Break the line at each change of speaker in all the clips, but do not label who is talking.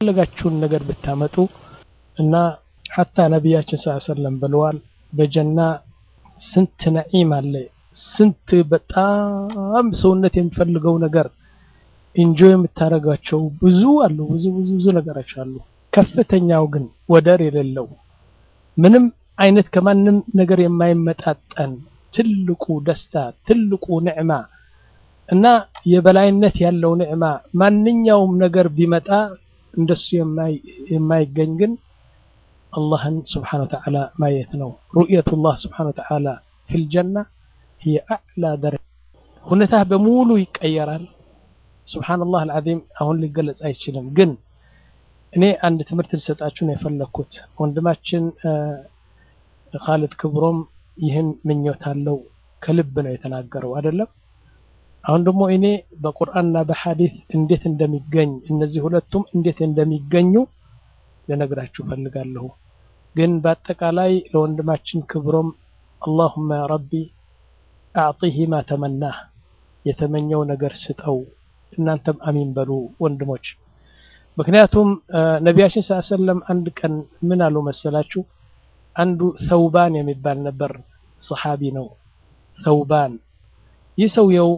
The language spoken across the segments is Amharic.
የፈለጋችሁን ነገር ብታመጡ እና ሐታ ነቢያችን ስ ሰለም ብለዋል በጀና ስንት ነዒም አለ ስንት በጣም ሰውነት የሚፈልገው ነገር ኢንጆይ የምታደርጋቸው ብዙ አሉ ብዙ ብዙ ብዙ ነገሮች አሉ ከፍተኛው ግን ወደር የሌለው ምንም አይነት ከማንም ነገር የማይመጣጠን ትልቁ ደስታ ትልቁ ንዕማ እና የበላይነት ያለው ንዕማ ማንኛውም ነገር ቢመጣ እንደሱ የማይገኝ ግን አላህን ስብሓን ወተዓላ ማየት ነው ሩእየቱላህ ስብሓን ወተዓላ ፊል ጀና هي أعلى درجة ሁኔታ በሙሉ ይቀየራል ሱብሓነላህ አልዓዚም አሁን ሊገለጽ አይችልም ግን እኔ አንድ ትምህርት ልሰጣችሁ ነው የፈለግኩት ወንድማችን ካሊድ ክብሮም ይህን ምኞት አለው ከልብ ነው የተናገረው አይደለም አሁን ደግሞ እኔ በቁርአንና በሐዲስ እንዴት እንደሚገኝ እነዚህ ሁለቱም እንዴት እንደሚገኙ ልነግራችሁ ፈልጋለሁ ግን በአጠቃላይ ለወንድማችን ክብሮም አላሁመ ረቢ አዕጢህ ማ ተመናህ የተመኘው ነገር ስጠው እናንተም አሚን በሉ ወንድሞች ምክንያቱም ነቢያችን ስ ሰለም አንድ ቀን ምን አሉ መሰላችሁ አንዱ ተውባን የሚባል ነበር ሰሓቢ ነው ተውባን ይህ ሰውየው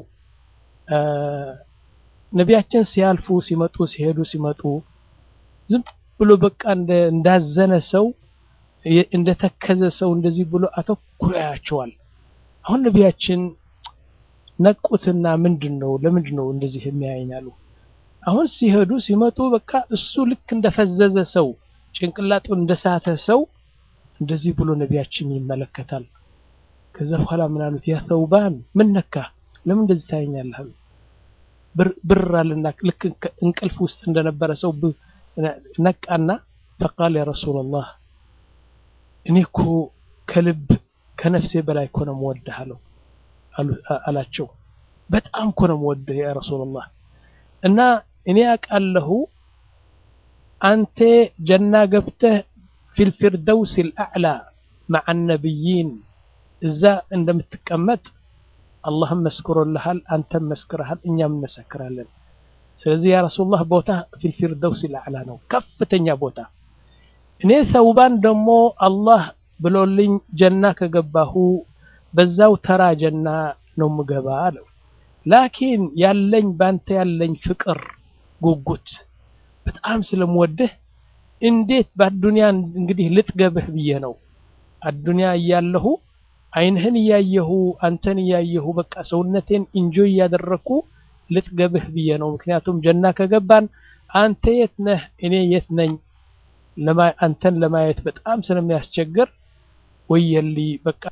ነቢያችን ሲያልፉ ሲመጡ ሲሄዱ ሲመጡ ዝም ብሎ በቃ እንዳዘነ ሰው እንደተከዘ ሰው እንደዚህ ብሎ አተኩሮ ያያቸዋል አሁን ነቢያችን ነቁትና ምንድን ነው ለምንድን ነው እንደዚህ የሚያየኛሉ አሁን ሲሄዱ ሲመጡ በቃ እሱ ልክ እንደፈዘዘ ሰው ጭንቅላጡ እንደሳተ ሰው እንደዚህ ብሎ ነቢያችን ይመለከታል ከዛ በኋላ ምን አሉት ያ ተውባን ምን ነካ ለምን እንደዚህ ታየኛለህ ብር አለና ልክ እንቅልፍ ውስጥ እንደነበረ ሰው ነቃና ፈቃል ያ ረሱላላህ እኔ እኮ ከልብ ከነፍሴ በላይ እኮ ነው የምወድህ አለው አላቸው በጣም እኮ ነው የምወድህ ያ ረሱላላህ እና እኔ አውቃለሁ አንተ ጀና ገብተህ ፊልፊርደውስ ልአዕላ መዓ ነቢይን እዛ እንደምትቀመጥ አላህም መስክሮልሃል አንተም መስክረሃል እኛም እንመሰክራለን ስለዚህ ያ ረሱላህ ቦታ ፊልፊርደውስ ልአዕላ ነው ከፍተኛ ቦታ እኔ ሰውባን ደግሞ አላህ ብሎልኝ ጀና ከገባሁ በዛው ተራ ጀና ነው ምገባ አለው ላኪን ያለኝ ባንተ ያለኝ ፍቅር ጉጉት በጣም ስለምወድህ እንዴት በአዱንያ እንግዲህ ልጥገብህ ብዬ ነው አዱንያ እያለሁ አይንህን እያየሁ አንተን እያየሁ በቃ ሰውነቴን ኢንጆይ እያደረግኩ ልጥገብህ ብዬ ነው ምክንያቱም ጀና ከገባን አንተ የት ነህ እኔ የት ነኝ አንተን ለማየት በጣም ስለሚያስቸግር ወየሊ በቃ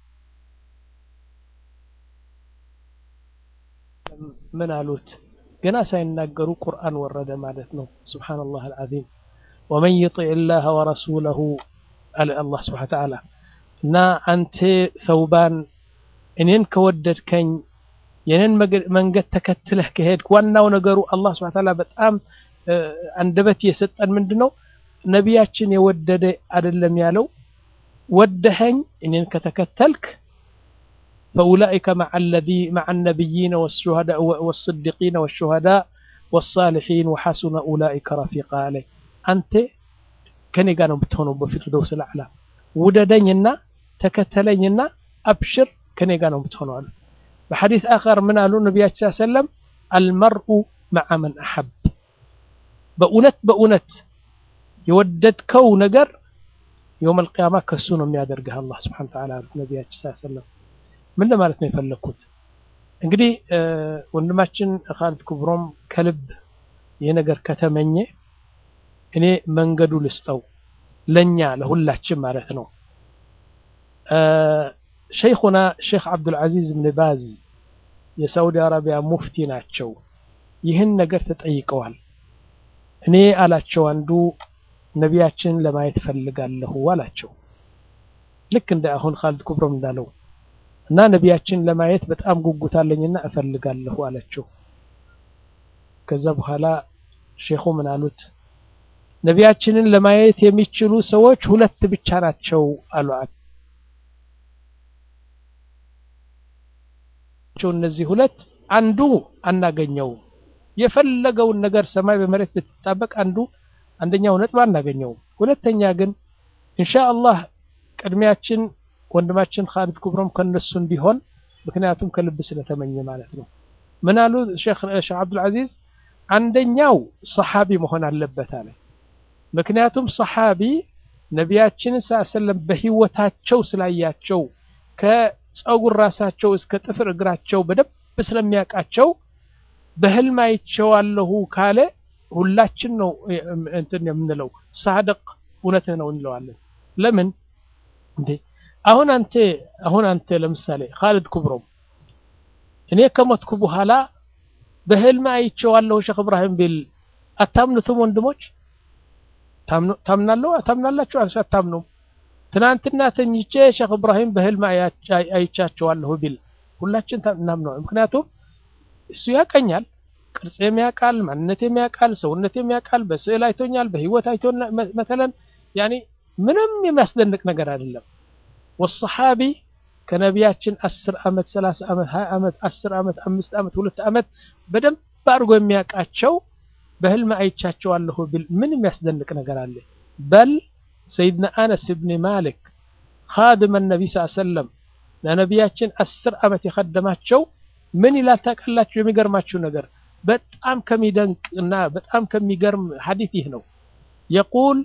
ምን አሉት ገና ሳይናገሩ ቁርአን ወረደ ማለት ነው ስብሓንላህ አልዓዚም ወመን ይጢዕ ላህ ወረሱለሁ አለ አላህ ስብሓን ተዓላ እና አንተ ሰውባን እኔን ከወደድከኝ የኔን መንገድ ተከትለህ ከሄድክ ዋናው ነገሩ አላህ ስብሓን ተዓላ በጣም አንደበት የሰጠን ምንድን ነው ነቢያችን የወደደ አይደለም ያለው ወደኸኝ እኔን ከተከተልክ فأولئك مع الذي مع النبيين والشهداء والصديقين والشهداء والصالحين وحسن أولئك رفيقا عليه أنت كان يقانوا بتهونوا بفردوس الأعلى وددنينا تكتلينا أبشر كان يقانوا بتهونوا عليه بحديث آخر من قالوا النبي صلى الله عليه وسلم المرء مع من أحب بأونت بأونت የወደድከው ነገር የውም አልቅያማ ከሱ ነው የሚያደርግህ አላህ ስብሓን ተዓላ ነቢያችን ስ ሰለም ምን ለማለት ነው የፈለግኩት እንግዲህ ወንድማችን ካሊድ ክብሮም ከልብ ይህ ነገር ከተመኘ እኔ መንገዱ ልስጠው ለኛ ለሁላችን ማለት ነው ሸይኹና ሼክ አብዱልዓዚዝ ብን ባዝ የሳውዲ አረቢያ ሙፍቲ ናቸው ይህን ነገር ተጠይቀዋል እኔ አላቸው አንዱ ነቢያችን ለማየት ፈልጋለሁ አላቸው ልክ እንደ አሁን ካሊድ ክብሮም እንዳለው እና ነቢያችን ለማየት በጣም ጉጉት አለኝና እፈልጋለሁ አላቸው ከዛ በኋላ ሼኹ ምን አሉት ነቢያችንን ለማየት የሚችሉ ሰዎች ሁለት ብቻ ናቸው አሉ እነዚህ ሁለት አንዱ አናገኘውም የፈለገውን ነገር ሰማይ በመሬት ብትጣበቅ አንዱ አንደኛው ነጥብ አናገኘውም። ሁለተኛ ግን ኢንሻአላህ ቅድሚያችን ወንድማችን ኻሊድ ኩብሮም ከነሱ እንዲሆን ምክንያቱም ከልብ ስለተመኘ ማለት ነው። ምን አሉ ሼክ አብዱልዓዚዝ? አንደኛው ሰሓቢ መሆን አለበት አለ። ምክንያቱም ሰሓቢ ነቢያችንን ሰለም በህይወታቸው ስላያቸው ከፀጉር ራሳቸው እስከ ጥፍር እግራቸው በደንብ ስለሚያውቃቸው በህልም አይቼዋለሁ ካለ ሁላችን ነው እንትን የምንለው ሳደቅ እውነትህ ነው እንለዋለን። ለምን እንዴ አሁን አንተ አሁን አንተ ለምሳሌ ኻሊድ ኩብሮም እኔ ከሞትኩ በኋላ በህልም አይቼዋለሁ ሼክ እብራሂም ቢል አታምኑትም ወንድሞች? ታምናለሁ ታምናላችሁ? አታምኑም? ትናንትና ተኝቼ ሼክ እብራሂም በህልም አይቻቸዋለሁ ቢል ሁላችን እናምነዋል። ምክንያቱም እሱ ያቀኛል፣ ቅርጽም ያውቃል፣ ማንነቴም ያውቃል፣ ሰውነቴም ያውቃል፣ በስዕል አይቶኛል፣ በህይወት አይቶ መተለን ያኔ ምንም የሚያስደንቅ ነገር አይደለም። ወሰሓቢ ከነቢያችን አስር ዓመት ሰላሳ ዓመት ሀያ ዓመት አስር ዓመት አምስት ዓመት ሁለት ዓመት በደንብ አድርጎ የሚያውቃቸው በህልም አይቻቸዋለሁ ቢል ምን የሚያስደንቅ ነገር አለ? በል ሰይድና አነስ ብን ማሊክ ኻድመ ነቢ ስ ሰለም ለነቢያችን አስር ዓመት የኸደማቸው ምን ይላል ታውቃላችሁ? የሚገርማችሁ ነገር በጣም ከሚደንቅ እና በጣም ከሚገርም ሐዲት ይህ ነው። የቁል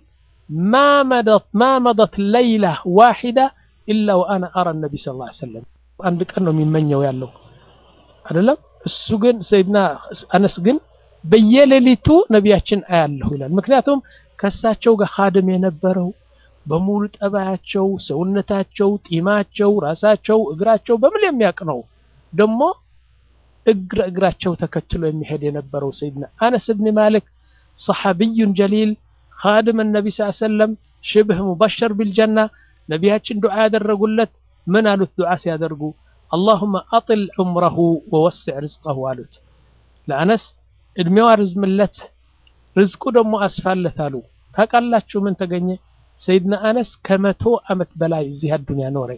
ማ መደት ለይላ ዋሒዳ ኢላ ወአና አራ ነቢ ስ ላ ሰለም አንድ ቀን ነው የሚመኘው ያለው አይደለም። እሱ ግን ሰይድና አነስ ግን በየሌሊቱ ነቢያችን አያለሁ ይላል። ምክንያቱም ከእሳቸው ጋር ኻድም የነበረው በሙሉ ጠባያቸው፣ ሰውነታቸው፣ ጢማቸው፣ ራሳቸው፣ እግራቸው በምን የሚያውቅ ነው። ደግሞ እግረ እግራቸው ተከትሎ የሚሄድ የነበረው ሰይድና አነስ ብን ማሊክ ሰሓቢዩን ጀሊል ኻድም ነቢ ስ ሰለም ሽብህ ሙበሸር ቢልጀና ነቢያችን ዱዓ ያደረጉለት ምን አሉት? ዱዓ ሲያደርጉ አላሁመ አጢል ዑምረሁ ወወስዕ ርዝቀሁ አሉት። ለአነስ እድሜው አርዝምለት ርዝቁ ደግሞ አስፋለት አሉ። ታውቃላችሁ ምን ተገኘ? ሰይድና አነስ ከመቶ ዓመት በላይ እዚህ አዱንያ ኖረ።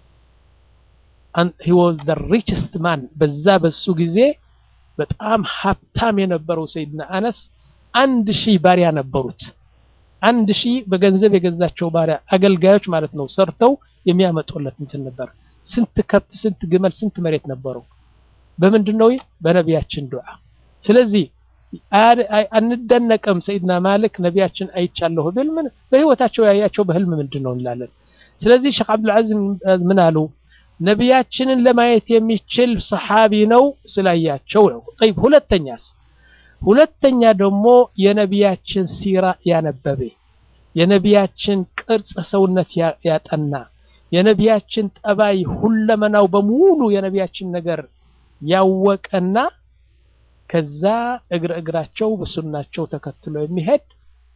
ሂ ዋዝ ዘ ሪችስት ማን በዛ በሱ ጊዜ በጣም ሀብታም የነበረው ሰይድና አነስ አንድ ሺህ ባሪያ ነበሩት። አንድ ሺህ በገንዘብ የገዛቸው ባሪያ አገልጋዮች ማለት ነው። ሰርተው የሚያመጡለት እንትን ነበር። ስንት ከብት፣ ስንት ግመል፣ ስንት መሬት ነበረው። በምንድን ነው? በነቢያችን ዱዓ። ስለዚህ አንደነቅም። ሰይድና ማሊክ ነቢያችን አይቻለሁ ብል ምን በህይወታቸው ያያቸው በህልም ምንድን ነው እንላለን። ስለዚህ ሼክ አብዱልዓዚዝ ምን አሉ? ነቢያችንን ለማየት የሚችል ሰሓቢ ነው ስላያቸው ነው። ጠይብ ሁለተኛስ? ሁለተኛ ደግሞ የነቢያችን ሲራ ያነበበ የነቢያችን ቅርጽ ሰውነት ያጠና የነቢያችን ጠባይ ሁለመናው በሙሉ የነቢያችን ነገር ያወቀና ከዛ እግረ እግራቸው በሱናቸው ተከትሎ የሚሄድ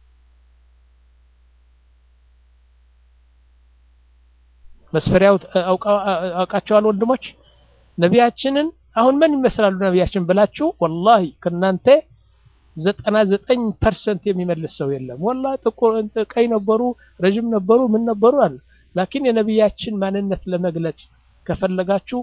መስፈሪያው አውቃቸዋል ወንድሞች። ነቢያችንን አሁን ምን ይመስላሉ ነቢያችን ብላችሁ ወላሂ ከናንተ ዘጠና ዘጠኝ ፐርሰንት የሚመልስ ሰው የለም። ወላሂ ጥቁር ቀይ ነበሩ፣ ረዥም ነበሩ፣ ምን ነበሩ አለ። ላኪን የነቢያችን ማንነት ለመግለጽ ከፈለጋችሁ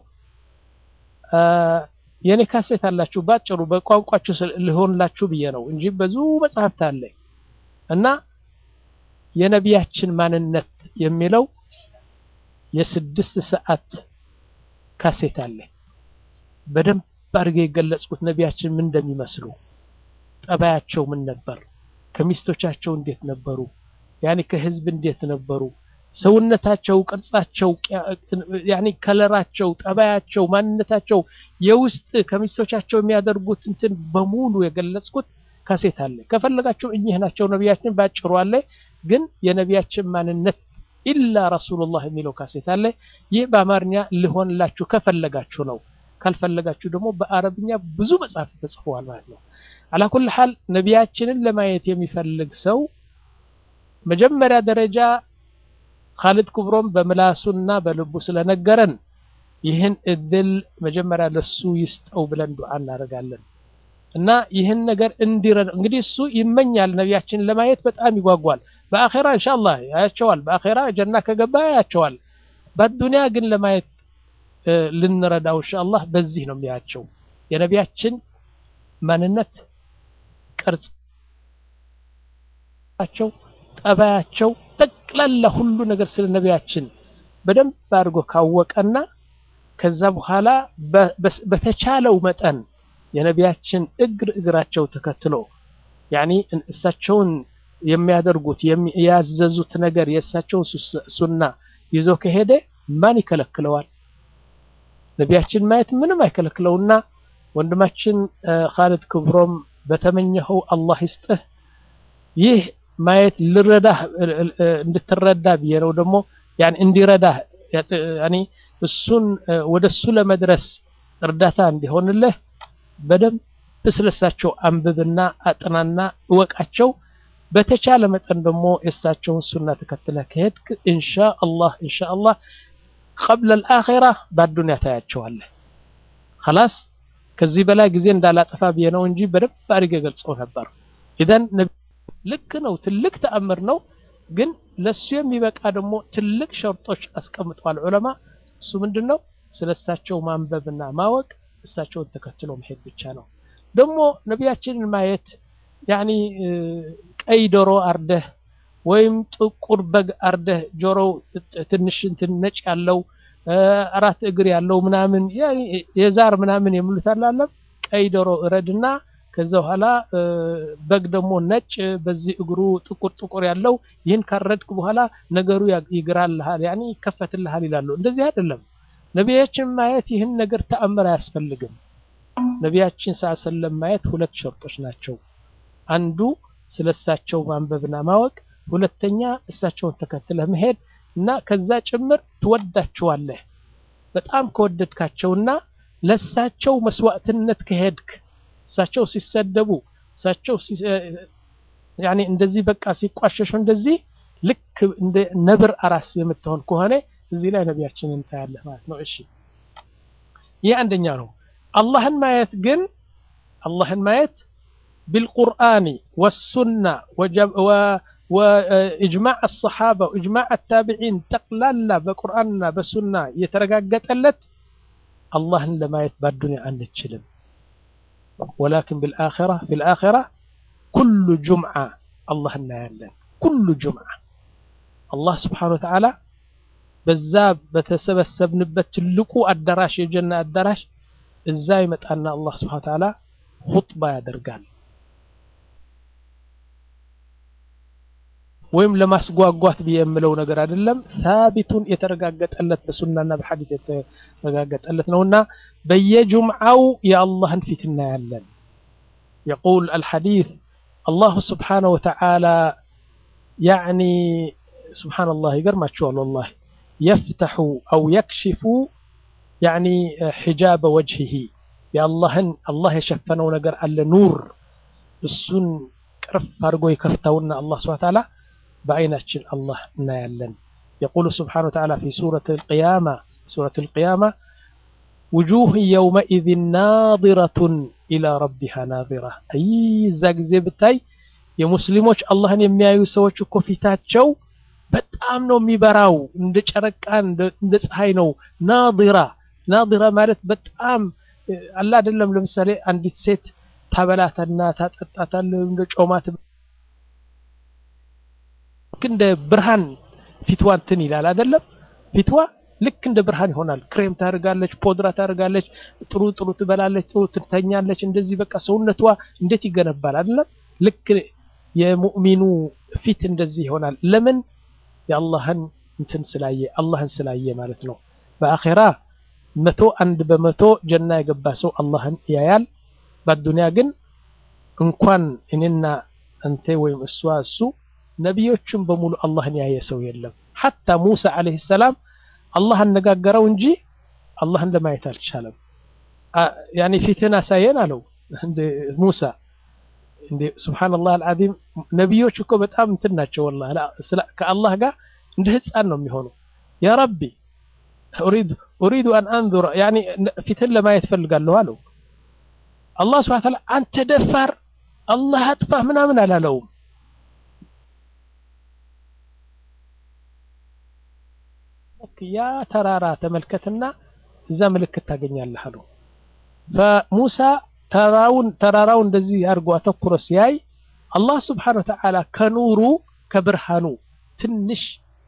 የኔ ካሴት አላችሁ ባጭሩ በቋንቋችሁ ሊሆንላችሁ ብዬ ነው እንጂ ብዙ መጽሐፍት አለ እና የነቢያችን ማንነት የሚለው የስድስት ሰዓት ካሴት አለ። በደንብ አድርገው የገለጽኩት ነቢያችን ምን እንደሚመስሉ ጠባያቸው ምን ነበር፣ ከሚስቶቻቸው እንዴት ነበሩ፣ ያኔ ከህዝብ እንዴት ነበሩ፣ ሰውነታቸው፣ ቅርጻቸው፣ ያኔ ከለራቸው፣ ጠባያቸው፣ ማንነታቸው የውስጥ ከሚስቶቻቸው የሚያደርጉት እንትን በሙሉ የገለጽኩት ካሴት አለ። ከፈለጋቸው እኚህ ናቸው ነቢያችን ባጭሩ አለ። ግን የነቢያችን ማንነት ኢላ ረሱሉላህ የሚለው ካሴት አለ። ይህ በአማርኛ ሊሆንላችሁ ከፈለጋችሁ ነው። ካልፈለጋችሁ ደግሞ በአረብኛ ብዙ መጽሐፍ ተጽፈዋል ማለት ነው። አላኩል ሐል ነቢያችንን ለማየት የሚፈልግ ሰው መጀመሪያ ደረጃ ኻሊድ ኩብሮም በምላሱና በልቡ ስለነገረን ይህን እድል መጀመሪያ ለሱ ይስጠው ብለን ዱዓ እናደርጋለን እና ይህን ነገር እንዲረዳ እንግዲህ እሱ ይመኛል ነቢያችንን ለማየት በጣም ይጓጓል። በአኼራ ኢንሻአላህ ያያቸዋል። በአኼራ ጀና ከገባ ያያቸዋል። በዱንያ ግን ለማየት ልንረዳው ኢንሻአላህ በዚህ ነው የሚያቸው የነቢያችን ማንነት ቅርጽ ቸው ጠባያቸው ጠቅላላ ሁሉ ነገር ስለ ነቢያችን በደንብ አድርጎ ካወቀና ከዛ በኋላ በተቻለው መጠን የነቢያችን እግር እግራቸው ተከትሎ ያኒ እሳቸውን የሚያደርጉት ያዘዙት ነገር የእሳቸውን ሱና ይዞ ከሄደ ማን ይከለክለዋል? ነቢያችን ማየት ምንም አይከለክለውና ወንድማችን ኻልድ ክብሮም በተመኘኸው አላህ ይስጥህ። ይህ ማየት ልረዳህ እንድትረዳ ብዬ ነው ደግሞ ያን እንዲረዳህ ያኒ እሱን ወደ እሱ ለመድረስ እርዳታ እንዲሆንልህ በደንብ ስለሳቸው አንብብና አጥናና እወቃቸው። በተቻለ መጠን ደግሞ የእሳቸውን ሱና ተከትለህ ከሄድክ ኢንሻ አላህ ኢንሻ አላህ ቀብለ አልአኺራ በአዱንያ ታያቸዋለህ። ኸላስ ከዚህ በላይ ጊዜ እንዳላጠፋ ብዬ ነው እንጂ በደንብ አድርጌ ገልጸው ነበር። ኢዘን ልክ ነው፣ ትልቅ ተአምር ነው። ግን ለሱ የሚበቃ ደግሞ ትልቅ ሸርጦች አስቀምጠዋል ዑለማ። እሱ ምንድን ነው? ስለ እሳቸው ማንበብና ማወቅ፣ እሳቸውን ተከትሎ መሄድ ብቻ ነው። ደግሞ ነቢያችንን ማየት ያኒ ቀይ ዶሮ አርደህ ወይም ጥቁር በግ አርደህ ጆሮው ትንሽ እንትን ነጭ ያለው አራት እግር ያለው ምናምን የዛር ምናምን የሚሉት አላለም። ቀይ ዶሮ እረድና ከዛ በኋላ በግ ደግሞ ነጭ በዚህ እግሩ ጥቁር ጥቁር ያለው ይህን ካረድክ በኋላ ነገሩ ይግራልሃል፣ ያኒ ይከፈትልሃል ይላሉ። እንደዚህ አይደለም። ነቢያችን ማየት ይህን ነገር ተአምር አያስፈልግም። ነቢያችን ሰለም ማየት ሁለት ሸርጦች ናቸው። አንዱ ስለ እሳቸው ማንበብና ማወቅ፣ ሁለተኛ እሳቸውን ተከትለህ መሄድ እና ከዛ ጭምር ትወዳቸዋለህ። በጣም ከወደድካቸውና ለእሳቸው መስዋዕትነት ከሄድክ እሳቸው ሲሰደቡ እሳቸው ያኔ እንደዚህ በቃ ሲቋሸሹ እንደዚህ ልክ እንደ ነብር አራስ የምትሆን ከሆነ እዚህ ላይ ነቢያችንን ታያለህ ማለት ነው። እሺ ይህ አንደኛ ነው። አላህን ማየት ግን አላህን ማየት ቢልቁርአኒ ወሱና ወኢጅማዕ አሰሓባ ወኢጅማዕ አታቢዒን ጠቅላላ በቁርአንና በሱና የተረጋገጠለት አላህን ለማየት በአዱንያ አንችልም። ወላኪን ቢልአኺራ ፊልአኺራ ኩሉ ጁምዓ አላህ እናያለን። ኩሉ ጁምዓ አላህ ስብሓነሁ ወተዓላ በዛ በተሰበሰብንበት ትልቁ አዳራሽ የጀና አዳራሽ እዛ ይመጣና አላህ ስብሓነሁ ወተዓላ ኹጥባ ያደርጋል። ወይም ለማስጓጓት ብዬ የምለው ነገር አይደለም። ሳቢቱን የተረጋገጠለት በሱናና በሐዲስ የተረጋገጠለት ነውና በየጁምዓው የአላህን ፊት እናያለን። የቁል አልሐዲስ አላሁ ስብሓነሁ ወተዓላ ያዕኒ ስብሓነላህ ይገርማችኋል ወላሂ የፍተሑ አው የክሽፉ ያዕኒ ሒጃበ ወጅሂሂ የአላህን አላህ የሸፈነው ነገር አለ ኑር እሱን ቅርፍ አድርጎ የከፍተውና አላህ ስብሓነሁ ወተዓላ በአይናችን አላህ እናያለን። የቁሉ ስብሓነሁ ወተዓላ ፊ ሱረት አልቅያማ ሱረት አልቅያማ ውጁህ የውመኢዝን ናዚረቱን ኢላ ረቢሃ ናዚራ። አይ እዛ ጊዜ ብታይ የሙስሊሞች አላህን የሚያዩ ሰዎች እኮ ፊታቸው በጣም ነው የሚበራው፣ እንደ ጨረቃ እንደ ፀሐይ ነው። ናዚራ ናዚራ ማለት በጣም አላ አይደለም። ለምሳሌ አንዲት ሴት ታበላታና ታጠጣታል እንደ ጮማት ልክ እንደ ብርሃን ፊትዋ እንትን ይላል አይደለም። ፊትዋ ልክ እንደ ብርሃን ይሆናል። ክሬም ታደርጋለች፣ ፖድራ ታደርጋለች፣ ጥሩ ጥሩ ትበላለች፣ ጥሩ ትተኛለች። እንደዚህ በቃ ሰውነቷ እንዴት ይገነባል አይደለም። ልክ የሙእሚኑ ፊት እንደዚህ ይሆናል። ለምን? የአላህን እንትን ስላየ አላህን ስላየ ማለት ነው። በአኼራ መቶ አንድ በመቶ ጀና የገባ ሰው አላህን ያያል። በአዱንያ ግን እንኳን እኔና አንተ ወይም እሷ እሱ ነቢዮቹም በሙሉ አላህን ያየ ሰው የለም። ሐታ ሙሳ ዓለይሂ ሰላም አላህ አነጋገረው እንጂ አላህን ለማየት አልቻለም። ያኔ ፊትህን አሳየን አለው እንደ ሙሳ። እንደ ሱብሓነላህ አልዓዚም ነቢዮች እኮ በጣም እንትን ናቸው። ወላሂ ከአላህ ጋር እንደ ህፃን ነው የሚሆኑ። ያ ረቢ ኡሪዱ አን አንዙር ያኔ ፊትህን ለማየት ፈልጋለሁ አለው። አላህ ሱብሓነሁ ወተዓላ አንተ ደፋር አላህ አጥፋህ ምናምን አላለውም። ያ ተራራ ተመልከትና እዛ ምልክት ታገኛለህ አለው። ፈሙሳ ተራራውን ተራራው እንደዚህ አድርጎ አተኩሮ ሲያይ አላህ ስብሓነ ወተዓላ ከኑሩ ከብርሃኑ ትንሽ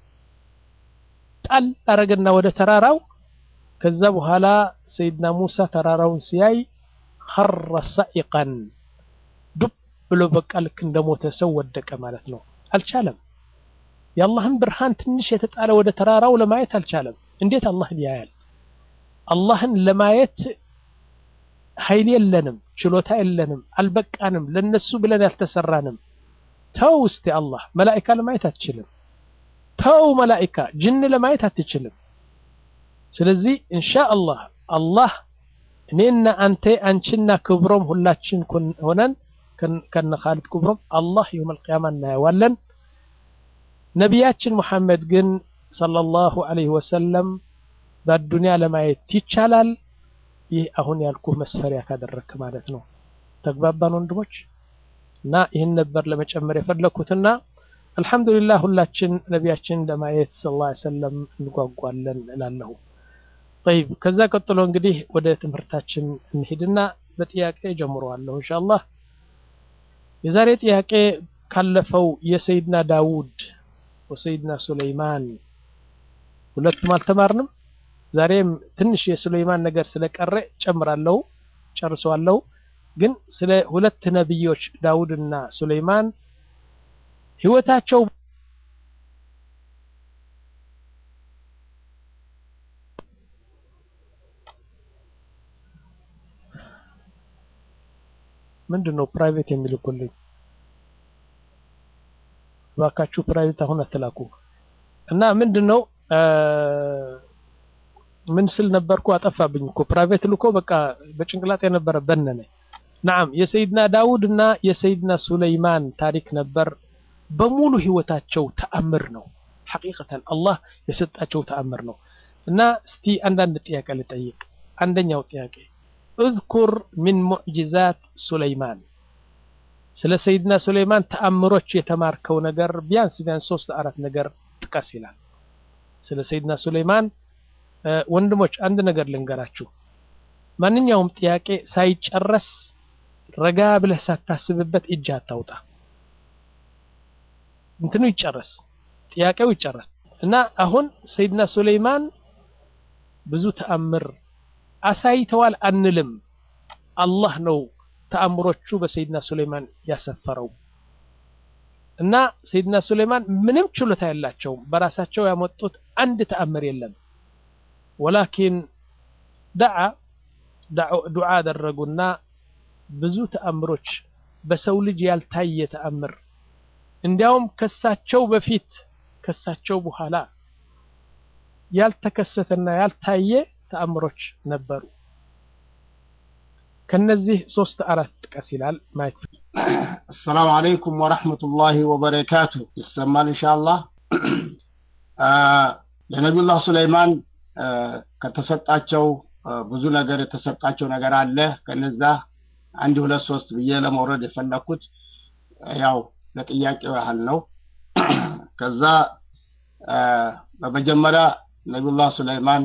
ጣል አረገና ወደ ተራራው ከዛ በኋላ ሰይድና ሙሳ ተራራውን ሲያይ ኸረ ሰዒቀን ዱብ ብሎ በቃ ልክ እንደሞተ ሰው ወደቀ ማለት ነው። አልቻለም። የአላህን ብርሃን ትንሽ የተጣለ ወደ ተራራው ለማየት አልቻለም። እንዴት አላህን ያያል? አላህን ለማየት ኃይል የለንም፣ ችሎታ የለንም፣ አልበቃንም፣ ለነሱ ብለን ያልተሰራንም። ተው እስቲ አላህ መላኢካ ለማየት አትችልም። ተው መላኢካ ጅን ለማየት አትችልም። ስለዚህ ኢንሻአላህ አላህ እኔና አንተ አንቺና ክብሮም ሁላችን ሆነን ከነ ኻሊድ ክብሮም አላህ የውመል ቂያማ እናየዋለን። ነቢያችን ሙሐመድ ግን ሰለላሁ ዐለይሂ ወሰለም በአዱንያ ለማየት ይቻላል። ይህ አሁን ያልኩህ መስፈሪያ ካደረግክ ማለት ነው። ተግባባን ወንድሞች? እና ይህን ነበር ለመጨመር የፈለኩትና አልሐምዱሊላህ ሁላችን ነቢያችን ለማየት ሰለላሁ ዐለይሂ ወሰለም እንጓጓለን እላለሁ። ጠይብ ከዛ ቀጥሎ እንግዲህ ወደ ትምህርታችን እንሂድና በጥያቄ ጀምረዋለሁ ኢንሻአላህ። የዛሬ ጥያቄ ካለፈው የሰይድና ዳውድ ወሰይድና ሱለይማን ሁለቱም አልተማርንም። ዛሬም ትንሽ የሱለይማን ነገር ስለቀረ ጨምራለሁ፣ ጨርሰዋለሁ። ግን ስለ ሁለት ነቢዮች ዳውድና ሱለይማን ህይወታቸው ምንድን ነው ፕራይቬት የሚልኩልኝ? እባካችሁ ፕራይቬት አሁን አትላኩ። እና ምንድን ነው ምን ስል ነበርኩ? አጠፋብኝ እኮ ፕራይቬት ልኮ በቃ በጭንቅላት የነበረ በነነ። ናም የሰይድና ዳውድ እና የሰይድና ሱለይማን ታሪክ ነበር። በሙሉ ህይወታቸው ተአምር ነው። ሐቂቀተን አላህ የሰጣቸው ተአምር ነው። እና እስቲ አንዳንድ ጥያቄ ልጠይቅ። አንደኛው ጥያቄ እዝኩር ሚን ሙዕጂዛት ሱለይማን ስለ ሰይድና ሱለይማን ተአምሮች የተማርከው ነገር ቢያንስ ቢያንስ ሶስት አራት ነገር ጥቀስ ይላል። ስለ ሰይድና ሱለይማን ወንድሞች አንድ ነገር ልንገራችሁ። ማንኛውም ጥያቄ ሳይጨረስ ረጋ ብለህ ሳታስብበት እጅ አታውጣ። እንትኑ ይጨረስ፣ ጥያቄው ይጨረስ እና አሁን ሰይድና ሱለይማን ብዙ ተአምር አሳይተዋል አንልም። አላህ ነው ተአምሮቹ በሰይድና ሱለይማን ያሰፈረው እና ሰይድና ሱለይማን ምንም ችሎታ የላቸውም። በራሳቸው ያመጡት አንድ ተአምር የለም። ወላኪን ደዓ ዱዓ አደረጉና ብዙ ተአምሮች በሰው ልጅ ያልታየ ተአምር እንዲያውም ከሳቸው በፊት ከሳቸው በኋላ ያልተከሰተና ያልታየ ተአምሮች ነበሩ። ከነዚህ ሶስት አራት ጥቀስ ይላል ማየት
አሰላሙ አለይኩም ወረሕመቱላሂ ወበረካቱ። ይሰማል ኢንሻአላህ። ለነቢዩላህ ሱለይማን ከተሰጣቸው ብዙ ነገር የተሰጣቸው ነገር አለ። ከነዛ አንድ ሁለት ሶስት ብዬ ለመውረድ የፈለኩት ያው ለጥያቄው ያህል ነው። ከዛ በመጀመሪያ ነቢዩላህ ሱለይማን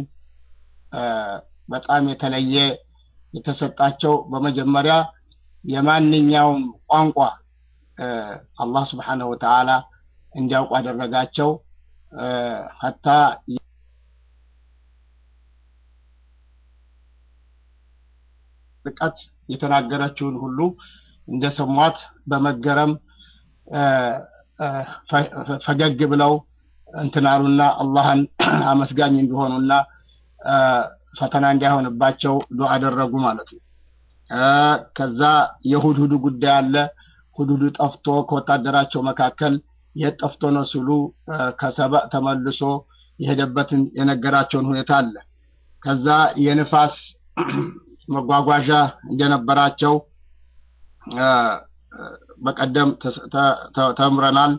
በጣም የተለየ የተሰጣቸው በመጀመሪያ የማንኛውም ቋንቋ አላህ ስብሓነሁ ወተዓላ እንዲያውቁ አደረጋቸው። ሀታ ርቀት የተናገረችውን ሁሉ እንደሰሟት በመገረም ፈገግ ብለው እንትናሉና አላህን አመስጋኝ እንዲሆኑና ፈተና እንዳይሆንባቸው ዱዓ አደረጉ ማለት ነው። ከዛ የሁድሁዱ ጉዳይ አለ። ሁድሁዱ ጠፍቶ ከወታደራቸው መካከል የት ጠፍቶ ነው ሲሉ ከሰበእ ተመልሶ የሄደበትን የነገራቸውን ሁኔታ አለ። ከዛ የንፋስ መጓጓዣ እንደነበራቸው በቀደም ተምረናል።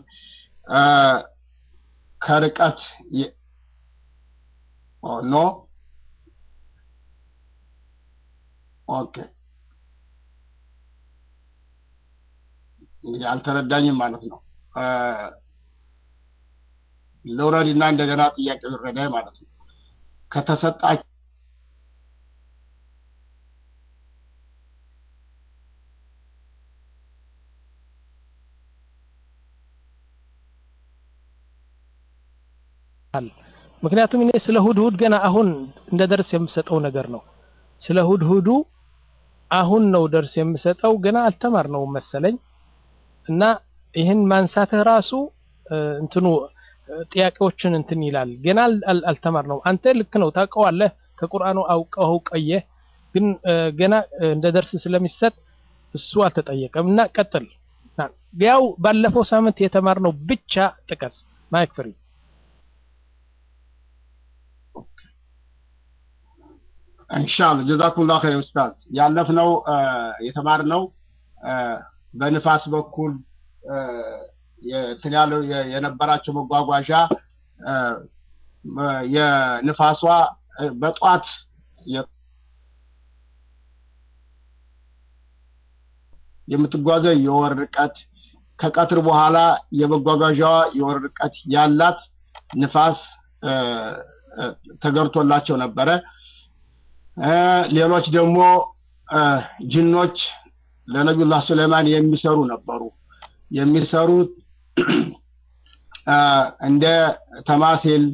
ከርቀት ኖ ኦኬ እንግዲህ አልተረዳኝም ማለት ነው። ለውረድና እንደገና ጥያቄ ይረዳኝ ማለት ነው። ከተሰጣቸው
ምክንያቱም እኔ ስለ ሁድሁድ ገና አሁን እንደ ደርስ የምሰጠው ነገር ነው። ስለ ሁድሁዱ አሁን ነው ደርስ የምሰጠው ገና አልተማርነውም መሰለኝ እና ይህን ማንሳትህ ራሱ እንትኑ ጥያቄዎችን እንትን ይላል። ገና አልተማርነውም። አንተ ልክ ነው ታውቀዋለህ፣ ከቁርአኑ አውቀው ቀየህ፣ ግን ገና እንደ ደርስ ስለሚሰጥ እሱ አልተጠየቀም እና ቀጥል። ያው ባለፈው ሳምንት የተማርነው ብቻ ጥቀስ። ማይክ ፍሪ
ኢንሻአላህ ጀዛኩሙላህ ኸይር ኡስታዝ። ያለፍነው የተማርነው በንፋስ በኩል እንትን ያለው የነበራቸው መጓጓዣ የንፋሷ በጧት የምትጓዘው የወር ርቀት ከቀትር በኋላ የመጓጓዣዋ የወር ርቀት ያላት ንፋስ ተገርቶላቸው ነበረ። ሌሎች ደግሞ ጅኖች ለነቢዩላህ ሱለይማን የሚሰሩ ነበሩ። የሚሰሩት እንደ ተማቴል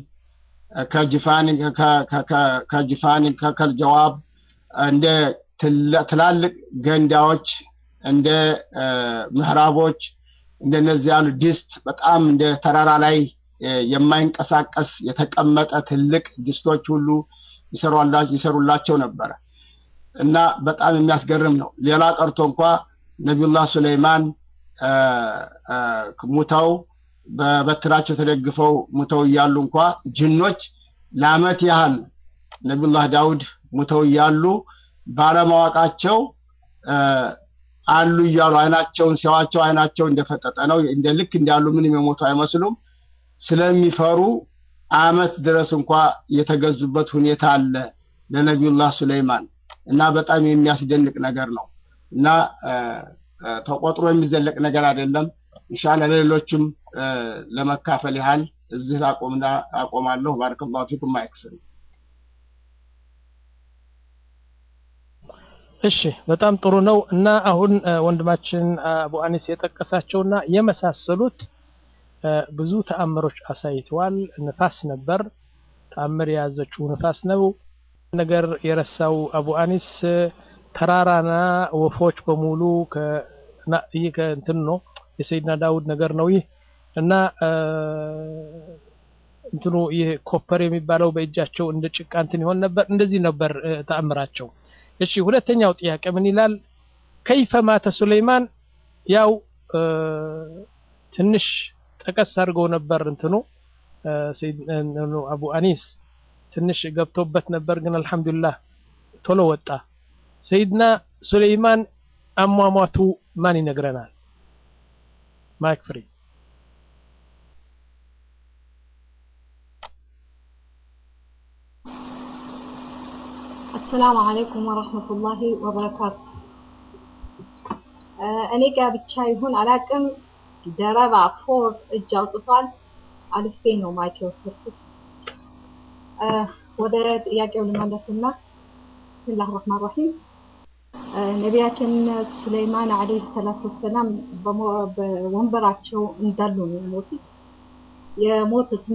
ከጅፋን ከከልጀዋብ እንደ ትላልቅ ገንዳዎች እንደ ምዕራቦች እንደነዚህ ያሉ ድስት በጣም እንደ ተራራ ላይ የማይንቀሳቀስ የተቀመጠ ትልቅ ድስቶች ሁሉ ይሰሩላቸው ነበረ እና በጣም የሚያስገርም ነው። ሌላ ቀርቶ እንኳ ነቢዩላህ ሱለይማን ሙተው በበትራቸው ተደግፈው ሙተው እያሉ እንኳ ጅኖች ለአመት ያህል ነቢዩላህ ዳውድ ሙተው እያሉ ባለማወቃቸው አሉ እያሉ አይናቸውን ሲያዋቸው አይናቸው እንደፈጠጠ ነው። እንደ ልክ እንዳሉ ምንም የሞቱ አይመስሉም። ስለሚፈሩ አመት ድረስ እንኳ የተገዙበት ሁኔታ አለ ለነቢዩላህ ሱለይማን እና በጣም የሚያስደንቅ ነገር ነው እና ተቆጥሮ የሚዘለቅ ነገር አይደለም። ኢንሻአላህ ለሌሎችም ለመካፈል ያህል እዚህ አቆምና አቆማለሁ። ባረከላሁ ፊኩም ማይክፍል
እሺ በጣም ጥሩ ነው እና አሁን ወንድማችን አቡ አኒስ የጠቀሳቸውና የመሳሰሉት ብዙ ተአምሮች አሳይተዋል። ንፋስ ነበር፣ ተአምር የያዘችው ንፋስ ነው። ነገር የረሳው አቡ አኒስ ተራራና ወፎች በሙሉ ይህ ከእንትን ነው የሰይድና ዳውድ ነገር ነው ይህ እና እንትኑ ይህ ኮፐር የሚባለው በእጃቸው እንደ ጭቃ እንትን ይሆን ነበር። እንደዚህ ነበር ተአምራቸው። እሺ ሁለተኛው ጥያቄ ምን ይላል? ከይፈ ማተ ሱለይማን ያው ትንሽ ጠቀስ አድርገው ነበር እንትኑ አቡ አኒስ ትንሽ ገብቶበት ነበር፣ ግን አልሐምዱሊላህ ቶሎ ወጣ። ሰይድና ሱለይማን አሟሟቱ ማን ይነግረናል? ማይክ ፍሪ
አሰላሙ አለይኩም ወረህመቱላሂ ወበረካቱ። እኔ ጋ ብቻ ይሁን አላቅም፣ ደረባ ፎር እጅ አውጥቷል። አልፌ ነው ማይክ የወሰድኩት። ወደ ጥያቄው ልመለስና ብስሚላህ ረህማን ረሂም ነቢያችን ሱለይማን አለይሂ ሰላቱ ወሰላም በወንበራቸው እንዳሉ ነው የሞቱት። የሞቱትም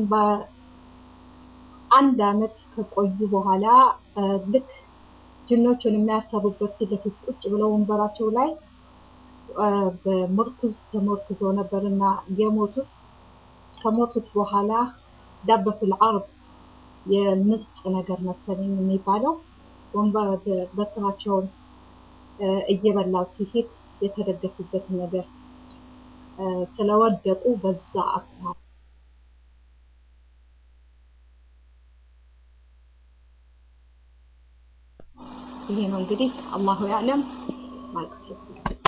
በአንድ አመት ከቆዩ በኋላ ልክ ጅኖቹን የሚያሰሩበት ፊት ለፊት ቁጭ ብለው ወንበራቸው ላይ በምርኩዝ ተመርኩዘው ነበርና የሞቱት። ከሞቱት በኋላ ዳበቱል አርብ የምስጥ ነገር መሰለኝ የሚባለው ወንበር በትራቸውን እየበላው ሲሄድ የተደገፉበት ነገር ስለወደቁ በዛ አካባቢ ይሄ ነው እንግዲህ አላሁ ያዕለም ማለት ነው።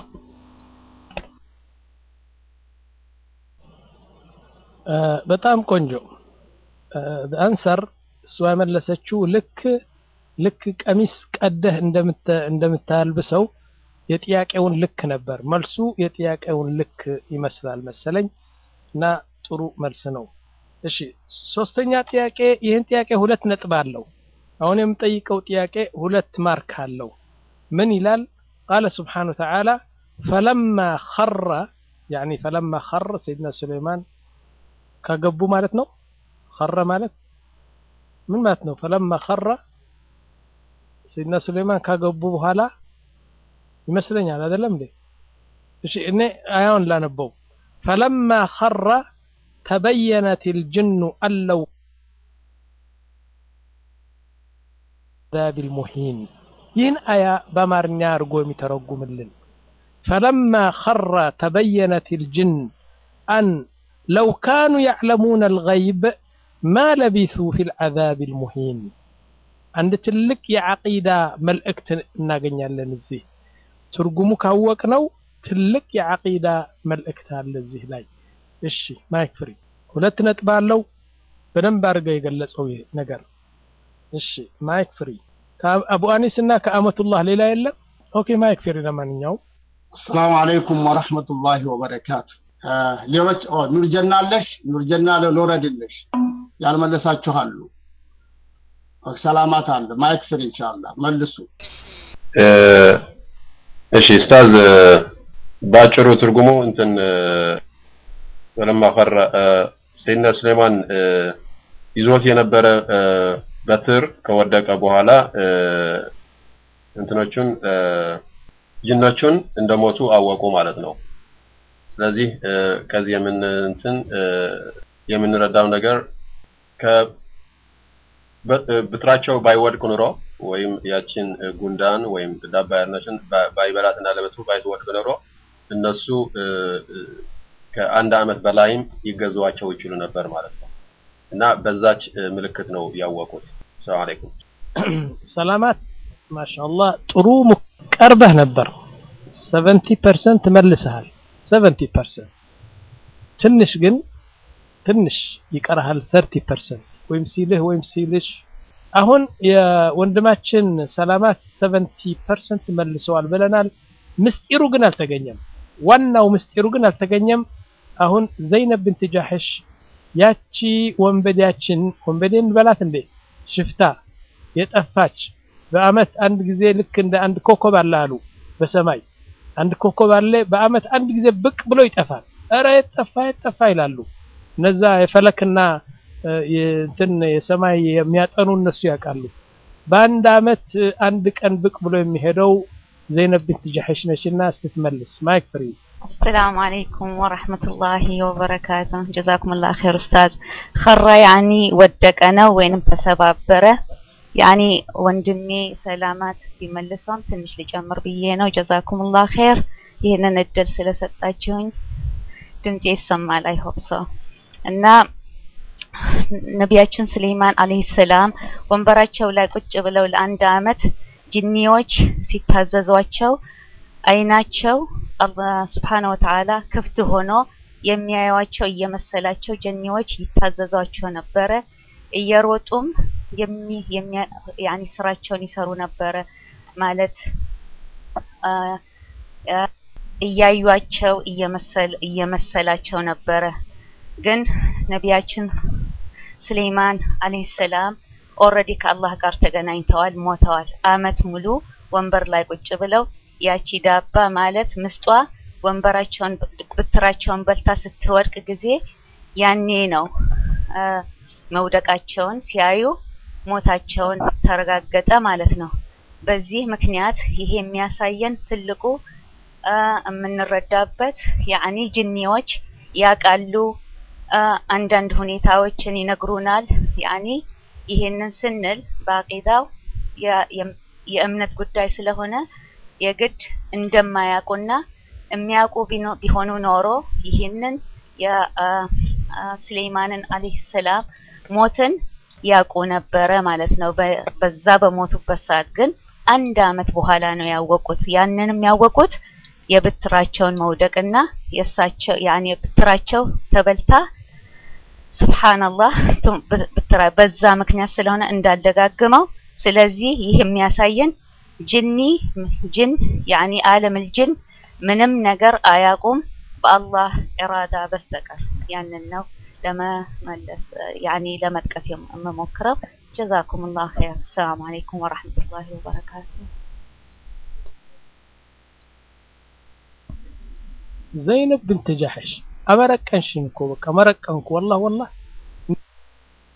በጣም ቆንጆ አንሰር እሷ የመለሰችው ልክ ልክ ቀሚስ ቀደህ እንደምታልብሰው የጥያቄውን ልክ ነበር መልሱ። የጥያቄውን ልክ ይመስላል መሰለኝ እና ጥሩ መልስ ነው። እሺ ሶስተኛ ጥያቄ፣ ይህን ጥያቄ ሁለት ነጥብ አለው። አሁን የምጠይቀው ጥያቄ ሁለት ማርክ አለው። ምን ይላል? ቃለ ስብሓነ ወተዓላ ፈለማ ኸረ ያኒ ፈለማ ኸረ ሰይድና ሱለይማን ከገቡ ማለት ነው ኸረ ማለት ምን ማለት ነው? ፈለማ ኸረ ሰይድና ሱለይማን ካገቡ በኋላ ይመስለኛል አይደለም እንዴ? እሺ እኔ አያውን ላነበው ፈለማ ኸረ ተበየነት ልጅኑ አለው ዛቢል ሙሂን ይህን አያ በአማርኛ አድርጎ የሚተረጉምልን ፈለማ ኸረ ተበየነት ልጅን አን ለው ካኑ ያዕለሙነ አልገይብ ማ ለቢሱ ፊ ልዓዛብ ልሙሂን አንድ ትልቅ የዓቂዳ መልእክት እናገኛለን እዚህ ትርጉሙ ካወቅነው ትልቅ የዓቂዳ መልእክት አለ እዚህ ላይ እሺ ማይክ ፍሪ ሁለት ነጥብ አለው በደንብ አድርገው የገለጸው ይህ ነገር እሺ ማይክ ፍሪ ከአቡ አኒስ እና ከአመቱላህ ሌላ የለም ኦኬ ማይክ ፍሪ ለማንኛውም
አሰላሙ አለይኩም ወረሕመቱላሂ ወበረካቱ ሌሎች ኑርጀና አለሽ ኑርጀና ልውረድልሽ ያልመለሳችኋሉ ሰላማት አለ ማይክ ፍሪ ኢንሻአላህ መልሱ
እሺ ኡስታዝ ባጭሩ ትርጉሙ እንትን ወለማ ፈረ ሰይድና ሱሌማን ይዞት የነበረ በትር ከወደቀ በኋላ እንትኖቹን ጅኖቹን እንደሞቱ አወቁ ማለት ነው። ስለዚህ ከዚህ የምን እንትን የምንረዳው ነገር ብጥራቸው ባይወድቅ ኑሮ ወይም ያችን ጉንዳን ወይም ዳባ ያልነችን ባይበላትና ለበትሩ ባይወድቅ ኑሮ እነሱ ከአንድ አመት በላይም ይገዙዋቸው ይችሉ ነበር ማለት ነው። እና በዛች ምልክት ነው ያወቁት። ሰላም አለይኩም።
ሰላማት ማሻአላህ ጥሩ ቀርበህ ነበር። 70% መልሰሃል። 70% ትንሽ ግን ትንሽ ይቀርሃል 30% ወይም ሲልህ ወይም ሲልሽ አሁን የወንድማችን ሰላማት 70% መልሰዋል ብለናል። ምስጢሩ ግን አልተገኘም። ዋናው ምስጢሩ ግን አልተገኘም። አሁን ዘይነብ ብንት ጃሕሽ ያቺ ወንበዴያችን ወንበዴ እንበላት እንዴ ሽፍታ የጠፋች በአመት አንድ ጊዜ ልክ እንደ አንድ ኮከብ አለ አሉ በሰማይ አንድ ኮከብ አለ በአመት አንድ ጊዜ ብቅ ብሎ ይጠፋል። እረ የጠፋ የጠፋ ይላሉ። እነዛ የፈለክና እንትን የሰማይ የሚያጠኑ እነሱ ያውቃሉ። በአንድ አመት አንድ ቀን ብቅ ብሎ የሚሄደው ዘይነብ ቢንት ጃሕሽ ነችና ስትትመልስ ማይክ ፍሪ
السلام عليكم ورحمة الله وبركاته جزاكم الله خير أستاذ خر يعني ودقنا وين تسبابرة يعني ወንድሜ ሰላማት ቢመልሰውም ትንሽ ሊጨምር ብዬ ነው። ጀዛኩም ላህ ኸይር ይህንን እድል ስለሰጣችሁኝ ድምፄ ይሰማል። አይሆፕ ሰው እና ነቢያችን ስሌማን አለይሂ ሰላም ወንበራቸው ላይ ቁጭ ብለው ለአንድ አመት ጅኒዎች ሲታዘዟቸው አይናቸው አላህ ስብሓነሁ ወተዓላ ክፍት ሆኖ የሚያዩዋቸው እየመሰላቸው ጀኒዎች ይታዘዟቸው ነበረ። እየሮጡም ያኒ ስራቸውን ይሰሩ ነበረ ማለት እያዩቸው እየመሰላቸው ነበረ። ግን ነቢያችን ስሌማን አለይሂ ሰላም ኦልሬዲ ከአላህ ጋር ተገናኝተዋል፣ ሞተዋል። አመት ሙሉ ወንበር ላይ ቁጭ ብለው ያቺ ዳባ ማለት ምስጧ ወንበራቸውን ብትራቸውን በልታ ስትወድቅ ጊዜ ያኔ ነው መውደቃቸውን ሲያዩ ሞታቸውን ተረጋገጠ ማለት ነው። በዚህ ምክንያት ይሄ የሚያሳየን ትልቁ የምንረዳበት ያኒ ጅኒዎች ያውቃሉ፣ አንዳንድ ሁኔታዎችን ይነግሩናል። ያኒ ይሄንን ስንል በአቂዳው የእምነት ጉዳይ ስለሆነ የግድ እንደማያውቁና የሚያውቁ ቢሆኑ ኖሮ ይህንን የስሌማንን አለይሂ ሰላም ሞትን ያውቁ ነበረ ማለት ነው። በዛ በሞቱበት ሰዓት ግን አንድ አመት በኋላ ነው ያወቁት። ያንንም ያወቁት የብትራቸውን መውደቅና የእሳቸው ያኔ ብትራቸው ተበልታ ሱብሃንአላህ ብትራ በዛ ምክንያት ስለሆነ እንዳልደጋግመው። ስለዚህ ይህ የሚያሳየን ጅኒ ጅን ያኒ ዓለምል ጅን ምንም ነገር አያውቁም በአላህ ኢራዳ በስተቀር ያንን ነው ለመመለስ ያኒ ለመጥቀስ የምሞክረው። ጀዛኩም ላሁ ኸይር። ሰላም አለይኩም ወራህመቱላሂ ወበረካቱ።
ዘይነብ ብንት ጃሕሽ አመረቀንሽኝ እኮ በቃ መረቀንኩ። ወላሂ ወላሂ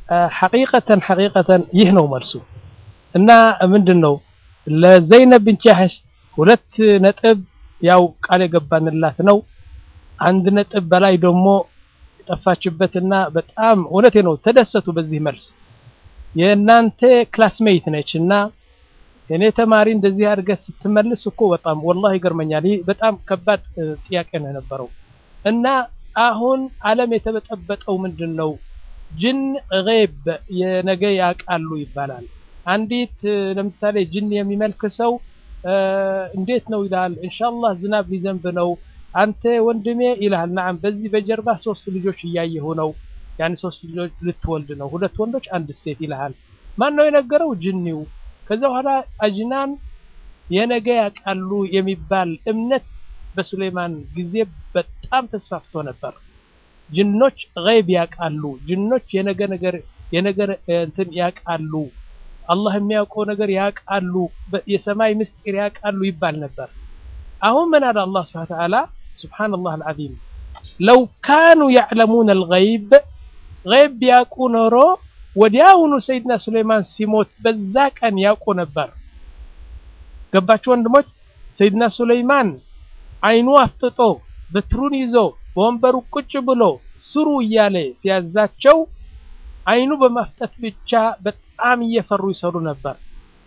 ሐቂቀተን ሐቂቀተን ይህ ነው መልሱ እና ምንድን ነው ለዘይነብ ብንት ጃህሽ ሁለት ነጥብ ያው ቃል የገባንላት ነው። አንድ ነጥብ በላይ ደግሞ የጠፋችበትና በጣም እውነቴ ነው ተደሰቱ በዚህ መልስ። የእናንተ ክላስሜት ነች እና የኔ ተማሪ እንደዚህ አድርገህ ስትመልስ እኮ በጣም ወላሂ ይገርመኛል። ይህ በጣም ከባድ ጥያቄ ነው የነበረው እና አሁን ዓለም የተበጠበጠው ምንድን ነው? ጅን ገይብ የነገ ያውቃሉ ይባላል። አንዲት ለምሳሌ ጅን የሚመልክ ሰው እንዴት ነው ይላል። ኢንሻአላህ ዝናብ ሊዘንብ ነው አንተ ወንድሜ ይልሃል። ናም በዚህ በጀርባ ሶስት ልጆች እያየሁ ነው። ያን ሶስት ልጆች ልትወልድ ነው፣ ሁለት ወንዶች አንድ ሴት ይልሃል። ማን ነው የነገረው? ጅኒው። ከዛ በኋላ አጅናን የነገ ያውቃሉ የሚባል እምነት በሱሌማን ጊዜ በጣም ተስፋፍቶ ነበር። ጅኖች ገይብ ያውቃሉ፣ ጅኖች የነገ ነገር የነገር እንትን ያውቃሉ፣ አላህ የሚያውቀው ነገር ያውቃሉ፣ የሰማይ ምስጢር ያውቃሉ ይባል ነበር። አሁን ምን አለ አላህ ሱብሓነሁ ወተዓላ ሱብሓነላህ አልዓዚም ለው ካኑ ያዕለሙን አልገይብ ገይብ ቢያውቁ ኖሮ ወዲያውኑ ሰይድና ሱሌይማን ሲሞት በዛ ቀን ያውቁ ነበር። ገባችሁ ወንድሞች? ሰይድና ሱሌይማን አይኑ አፍጥጦ በትሩን ይዞ በወንበሩ ቁጭ ብሎ ስሩ እያለ ሲያዛቸው አይኑ በማፍጠት ብቻ በጣም እየፈሩ ይሰሩ ነበር።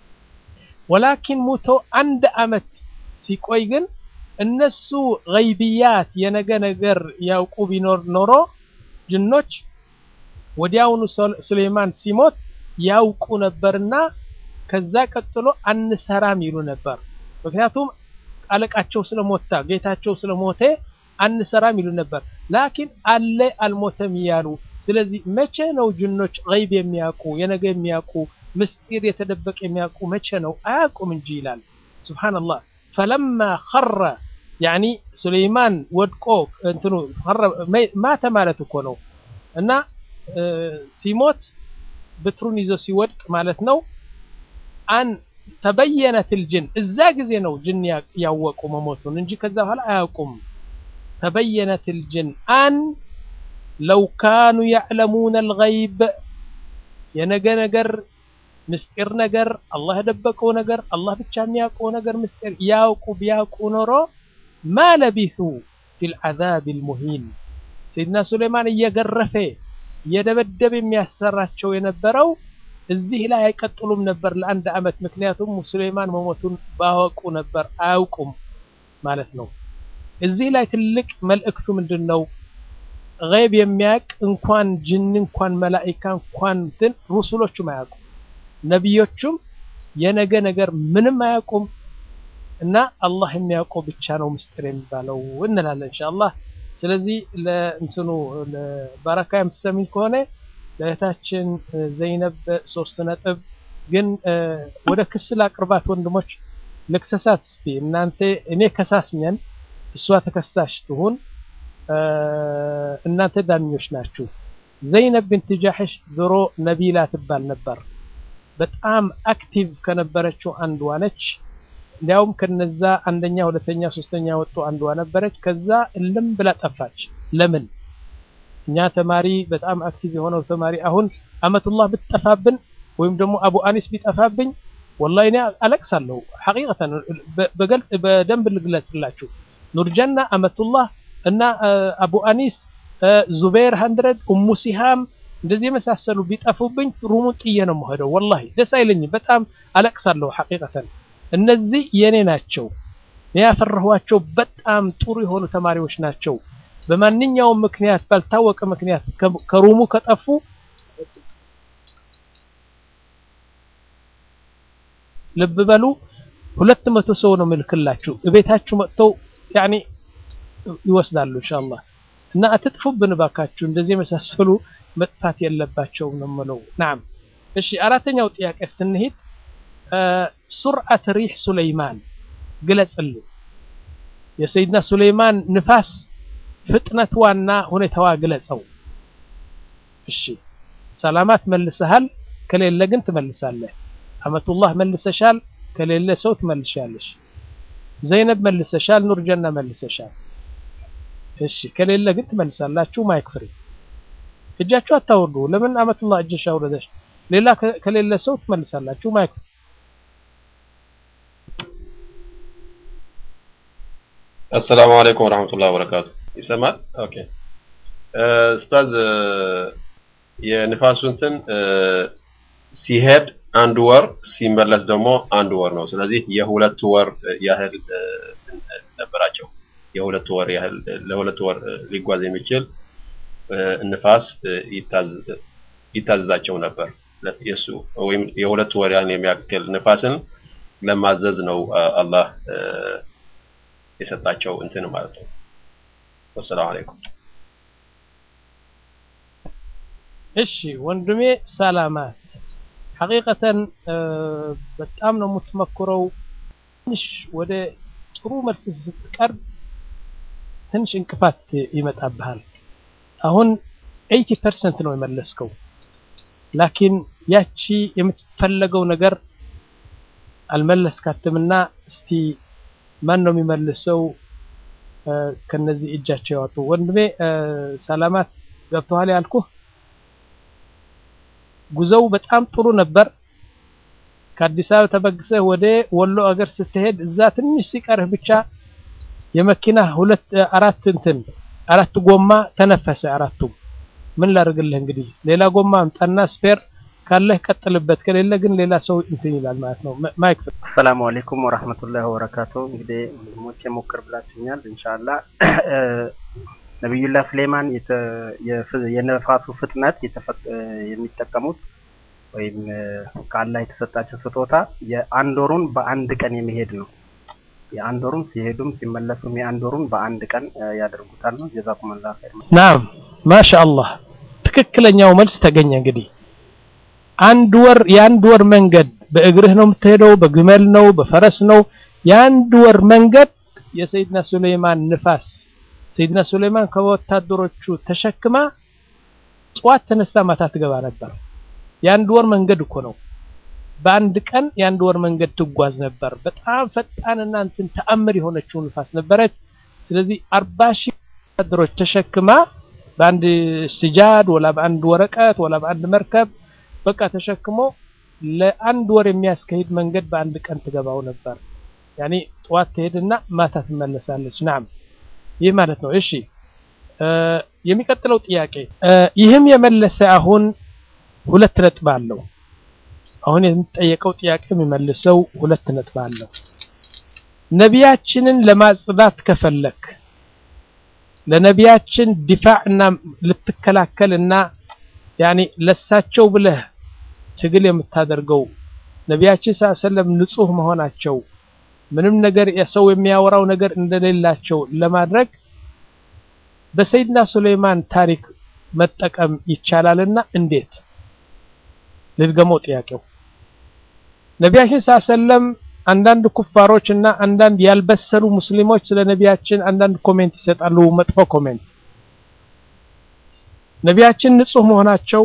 ወላኪን ሙቶ አንድ አመት ሲቆይ ግን እነሱ ገይብያት የነገ ነገር ያውቁ ቢኖር ኖሮ ጅኖች ወዲያውኑ ሱሌይማን ሲሞት ያውቁ ነበርና ከዛ ቀጥሎ አንሰራም ይሉ ነበር። ምክንያቱም አለቃቸው ስለሞታ ጌታቸው ስለሞተ አንሰራም ይሉ ነበር። ላኪን አለ አልሞተም እያሉ ስለዚህ መቼ ነው ጅኖች ገይብ የሚያውቁ የነገ የሚያውቁ ምስጢር የተደበቀ የሚያውቁ መቼ ነው? አያውቁም እንጂ ይላል። ሱብሃንአላህ ፈለማ ኸረ ያኒ ሱሌይማን ወድቆ እንትኑ ማተ ማለት እኮ ነው እና ሲሞት ብትሩን ይዞ ሲወድቅ ማለት ነው። አን ተበየነት ልጅን እዛ ጊዜ ነው ጅን ያወቁ መሞቱን እንጂ ከዛ በኋላ አያውቁም። ተበየነት ልጅን አን ለው ካኑ ያዕለሙን አልገይብ የነገ ነገር ምስጢር ነገር አላህ የደበቀው ነገር አላህ ብቻ የሚያውቀው ነገር ምስጢር ያውቁ ቢያውቁ ኖሮ ማ ለቢሱ ፊል ዐዛብ አልሙሂን ሰይድና ሱሌይማን እየገረፈ እየደበደበ የሚያሰራቸው የነበረው እዚህ ላይ አይቀጥሉም ነበር ለአንድ አመት። ምክንያቱም ሱሌይማን መሞቱን ባወቁ ነበር፣ አያውቁም ማለት ነው። እዚህ ላይ ትልቅ መልእክቱ ምንድን ነው? ገይብ የሚያውቅ እንኳን ጅን እንኳን መላኢካ እንኳን እንትን ሩሱሎቹም አያውቁም፣ ነቢዮቹም የነገ ነገር ምንም አያውቁም። እና አላህ የሚያውቀው ብቻ ነው ምስጢር የሚባለው እንላለን ኢንሻአላህ። ስለዚህ ለእንትኑ ለባረካ የምትሰሚኝ ከሆነ ለእህታችን ዘይነብ ሶስት ነጥብ ግን ወደ ክስ ላቅርባት ወንድሞች ልክሰሳት እስቲ እናንተ እኔ ከሳስ ነን እሷ ተከሳሽ ትሁን እናንተ ዳኞች ናችሁ ዘይነብ ብንት ጃሕሽ ድሮ ነቢላ ትባል ነበር በጣም አክቲቭ ከነበረችው አንዷ ነች እንዲያውም ከነዛ አንደኛ ሁለተኛ ሶስተኛ ወጡ አንዷ ነበረች ከዛ እልም ብላ ጠፋች ለምን እኛ ተማሪ በጣም አክቲቭ የሆነው ተማሪ አሁን አመቱላህ ብትጠፋብን ወይም ደግሞ አቡ አኒስ ቢጠፋብኝ ወላሂ እኔ አለቅሳለሁ ሐቂቀተን በገልጽ በደንብ ልግለጽላችሁ ኑርጀና አመቱላህ እና አቡ አኒስ ዙቤር ሀንድረድ ኡሙ ሲሃም እንደዚህ የመሳሰሉ ቢጠፉብኝ ሩሙን ጥዬ ነው የምሄደው ወላሂ ደስ አይለኝም በጣም አለቅሳለሁ ሐቂቀተን እነዚህ የኔ ናቸው ያፈራኋቸው በጣም ጥሩ የሆኑ ተማሪዎች ናቸው በማንኛውም ምክንያት ባልታወቀ ምክንያት ከሩሙ ከጠፉ ልብ በሉ ሁለት መቶ ሰው ነው ምልክላችሁ እቤታችሁ መጥተው ያኒ ይወስዳሉ ኢንሻአላህ እና አትጥፉብን ባካችሁ እንደዚህ የመሳሰሉ መጥፋት የለባቸውም ነው የምለው ናም እሺ አራተኛው ጥያቄ ስትንሄድ ሱርዓት ሪህ ሱለይማን ግለጽልን የሰይድና ሱለይማን ንፋስ ፍጥነትዋና ሁኔታዋ ግለጸው እሺ ሰላማት መልሰሃል ከሌለ ግን ትመልሳለህ አመቱላህ መልሰሻል ከሌለ ሰው ትመልሻለሽ ዘይነብ መልሰሻል ኑርጀና መልሰሻል እሺ ከሌለ ግን ትመልሳላችሁ ማይክ ፍሪ እጃችሁ አታወርዱ። ለምን አመቱላህ እጅሽ አውረደሽ? ሌላ ከሌለ ሰው ትመልሳላችሁ። ማይክ
አሰላሙ አለይኩም ወራህመቱላሂ ወበረካቱ። ይሰማል? ኦኬ ኡስታዝ የንፋሱ እንትን ሲሄድ አንድ ወር ሲመለስ ደግሞ አንድ ወር ነው። ስለዚህ የሁለት ወር ያህል ነበራቸው። የሁለት ወር ያህል ለሁለት ወር ሊጓዝ የሚችል ንፋስ ይታዘዛቸው ነበር። የሱ ወይም የሁለት ወር ያህል የሚያክል ንፋስን ለማዘዝ ነው አላህ የሰጣቸው እንትን ማለት ነው። ወሰላሙ አለይኩም።
እሺ ወንድሜ ሰላማት ሐቂቀተን በጣም ነው የምትመክረው። ትንሽ ወደ ጥሩ መልስ ስትቀርብ ትንሽ እንቅፋት ይመጣብሃል። አሁን 80% ነው የመለስከው፣ ላኪን ያቺ የምትፈለገው ነገር አልመለስካትምና እስቲ ማን ነው የሚመልሰው? ከነዚህ እጃቸው ያወጡ ወንድሜ ሰላማት ገብተዋል ያልኩህ ጉዞው በጣም ጥሩ ነበር። ከአዲስ አበባ ተበግሰህ ወደ ወሎ አገር ስትሄድ እዛ ትንሽ ሲቀርህ ብቻ የመኪና ሁለት አራት እንትን አራት ጎማ ተነፈሰ። አራቱም ምን ላድርግልህ እንግዲህ ሌላ ጎማ አምጣና ስፔር ካለህ ቀጥልበት፣ ከሌለ ግን ሌላ ሰው እንትን ይላል ማለት ነው። ማይክ
አሰላሙ አለይኩም ወራህመቱላሂ ወበረካቱ። እንግዲህ ወንድሞቼ ሞክር ብላችኛል። ኢንሻአላህ ነቢዩላህ ሱሌማን የነፋሱ ፍጥነት የሚጠቀሙት ወይም ከአላህ የተሰጣቸው ስጦታ የአንድ ወሩን በአንድ ቀን የሚሄድ ነው። የአንድ ወሩን ሲሄዱም ሲመለሱም የአንድ ወሩን በአንድ ቀን ያደርጉታል ነው። ጀዛኩሙላህ ኸይር።
ናም ማሻአላህ ትክክለኛው መልስ ተገኘ። እንግዲህ አንድ ወር የአንድ ወር መንገድ በእግርህ ነው የምትሄደው፣ በግመል ነው፣ በፈረስ ነው። የአንድ ወር መንገድ የሰይድና ሱሌማን ንፋስ ሰይድና ሱሌማን ከወታደሮቹ ተሸክማ ጠዋት ተነስታ ማታ ትገባ ነበር። የአንድ ወር መንገድ እኮ ነው። በአንድ ቀን የአንድ ወር መንገድ ትጓዝ ነበር። በጣም ፈጣንና እንትን ተአምር የሆነችው ንፋስ ነበረች። ስለዚህ አርባ ሺህ ወታደሮች ተሸክማ በአንድ ስጃድ ወላ በአንድ ወረቀት ወላ በአንድ መርከብ በቃ ተሸክሞ ለአንድ ወር የሚያስካሂድ መንገድ በአንድ ቀን ትገባው ነበር። ያኔ ጠዋት ትሄድና ማታ ትመለሳለች። ናም ይህ ማለት ነው። እሺ የሚቀጥለው ጥያቄ ይህም የመለሰ አሁን ሁለት ነጥብ አለው። አሁን የሚጠየቀው ጥያቄ የሚመልሰው ሁለት ነጥብ አለው። ነቢያችንን ለማጽዳት ከፈለክ ለነቢያችን ዲፋዕና ልትከላከልና ያኔ ለሳቸው ብለህ ትግል የምታደርገው ነቢያችን ሰለም ንጹህ መሆናቸው ምንም ነገር የሰው የሚያወራው ነገር እንደሌላቸው ለማድረግ በሰይድና ሱሌይማን ታሪክ መጠቀም ይቻላልና እንዴት? ልድገመው ጥያቄው። ነቢያችን ሰለም አንዳንድ ኩፋሮች እና አንዳንድ ያልበሰሉ ሙስሊሞች ስለ ነቢያችን አንዳንድ ኮሜንት ይሰጣሉ፣ መጥፎ ኮሜንት። ነቢያችን ንጹህ መሆናቸው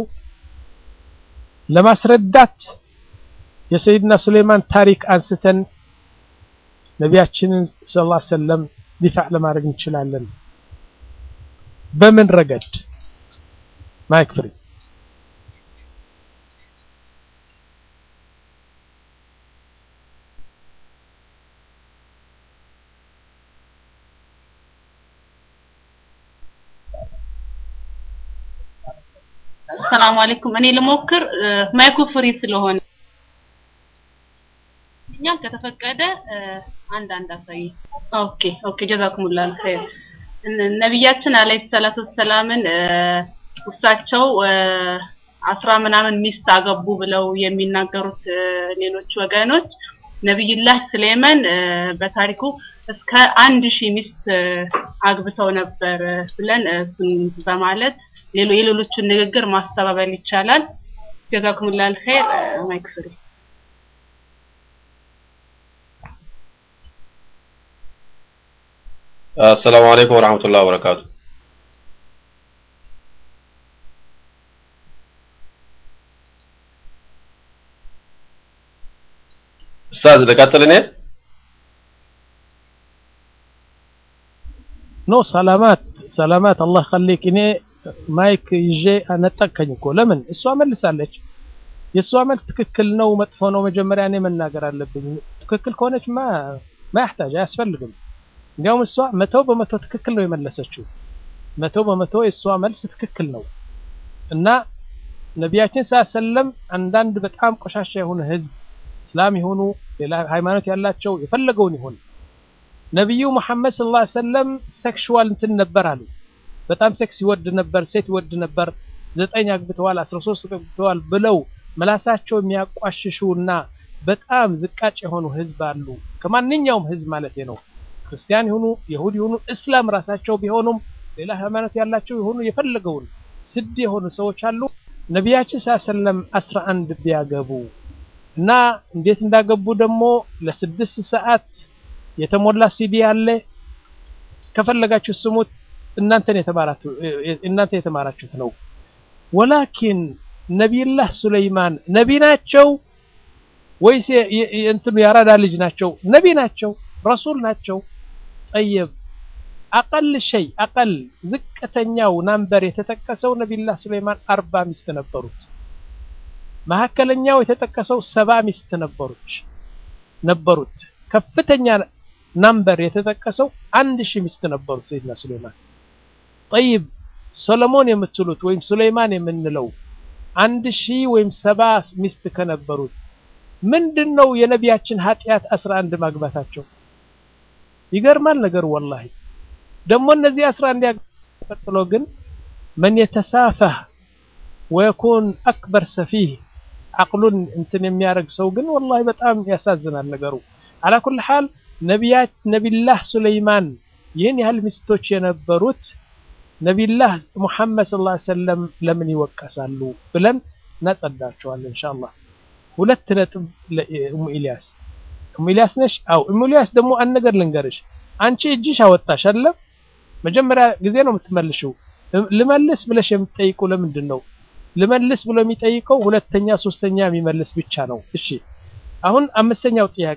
ለማስረዳት የሰይድና ሱሌይማን ታሪክ አንስተን ነቢያችንን ሰለላሁ ዐለይሂ ወሰለም ዲፋዕ ለማድረግ እንችላለን። በምን ረገድ? ማይክ ፍሪ
ሰላም አለይኩም። እኔ ልሞክር ማይኩ ፍሪ ስለሆነ እኛም ከተፈቀደ አንድ አንድ አሳይ። ኦኬ ኦኬ ጀዛኩሙላህ ኸይር። ነቢያችን አለይሂ ሰላቱ ሰላምን እሳቸው አስራ ምናምን ሚስት አገቡ ብለው የሚናገሩት ሌሎች ወገኖች ነቢዩላህ ሱሌማን በታሪኩ እስከ አንድ ሺህ ሚስት አግብተው ነበር ብለን እሱን በማለት የሌሎቹን ንግግር ማስተባበል ይቻላል። ጀዛኩሙላህ ኸይር። ማይክ ፍሪ
አሰላሙ አለይኩም ወራህመቱላሂ ወበረካቱ። ኡስታዝ ልቀጥል እኔ?
ኖ ሰላማት ሰላማት አላህ ኸሊክ። እኔ ማይክ ይዤ ነጠቅከኝ እኮ ለምን እሷ መልሳለች የእሷ መልስ ትክክል ነው መጥፎ ነው መጀመሪያ እኔ መናገር አለብኝ ትክክል ከሆነች ማ ማያህታጅ አያስፈልግም እንዲያውም እሷ መቶ በመቶ ትክክል ነው የመለሰችው መቶ በመቶ የእሷ መልስ ትክክል ነው እና ነቢያችን ሰለም አንዳንድ በጣም ቆሻሻ የሆነ ህዝብ እስላም የሆኑ ሌላ ሃይማኖት ያላቸው የፈለገውን ይሁን ነቢዩ መሐመድ ሰለላሁ ዐለይሂ ወሰለም ሴክሹዋል እንትን ነበር አሉ በጣም ሴክስ ይወድ ነበር ሴት ይወድ ነበር ዘጠኝ አግብተዋል አስራ ሶስት አግብተዋል ብለው መላሳቸው የሚያቋሽሹና በጣም ዝቃጭ የሆኑ ህዝብ አሉ ከማንኛውም ህዝብ ማለት ነው ክርስቲያን ይሁኑ ይሁድ ይሁኑ እስላም ራሳቸው ቢሆኑም ሌላ ሃይማኖት ያላቸው የሆኑ የፈለገውን ስድ የሆኑ ሰዎች አሉ ነቢያችን ሰለም አስራ አንድ ቢያገቡ እና እንዴት እንዳገቡ ደግሞ ለስድስት ሰዓት የተሞላ ሲዲ አለ ከፈለጋችሁ ስሙት እናንተን የተማራችሁ እናንተ የተማራችሁት ነው ወላኪን ነቢይላህ ሱለይማን ነቢ ናቸው ወይስ እንትኑ ያራዳ ልጅ ናቸው ነቢ ናቸው ረሱል ናቸው ጠየብ አቀል ሸይ አቀል ዝቅተኛው ናምበር የተጠቀሰው ነቢይላህ ሱለይማን አርባ ሚስት ነበሩት መካከለኛው የተጠቀሰው ሰባ ሚስት ነበሩት ነበሩት ከፍተኛ ናምበር የተጠቀሰው አንድ ሺህ ሚስት ነበሩት ሰይድና ሱለይማን ጠይብ ሶሎሞን የምትሉት ወይም ሱለይማን የምንለው አንድ ሺህ ወይም ሰባ ሚስት ከነበሩት ምንድን ነው የነቢያችን ኃጢአት አስራ አንድ ማግባታቸው ይገርማል ነገር ወላሂ ደግሞ እነዚህ አስራ አንድ ቀጥሎ ግን መን የተሳፈህ ወየኩን አክበር ሰፊህ አቅሉን እንትን የሚያደርግ ሰው ግን ወላሂ በጣም ያሳዝናል ነገሩ አላ ኩል ሐል ነቢያት ነቢላህ ሱለይማን ይህን ያህል ሚስቶች የነበሩት ነቢላህ ሙሐመድ ሰለላሁ ዐለይሂ ወሰለም ለምን ይወቀሳሉ ብለን እናጸዳቸዋለን ኢንሻአላህ ሁለት ነጥብ ለኡሙ ኢልያስ ኡሙ ኢልያስ ነሽ አው ኡሙ ኢልያስ ደግሞ አንድ ነገር ልንገርሽ አንቺ እጅሽ አወጣሽ አለ መጀመሪያ ጊዜ ነው የምትመልሽው ልመልስ ብለሽ የምትጠይቁ ለምንድን ነው ልመልስ ብሎ የሚጠይቀው ሁለተኛ ሶስተኛ የሚመልስ ብቻ ነው እሺ አሁን አምስተኛው ጥያቄ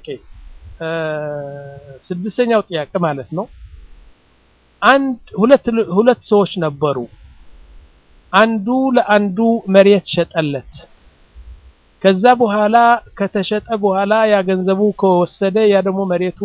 ስድስተኛው ጥያቄ ማለት ነው አንድ ሁለት ሁለት ሰዎች ነበሩ አንዱ ለአንዱ መሬት ሸጠለት ከዛ በኋላ ከተሸጠ በኋላ ያ ገንዘቡ ከወሰደ ያ ደግሞ መሬቱ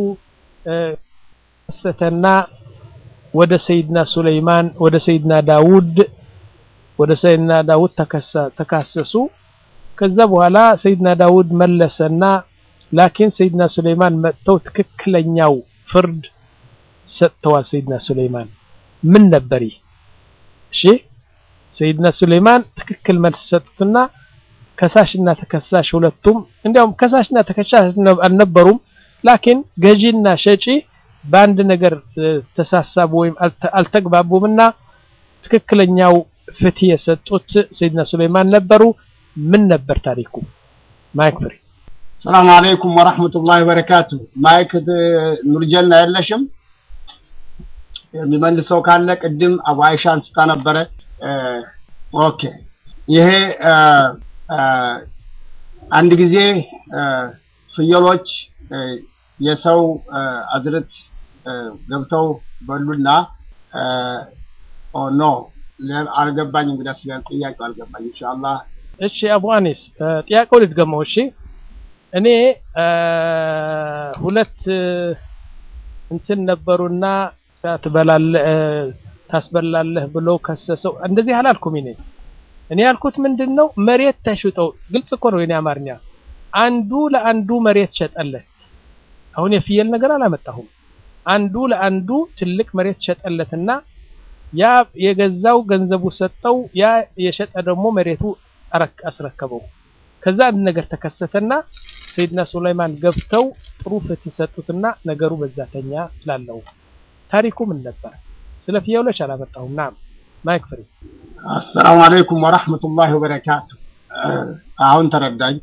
ሰተና ወደ ሰይድና ሱለይማን ወደ ሰይድና ዳውድ ወደ ሰይድና ዳውድ ተካሰሱ ከዛ በኋላ ሰይድና ዳውድ መለሰና ላኪን ሰይድና ሱለይማን መጥተው ትክክለኛው ፍርድ ሰጥተዋል ሰይድና ሱለይማን ምን ነበር እሺ ሰይድና ሱለይማን ትክክል መልስ ሰጡትና ከሳሽና ተከሳሽ ሁለቱም እንዲያውም ከሳሽና ተከሳሽ አልነበሩም ላኪን ገዢና ሸጪ በአንድ ነገር ተሳሳቡ ወይም አልተግባቡምና ትክክለኛው ፍትህ የሰጡት ሰይድና ሱለይማን ነበሩ ምን ነበር ታሪኩ ማይክ ፍሪ
ሰላም አለይኩም ወራህመቱላሂ ወበረካቱ ማይክ ኑርጀና የለሽም የሚመልሰው ካለ ቅድም አቡ አይሻ አንስታ ነበረ ኦኬ ይሄ አንድ ጊዜ ፍየሎች የሰው አዝርት ገብተው በሉና ኖ አልገባኝ እንግዲህ ስለ ጥያቄው አልገባኝ ኢንሻአላህ
እሺ አቡ አኒስ ጥያቄው ልትገመው እሺ እኔ ሁለት እንትን ነበሩና ትበላለህ ታስበላለህ ብሎ ከሰሰው እንደዚህ አላልኩም እኔ እኔ ያልኩት ምንድነው መሬት ተሽጠው ግልጽ እኮ ነው የኔ አማርኛ አንዱ ለአንዱ መሬት ሸጠለት አሁን የፍየል ነገር አላመጣሁም አንዱ ለአንዱ ትልቅ መሬት ሸጠለትና ያ የገዛው ገንዘቡ ሰጠው ያ የሸጠ ደግሞ መሬቱ አስረከበው ከዛ አንድ ነገር ተከሰተና ሰይድና ሱለይማን ገብተው ጥሩ ፍትህ ሰጡትና ነገሩ በዛተኛ ላለው ታሪኩ ምን ነበር ስለ ፍየሎች አላመጣሁም ናም ማይክ ፍሪ
አሰላሙ አለይኩም ወራህመቱላሂ ወበረካቱ አሁን ተረዳኝ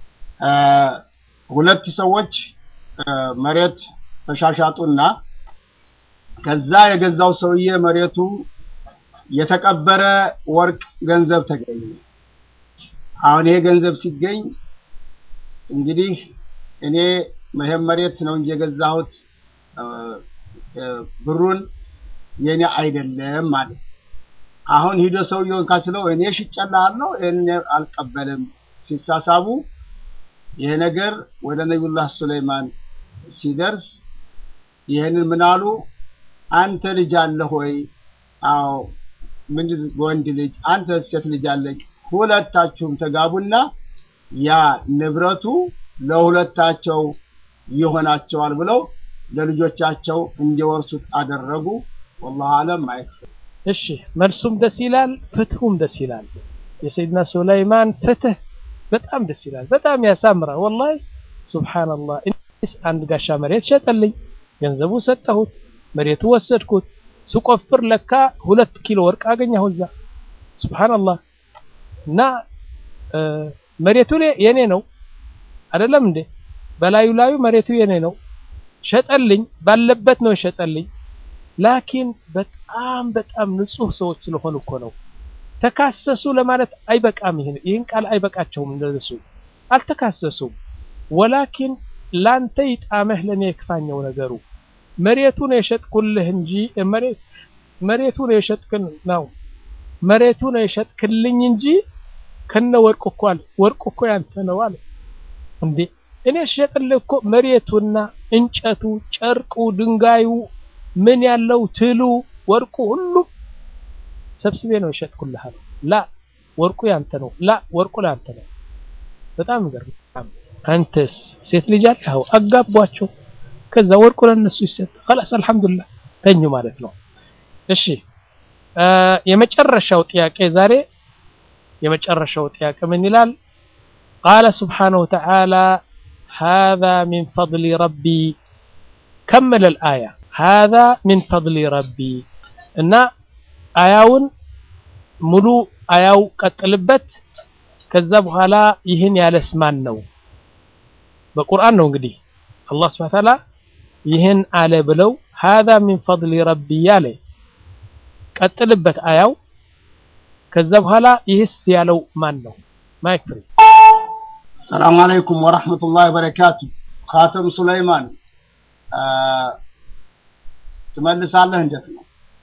ሁለት ሰዎች መሬት ተሻሻጡና ከዛ የገዛው ሰውዬ መሬቱ የተቀበረ ወርቅ ገንዘብ ተገኘ አሁን ይሄ ገንዘብ ሲገኝ እንግዲህ እኔ ይሄን መሬት ነው እንጂ የገዛሁት ብሩን የኔ አይደለም ማለት አሁን ሂዶ ሰውየውን ካስለው እኔ ሽጨልሃለሁ እኔ አልቀበልም ሲሳሳቡ ይሄ ነገር ወደ ነቢዩላህ ሱለይማን ሲደርስ ይህንን ምን አሉ? አንተ ልጅ አለህ ወይ? አዎ ምን ወንድ ልጅ፣ አንተ ሴት ልጅ አለኝ። ሁለታችሁም ተጋቡና ያ ንብረቱ ለሁለታቸው ይሆናቸዋል ብለው ለልጆቻቸው እንዲወርሱት አደረጉ። ወላሁ አለም አይክፈል።
እሺ መልሱም ደስ ይላል፣ ፍትሁም ደስ ይላል። የሰይድና ሱለይማን ፍትህ በጣም ደስ ይላል፣ በጣም ያሳምራል። ወላሂ ሱብሃንአላህ። እኔስ አንድ ጋሻ መሬት ሸጠልኝ፣ ገንዘቡ ሰጠሁት፣ መሬቱ ወሰድኩት። ስቆፍር ለካ ሁለት ኪሎ ወርቅ አገኘሁ እዛ። ሱብሃንአላህ። እና መሬቱ የኔ ነው አይደለም እንዴ? በላዩ ላዩ መሬቱ የኔ ነው። ሸጠልኝ፣ ባለበት ነው የሸጠልኝ። ላኪን በጣም በጣም ንጹህ ሰዎች ስለሆኑ እኮ ነው። ተካሰሱ ለማለት አይበቃም። ይሄን ይህን ቃል አይበቃቸውም። እንደሱ አልተካሰሱም። ወላኪን ላንተ ይጣመህ ለኔ የክፋኘው ነገሩ መሬቱ ነው የሸጥኩልህ እንጂ መሬት መሬቱ ነው የሸጥክን ነው መሬቱ ነው የሸጥክልኝ እንጂ ከነ ወርቁ እኮ አለ ወርቁ እኮ ያንተ ነው አለ። እንዴ እኔ ሸጥልህ እኮ መሬቱና እንጨቱ፣ ጨርቁ፣ ድንጋዩ ምን ያለው ትሉ ወርቁ ሁሉም ሰብስቤ ነው የሸጥኩልህ አለው። ላ ወርቁ ያንተ ነው። ላ ወርቁ ላንተ ነው። በጣም ይገርም። አንተስ ሴት ልጅ አለህ? አጋቧቸው። ከዛ ወርቁ ለነሱ ይሰጥ። خلاص አልহামዱሊላህ ተኙ ማለት ነው። እሺ የመጨረሻው ጥያቄ ዛሬ የመጨረሻው ጥያቄ ምን ይላል? قال سبحانه وتعالى هذا من فضل ربي كمل الآية هذا من فضل ربي እና አያውን ሙሉ አያው ቀጥልበት። ከዛ በኋላ ይህን ያለስ ማን ነው? በቁርአን ነው እንግዲህ አላህ ሱብሓነሁ ወተዓላ ይህን አለ ብለው هذا من فضل ربي ያለ ቀጥልበት አያው። ከዛ በኋላ ይህስ ያለው ማን ነው? ማይክ ፍሪ።
ሰላም አለይኩም ወራህመቱላሂ ወበረካቱ። ካተም ሱለይማን ትመልሳለህ? እንዴት ነው?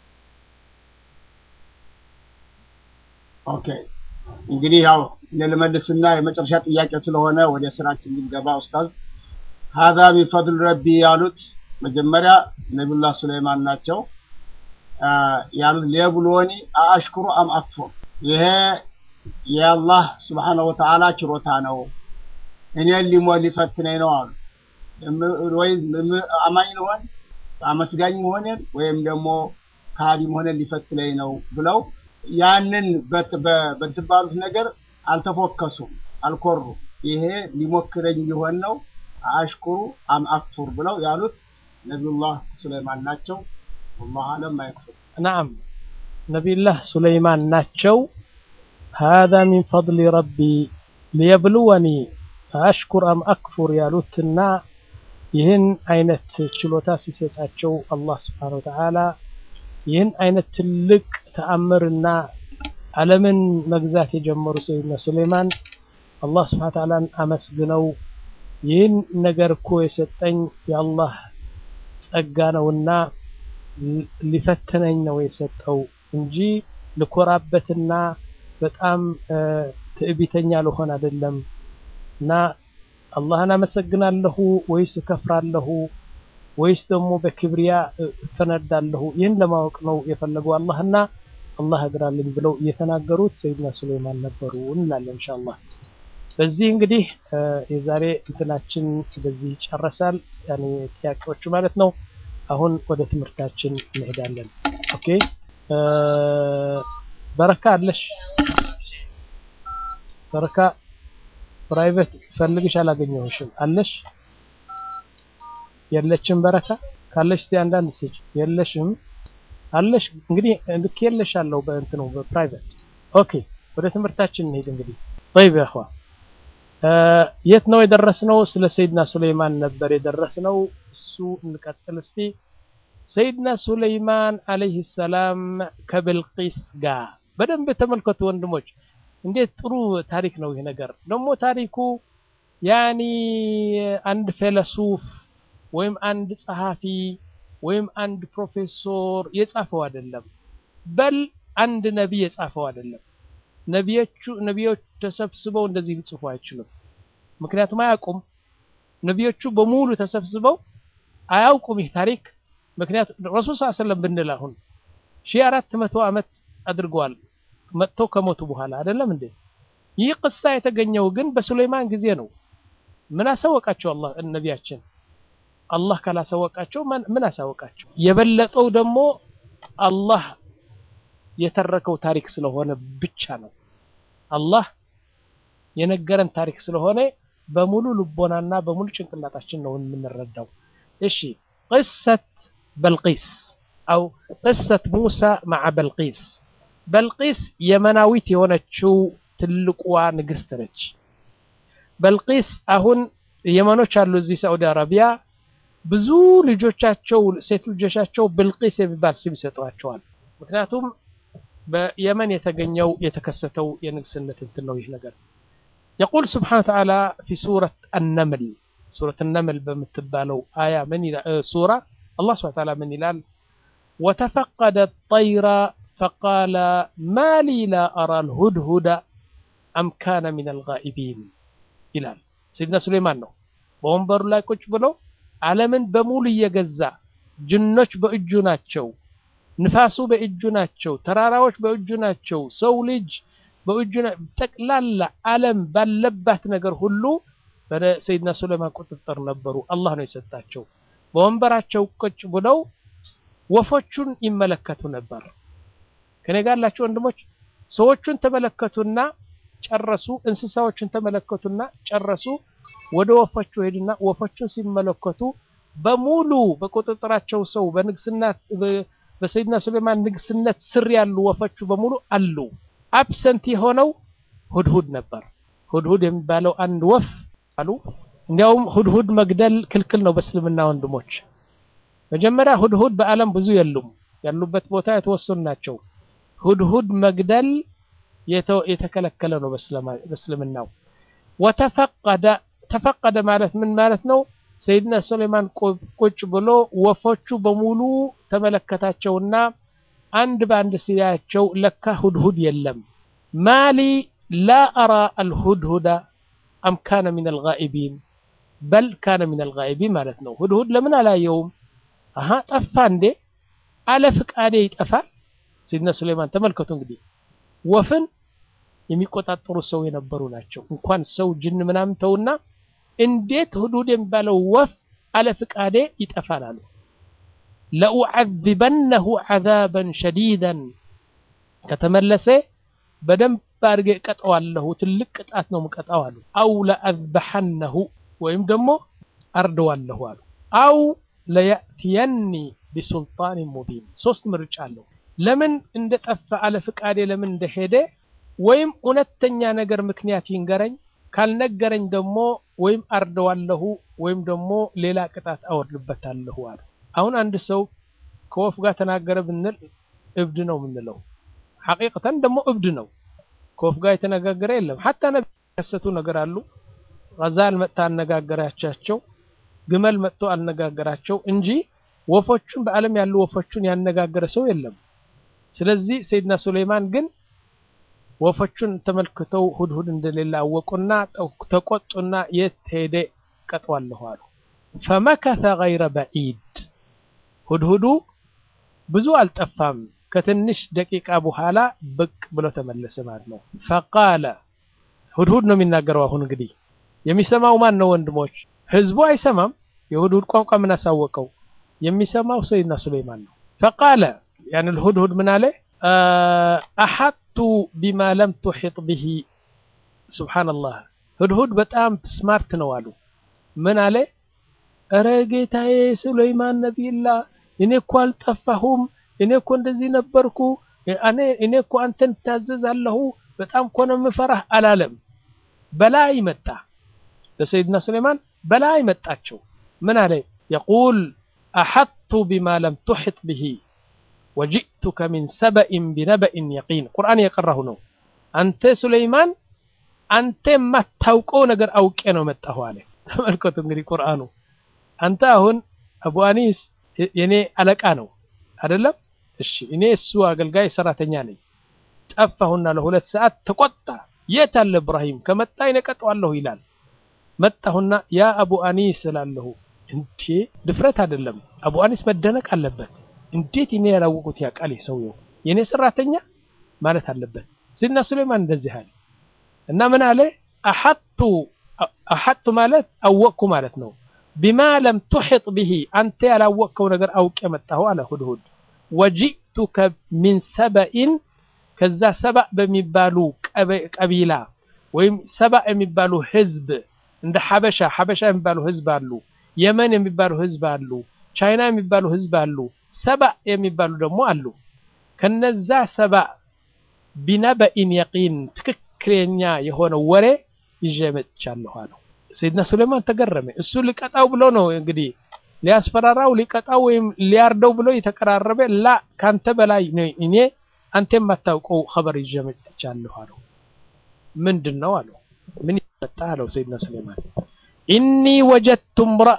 ኦኬ እንግዲህ ያው እኔ ልመልስና የመጨረሻ ጥያቄ ስለሆነ ወደ ስራችን ልንገባ ኡስታዝ ሀዛ ሚን ፈድል ረቢ ያሉት መጀመሪያ ነቢዩላህ ሱለይማን ናቸው ያሉት ሊየብሉወኒ አአሽኩሩ አም አክፉር ይሄ የአላህ ስብሓነሁ ወተዓላ ችሮታ ነው እኔን ሊሞ ሊፈትነኝ ነው አሉ ወይ አማኝ ልሆን አመስጋኝ መሆኔን ወይም ደግሞ ከሃዲ መሆኔን ሊፈትነኝ ነው ብለው ያንን በትባሉት ነገር አልተፎከሱም፣ አልኮሩ። ይሄ ሊሞክረኝ ሊሆን ነው አሽኩሩ አም አክፉር ብለው ያሉት ነቢዩላህ ሱለይማን ናቸው። ወላሁ አለም አይክፉር።
ነዓም ነቢዩላህ ሱለይማን ናቸው። هذا من فضل ربي ليبلوني አሽኩር አም አክፉር ያሉትና ይህን አይነት ችሎታ ሲሰጣቸው አላህ ስብሓነሁ ወተዓላ ይህን አይነት ትልቅ ተአምርና ዓለምን መግዛት የጀመሩ ሰይድና ሱሌይማን አላህ ስብሐ ተዓላን አመስግነው ይህን ነገር እኮ የሰጠኝ የአላህ ጸጋ ነውና ሊፈትነኝ ነው የሰጠው እንጂ ልኮራበትና በጣም ትዕቢተኛ ልሆን አይደለም እና አላህን አመሰግናለሁ ወይስ እከፍራለሁ ወይስ ደግሞ በክብሪያ እፈነዳለሁ? ይህን ለማወቅ ነው የፈለገው አላህና አላህ እግራልኝ ብለው እየተናገሩት ሰይድና ሱለይማን ነበሩ እንላለን ኢንሻአላህ። በዚህ እንግዲህ የዛሬ እንትናችን በዚህ ይጨረሳል፣ ያኔ ጥያቄዎቹ ማለት ነው። አሁን ወደ ትምህርታችን እንሄዳለን። ኦኬ በረካ አለሽ? በረካ ፕራይቬት ፈልግሽ አላገኘሁሽም። አለሽ? የለችም በረካ ካለሽ እስቲ አንዳንድ ስጭ። የለሽም አለሽ እንግዲህ ልክ የለሽ አለው በእንትኑ በፕራይቬት ኦኬ ወደ ትምህርታችን እንሄድ እንግዲህ طيب يا اخوان የት ነው የደረስነው ስለ ሰይድና ሱለይማን ነበር የደረስነው እሱ እንቀጥል እስቲ ሰይድና ሱለይማን አለይሂ ሰላም ከብልቂስ ጋር በደንብ ተመልከቱ ወንድሞች እንዴት ጥሩ ታሪክ ነው ይህ ነገር ደግሞ ታሪኩ ያኒ አንድ ፈለሱፍ ወይም አንድ ጸሐፊ ወይም አንድ ፕሮፌሰር የጻፈው አይደለም። በል አንድ ነቢይ የጻፈው አይደለም። ነቢዮቹ ነቢዮች ተሰብስበው እንደዚህ ሊጽፉ አይችሉም። ምክንያቱም አያውቁም። ነቢዮቹ በሙሉ ተሰብስበው አያውቁም ይህ ታሪክ። ምክንያቱም ረሱል ሰለላሁ ዐለይሂ ወሰለም ብንል አሁን ሺህ አራት መቶ ዓመት አድርገዋል መጥተው ከሞቱ በኋላ አይደለም እንዴ? ይህ ቅሳ የተገኘው ግን በሱለይማን ጊዜ ነው። ምን አሳወቃቸው አላህ ነቢያችን? አላህ ካላሳወቃቸው ምን አሳወቃቸው? የበለጠው ደግሞ አላህ የተረከው ታሪክ ስለሆነ ብቻ ነው። አላህ የነገረን ታሪክ ስለሆነ በሙሉ ልቦናና በሙሉ ጭንቅላታችን ነው የምንረዳው። እሺ ቅሰት በልቂስ አው ቅሰት ሙሳ መዓ በልቂስ። በልቂስ የመናዊት የሆነችው ትልቁዋ ንግስት ነች። በልቂስ አሁን የመኖች አሉ እዚህ ሳዑዲ አረቢያ ብዙ ልጆቻቸው ሴት ልጆቻቸው ብልቂስ የሚባል ስም ይሰጧቸዋል። ምክንያቱም በየመን የተገኘው የተከሰተው የንግስነት እንትን ነው ይህ ነገር። የቁል ስብሓነ ወተዓላ ፊ ሱረት አነምል ሱረት አነምል በምትባለው አያ ምን ሱራ አላህ ስብሓነ ወተዓላ ምን ይላል? ወተፈቀደ ጠይራ ፈቃለ ማ ሊ ላ አራ ልሁድሁደ አም ካነ ሚን አልጋኢቢን ይላል። ሰይድና ሱሌይማን ነው በወንበሩ ላይ ቁጭ ብለው ዓለምን በሙሉ እየገዛ ጅኖች በእጁ ናቸው፣ ንፋሱ በእጁ ናቸው፣ ተራራዎች በእጁ ናቸው፣ ሰው ልጅ በእጁ ጠቅላላ ዓለም ባለባት ነገር ሁሉ በሰይድና ሱሌይማን ቁጥጥር ነበሩ። አላህ ነው የሰጣቸው። በወንበራቸው ቁጭ ብለው ወፎቹን ይመለከቱ ነበር። ከኔ ጋር ያላችሁ ወንድሞች ሰዎቹን ተመለከቱና ጨረሱ። እንስሳዎችን ተመለከቱና ጨረሱ። ወደ ወፎቹ ሄዱና ወፎቹን ሲመለከቱ በሙሉ በቁጥጥራቸው ሰው በንግስና በሰይድና ሱሌማን ንግስነት ስር ያሉ ወፎቹ በሙሉ አሉ። አብሰንት የሆነው ሁድሁድ ነበር። ሁድሁድ የሚባለው አንድ ወፍ አሉ። እንዲያውም ሁድሁድ መግደል ክልክል ነው በእስልምና ወንድሞች። መጀመሪያ ሁድሁድ በዓለም ብዙ የሉም፣ ያሉበት ቦታ የተወሰኑ ናቸው። ሁድሁድ መግደል የተከለከለ ነው በእስልምናው። ወተፈቀደ ተፈቀደ ማለት ምን ማለት ነው? ሰይድና ሱሌማን ቁጭ ብሎ ወፎቹ በሙሉ ተመለከታቸውና አንድ በአንድ ሲያያቸው ለካ ሁድሁድ የለም። ማሊ ላ አራ አልሁድሁደ አም ካነ ሚን አልጋኢቢን በል ካነ ሚን አልጋኢቢን ማለት ነው። ሁድሁድ ለምን አላየውም? አሀ ጠፋ እንዴ? አለ ፍቃዴ ይጠፋል? ሰይድና ሱሌማን ተመልከቱ እንግዲህ ወፍን የሚቆጣጠሩ ሰው የነበሩ ናቸው። እንኳን ሰው ጅን ምናምን ተውና እንዴት ሁዱድ የሚባለው ወፍ አለ ፍቃዴ ይጠፋል አሉ። ለኡዓዚበነሁ ዓዛበን ሸዲደን ከተመለሰ በደንብ አድርጌ እቀጠዋለሁ፣ ትልቅ ቅጣት ነው ምቀጣው አሉ። አው ለአዝበሐነሁ ወይም ደግሞ አርደዋለሁ አሉ። አው ለያእትየኒ ቢሱልጣን ሙቢን ሶስት ምርጫ አለው። ለምን እንደጠፋ አለ ፍቃዴ ለምን እንደሄደ ወይም እውነተኛ ነገር ምክንያት ይንገረኝ፣ ካልነገረኝ ደግሞ ወይም አርደዋለሁ ወይም ደግሞ ሌላ ቅጣት አወርድበታለሁ አለ። አሁን አንድ ሰው ከወፍ ጋር ተናገረ ብንል እብድ ነው የምንለው። ሐቂቀተን ደግሞ እብድ ነው። ከወፍ ጋር የተነጋገረ የለም። ሐታ ነቢ ከሰቱ ነገር አሉ። ጋዛል መጥታ አነጋገራቻቸው፣ ግመል መጥቶ አነጋገራቸው እንጂ ወፎቹን በዓለም ያሉ ወፎቹን ያነጋገረ ሰው የለም። ስለዚህ ሰይድና ሱሌይማን ግን ወፎቹን ተመልክተው ሁድሁድ እንደሌለ አወቁና ተቆጡና የት ሄደ ቀጠዋለሁ አሉ። ፈመከተ ገይረ በዒድ ሁድሁዱ ብዙ አልጠፋም። ከትንሽ ደቂቃ በኋላ ብቅ ብሎ ተመለሰ ማለት ነው። ፈቃለ ሁድሁድ ነው የሚናገረው። አሁን እንግዲህ የሚሰማው ማን ነው ወንድሞች? ህዝቡ አይሰማም። የሁድሁድ ቋንቋ ምን አሳወቀው? የሚሰማው ሰይድና ሱሌይማን ነው። ፈቃለ ያን الهدهد ምን አለ አሐቱ ቢማ ለም ትሒጥ ብሂ ሱብሓነላህ ሁድሁድ በጣም ስማርት ነው አሉ ምን አለ እረ ጌታዬ ሱለይማን ነቢይላህ እኔ እኮ አልጠፋሁም እኔ እኮ እንደዚህ ነበርኩ እኔ እኮ አንተን ታዘዛለሁ በጣም እኮ ነው የምፈራህ አላለም በላይ መጣ ለሰይድና ሱለይማን በላይ መጣቸው ምን አለ የቁል አሐቱ ቢማ ለም ትሒጥ ብሂ ወጂእቱከ ሚን ሰበኢን ቢነበኢን የቂን ቁርአን የቀራሁ ነው። አንተ ሱለይማን አንተ የማታውቀው ነገር አውቄ ነው መጣሁ አለ። ተመልከቱ እንግዲህ ቁርአኑ። አንተ አሁን አቡ አኒስ የኔ አለቃ ነው አይደለም? እሺ እኔ እሱ አገልጋይ ሰራተኛ ነኝ። ጠፋሁና ለሁለት ሰዓት ተቆጣ። የት አለ እብራሂም? ከመጣ ይነቀጠዋለሁ ይላል። መጣሁና ያ አቡ አኒስ እላለሁ። እንዴ ድፍረት አይደለም። አቡ አኒስ መደነቅ አለበት። እንዴት እኔ ያላወቁት ያውቃል ሰውየው የኔ ሰራተኛ ማለት አለበት። ሲድና ሱሌማን እንደዚህ አለ እና ምን አለ አሐጡ አሐጡ ማለት አወቅኩ ማለት ነው። ቢማ ለም ቱሒጥ ብሂ አንተ ያላወቅከው ነገር አውቄ መጣሁ አለ ሁድሁድ። ወጂእቱከ ሚን ሰበኢን ከዛ ሰባእ በሚባሉ ቀቢላ ወይም ሰባእ የሚባሉ ህዝብ እንደ ሐበሻ ሐበሻ የሚባሉ ህዝብ አሉ። የመን የሚባሉ ህዝብ አሉ። ቻይና የሚባሉ ህዝብ አሉ። ሰባእ የሚባሉ ደግሞ አሉ። ከነዛ ሰባእ ቢነበኢን የቂን ትክክለኛ የሆነ ወሬ ይዤ መጥቻለሁ አለው። ሰይድና ሱሌማን ተገረመ። እሱ ሊቀጣው ብሎ ነው እንግዲህ ሊያስፈራራው ሊቀጣው ወይም ሊያርደው ብሎ የተቀራረበ ላ ካንተ በላይ ነው እኔ አንተ የማታውቀው ኸበር ይዤ መጥቻለሁ አለው። ምንድን ነው አለው። ምን ይመጣ አለው ሰይድና ሱሌማን ኢኒ ወጀድቱ እምረአ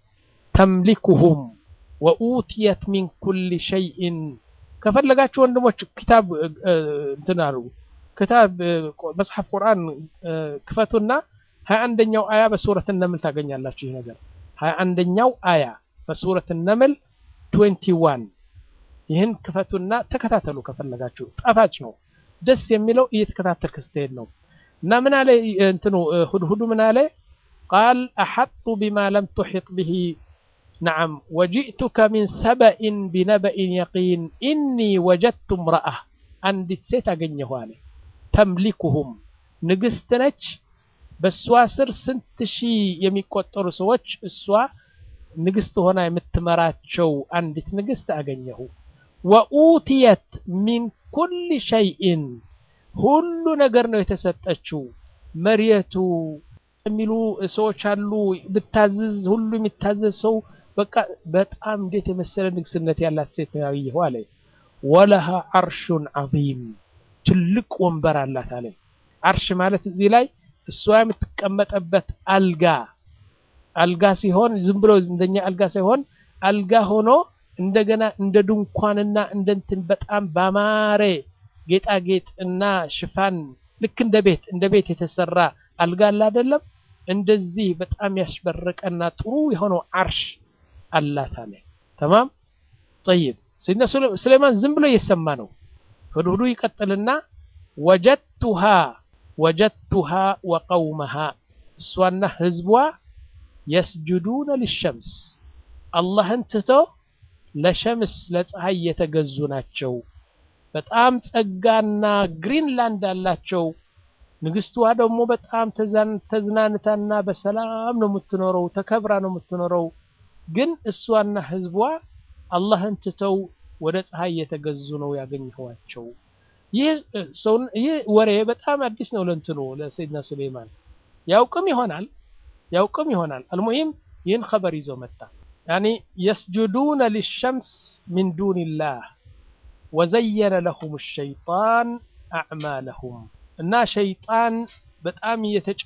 ተምሊኩሁም ወኡትየት ሚን ኩሊ ሸይእን ከፈለጋችሁ ወንድሞች ክታብ እንትን አሉ ክታብ መጽሐፍ ቁርአን ክፈቱና ሀያ አንደኛው አያ በሱረት ነምል ታገኛላችሁ። ይህ ነገር ሀያ አንደኛው አያ በሱረት ነምል ትዌንቲ ዋን ይህን ክፈቱና ተከታተሉ ከፈለጋችሁ። ጣፋጭ ነው፣ ደስ የሚለው እየተከታተልክ ስትሄድ ነው። እና ምን አለ እንትኑ ሁድሁዱ ምን አለ ቃል አሐጡ ቢማ ለም ቱሒጥ ብሂ ነዓም ወጂእቱከ ሚን ሰበኢን ቢነበኢን የቂን ኢኒ ወጀድቱ እምረአ አንዲት ሴት አገኘሁ አለ ተምሊኩሁም ንግስት ነች። በእሷ ስር ስንት ሺህ የሚቆጠሩ ሰዎች እሷ ንግስት ሆና የምትመራቸው አንዲት ንግስት አገኘሁ። ወኡትየት ሚን ኩል ሸይኢን ሁሉ ነገር ነው የተሰጠችው። መሬቱ የሚሉ ሰዎች አሉ። ብታዝዝ ሁሉ የሚታዘዝ ሰው በቃ በጣም እንዴት የመሰለ ንግስነት ያላት ሴት ነው ያየሁ አለ። ወለሃ አርሹን ዐዚም ትልቅ ወንበር አላት አለ። አርሽ ማለት እዚህ ላይ እሷ የምትቀመጠበት አልጋ አልጋ ሲሆን ዝም ብሎ እንደኛ አልጋ ሳይሆን አልጋ ሆኖ እንደገና እንደ ድንኳንና እንደ እንትን በጣም ባማረ ጌጣጌጥ እና ሽፋን ልክ እንደ ቤት እንደ ቤት የተሰራ አልጋ አለ አይደለም? እንደዚህ በጣም ያስበረቀና ጥሩ የሆነው አርሽ አላት አለ። ተማም ጠይብ። ሰይድና ሱሌማን ዝም ብሎ እየሰማ ነው። ሁድሁዱ ይቀጥልና ወጀድቱሃ ወጀድቱሃ ወቀውመሃ እሷና ህዝቧ የስጁዱነ ሊሸምስ አላህን ትቶ ለሸምስ ለፀሐይ የተገዙ ናቸው። በጣም ጸጋና ግሪንላንድ አላቸው። ንግስትዋ ደግሞ በጣም ተዝናንታና በሰላም ነው የምትኖረው፣ ተከብራ ነው የምትኖረው። ግን እሷና ህዝቧ አላህን ትተው ወደ ፀሐይ የተገዙ ነው ያገኘኋቸው። ይህ ወሬ በጣም አዲስ ነው ለእንትኑ ለሰይድና ሱሌይማን ያውቅም ይሆናል ያውቅም ይሆናል። አልሙሂም ይህን ኸበር ይዞ መጣ። ያኒ የስጁዱነ ሊሸምስ ሚን ዱንላህ ወዘየነ ለሁም ሸይጣን አዕማለሁም እና ሸይጣን በጣም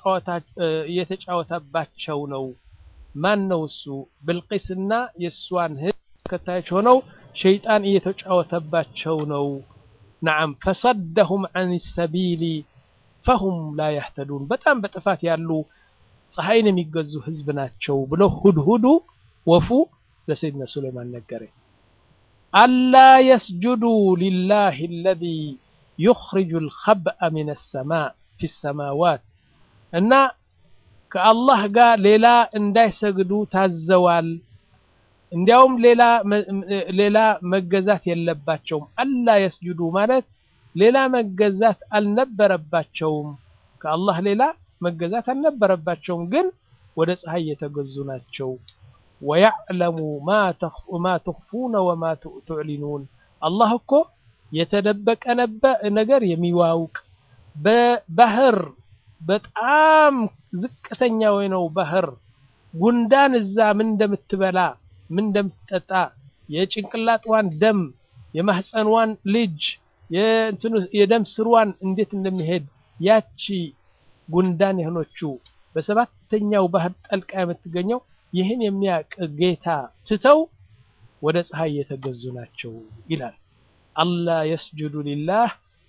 እየተጫወተባቸው ነው። ማን ነው እሱ? ብልቂስና የእሷን ህዝብ ተከታዮች ሆነው ሸይጣን እየተጫወተባቸው ነው። ነዓም ፈሰደሁም አን ሰቢሊ ፈሁም ላ ያህተዱን በጣም በጥፋት ያሉ ፀሐይን የሚገዙ ህዝብ ናቸው ብሎ ሁድሁዱ ወፉ ለሰይድና ሱሌይማን ነገረ። አላ የስጁዱ ሊላህ አለዚ ዩኽሪጁ ልኸብአ ሚነ ሰማእ ፊ ሰማዋት እና ከአላህ ጋር ሌላ እንዳይሰግዱ ታዘዋል። እንዲያውም ሌላ መገዛት የለባቸውም። አላ የስጁዱ ማለት ሌላ መገዛት አልነበረባቸውም። ከአላህ ሌላ መገዛት አልነበረባቸውም፣ ግን ወደ ፀሐይ የተገዙ ናቸው። ወያዕለሙ ማ ትኽፉነ ወማ ትዕሊኑን አላህ እኮ የተደበቀ ነገር የሚዋውቅ በባህር በጣም ዝቅተኛ ነው ባህር ጉንዳን እዛ ምን እንደምትበላ ምን እንደምትጠጣ የጭንቅላጥዋን ደም የማህፀንዋን ልጅ የደም ስርዋን እንዴት እንደሚሄድ ያቺ ጉንዳን የሆነችው በሰባተኛው ባህር ጠልቃ የምትገኘው ይህን የሚያውቅ ጌታ ትተው ወደ ፀሐይ የተገዙ ናቸው ይላል። አላ የስጁዱ ሊላህ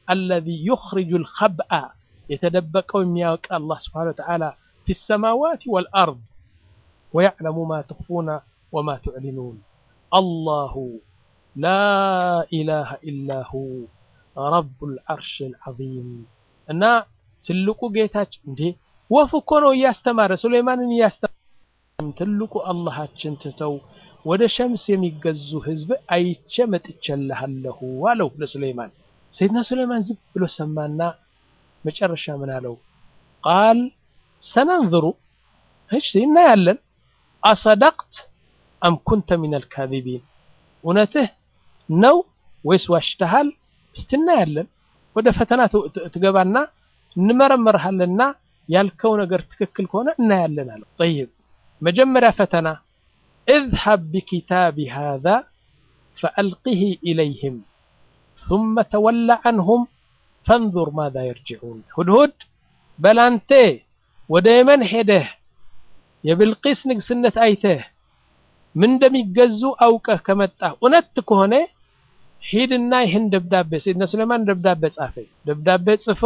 አለዚ ዩኽሪጁ ልኸብአ የተደበቀው የሚያውቅ አላህ ስብሓነሁ ወተዓላ ፊ ሰማዋት ወልአርድ ወያዕለሙ ማ ትኽፉነ ወማ ትዕሊኑን አላሁ ላ ኢላሃ ኢላ ሁ ረቡል ዐርሽል ዐዚም እና ትልቁ ጌታችን እንዴ ወፍ እኮ ነው እያስተማረ ሱሌይማንን እያስተማረ ትልቁ አላሃችን ትተው ወደ ሸምስ የሚገዙ ህዝብ አይቼ መጥቼልሃለሁ አለው ለሱሌይማን። ሰይድና ሱሌይማን ዝም ብሎ ሰማና መጨረሻ ምን አለው? ቃል ሰነንዝሩ እሺ እናያለን፣ አሰደቅት አም ኩንተ ሚነል ካዚቢን እውነትህ ነው ወይስ ዋሽተሃል? እስቲ እናያለን። ወደ ፈተና ትገባና እንመረምርሃለና ያልከው ነገር ትክክል ከሆነ እናያለን አለው። ጠይብ መጀመሪያ ፈተና اذهب بكتابي هذا فألقه إليهم ثم تول عنهم فانظر ماذا يرجعون هدهد በላንቴ ወደ የመን ሄደህ የብልቂስ ንግስነት አይተህ ምን እንደሚገዙ አውቀህ ከመጣህ እውነት ከሆነ ሂድና ይህን ደብዳቤ ሰይድና ሱሌማን ደብዳቤ ጻፈ። ደብዳቤ ጽፎ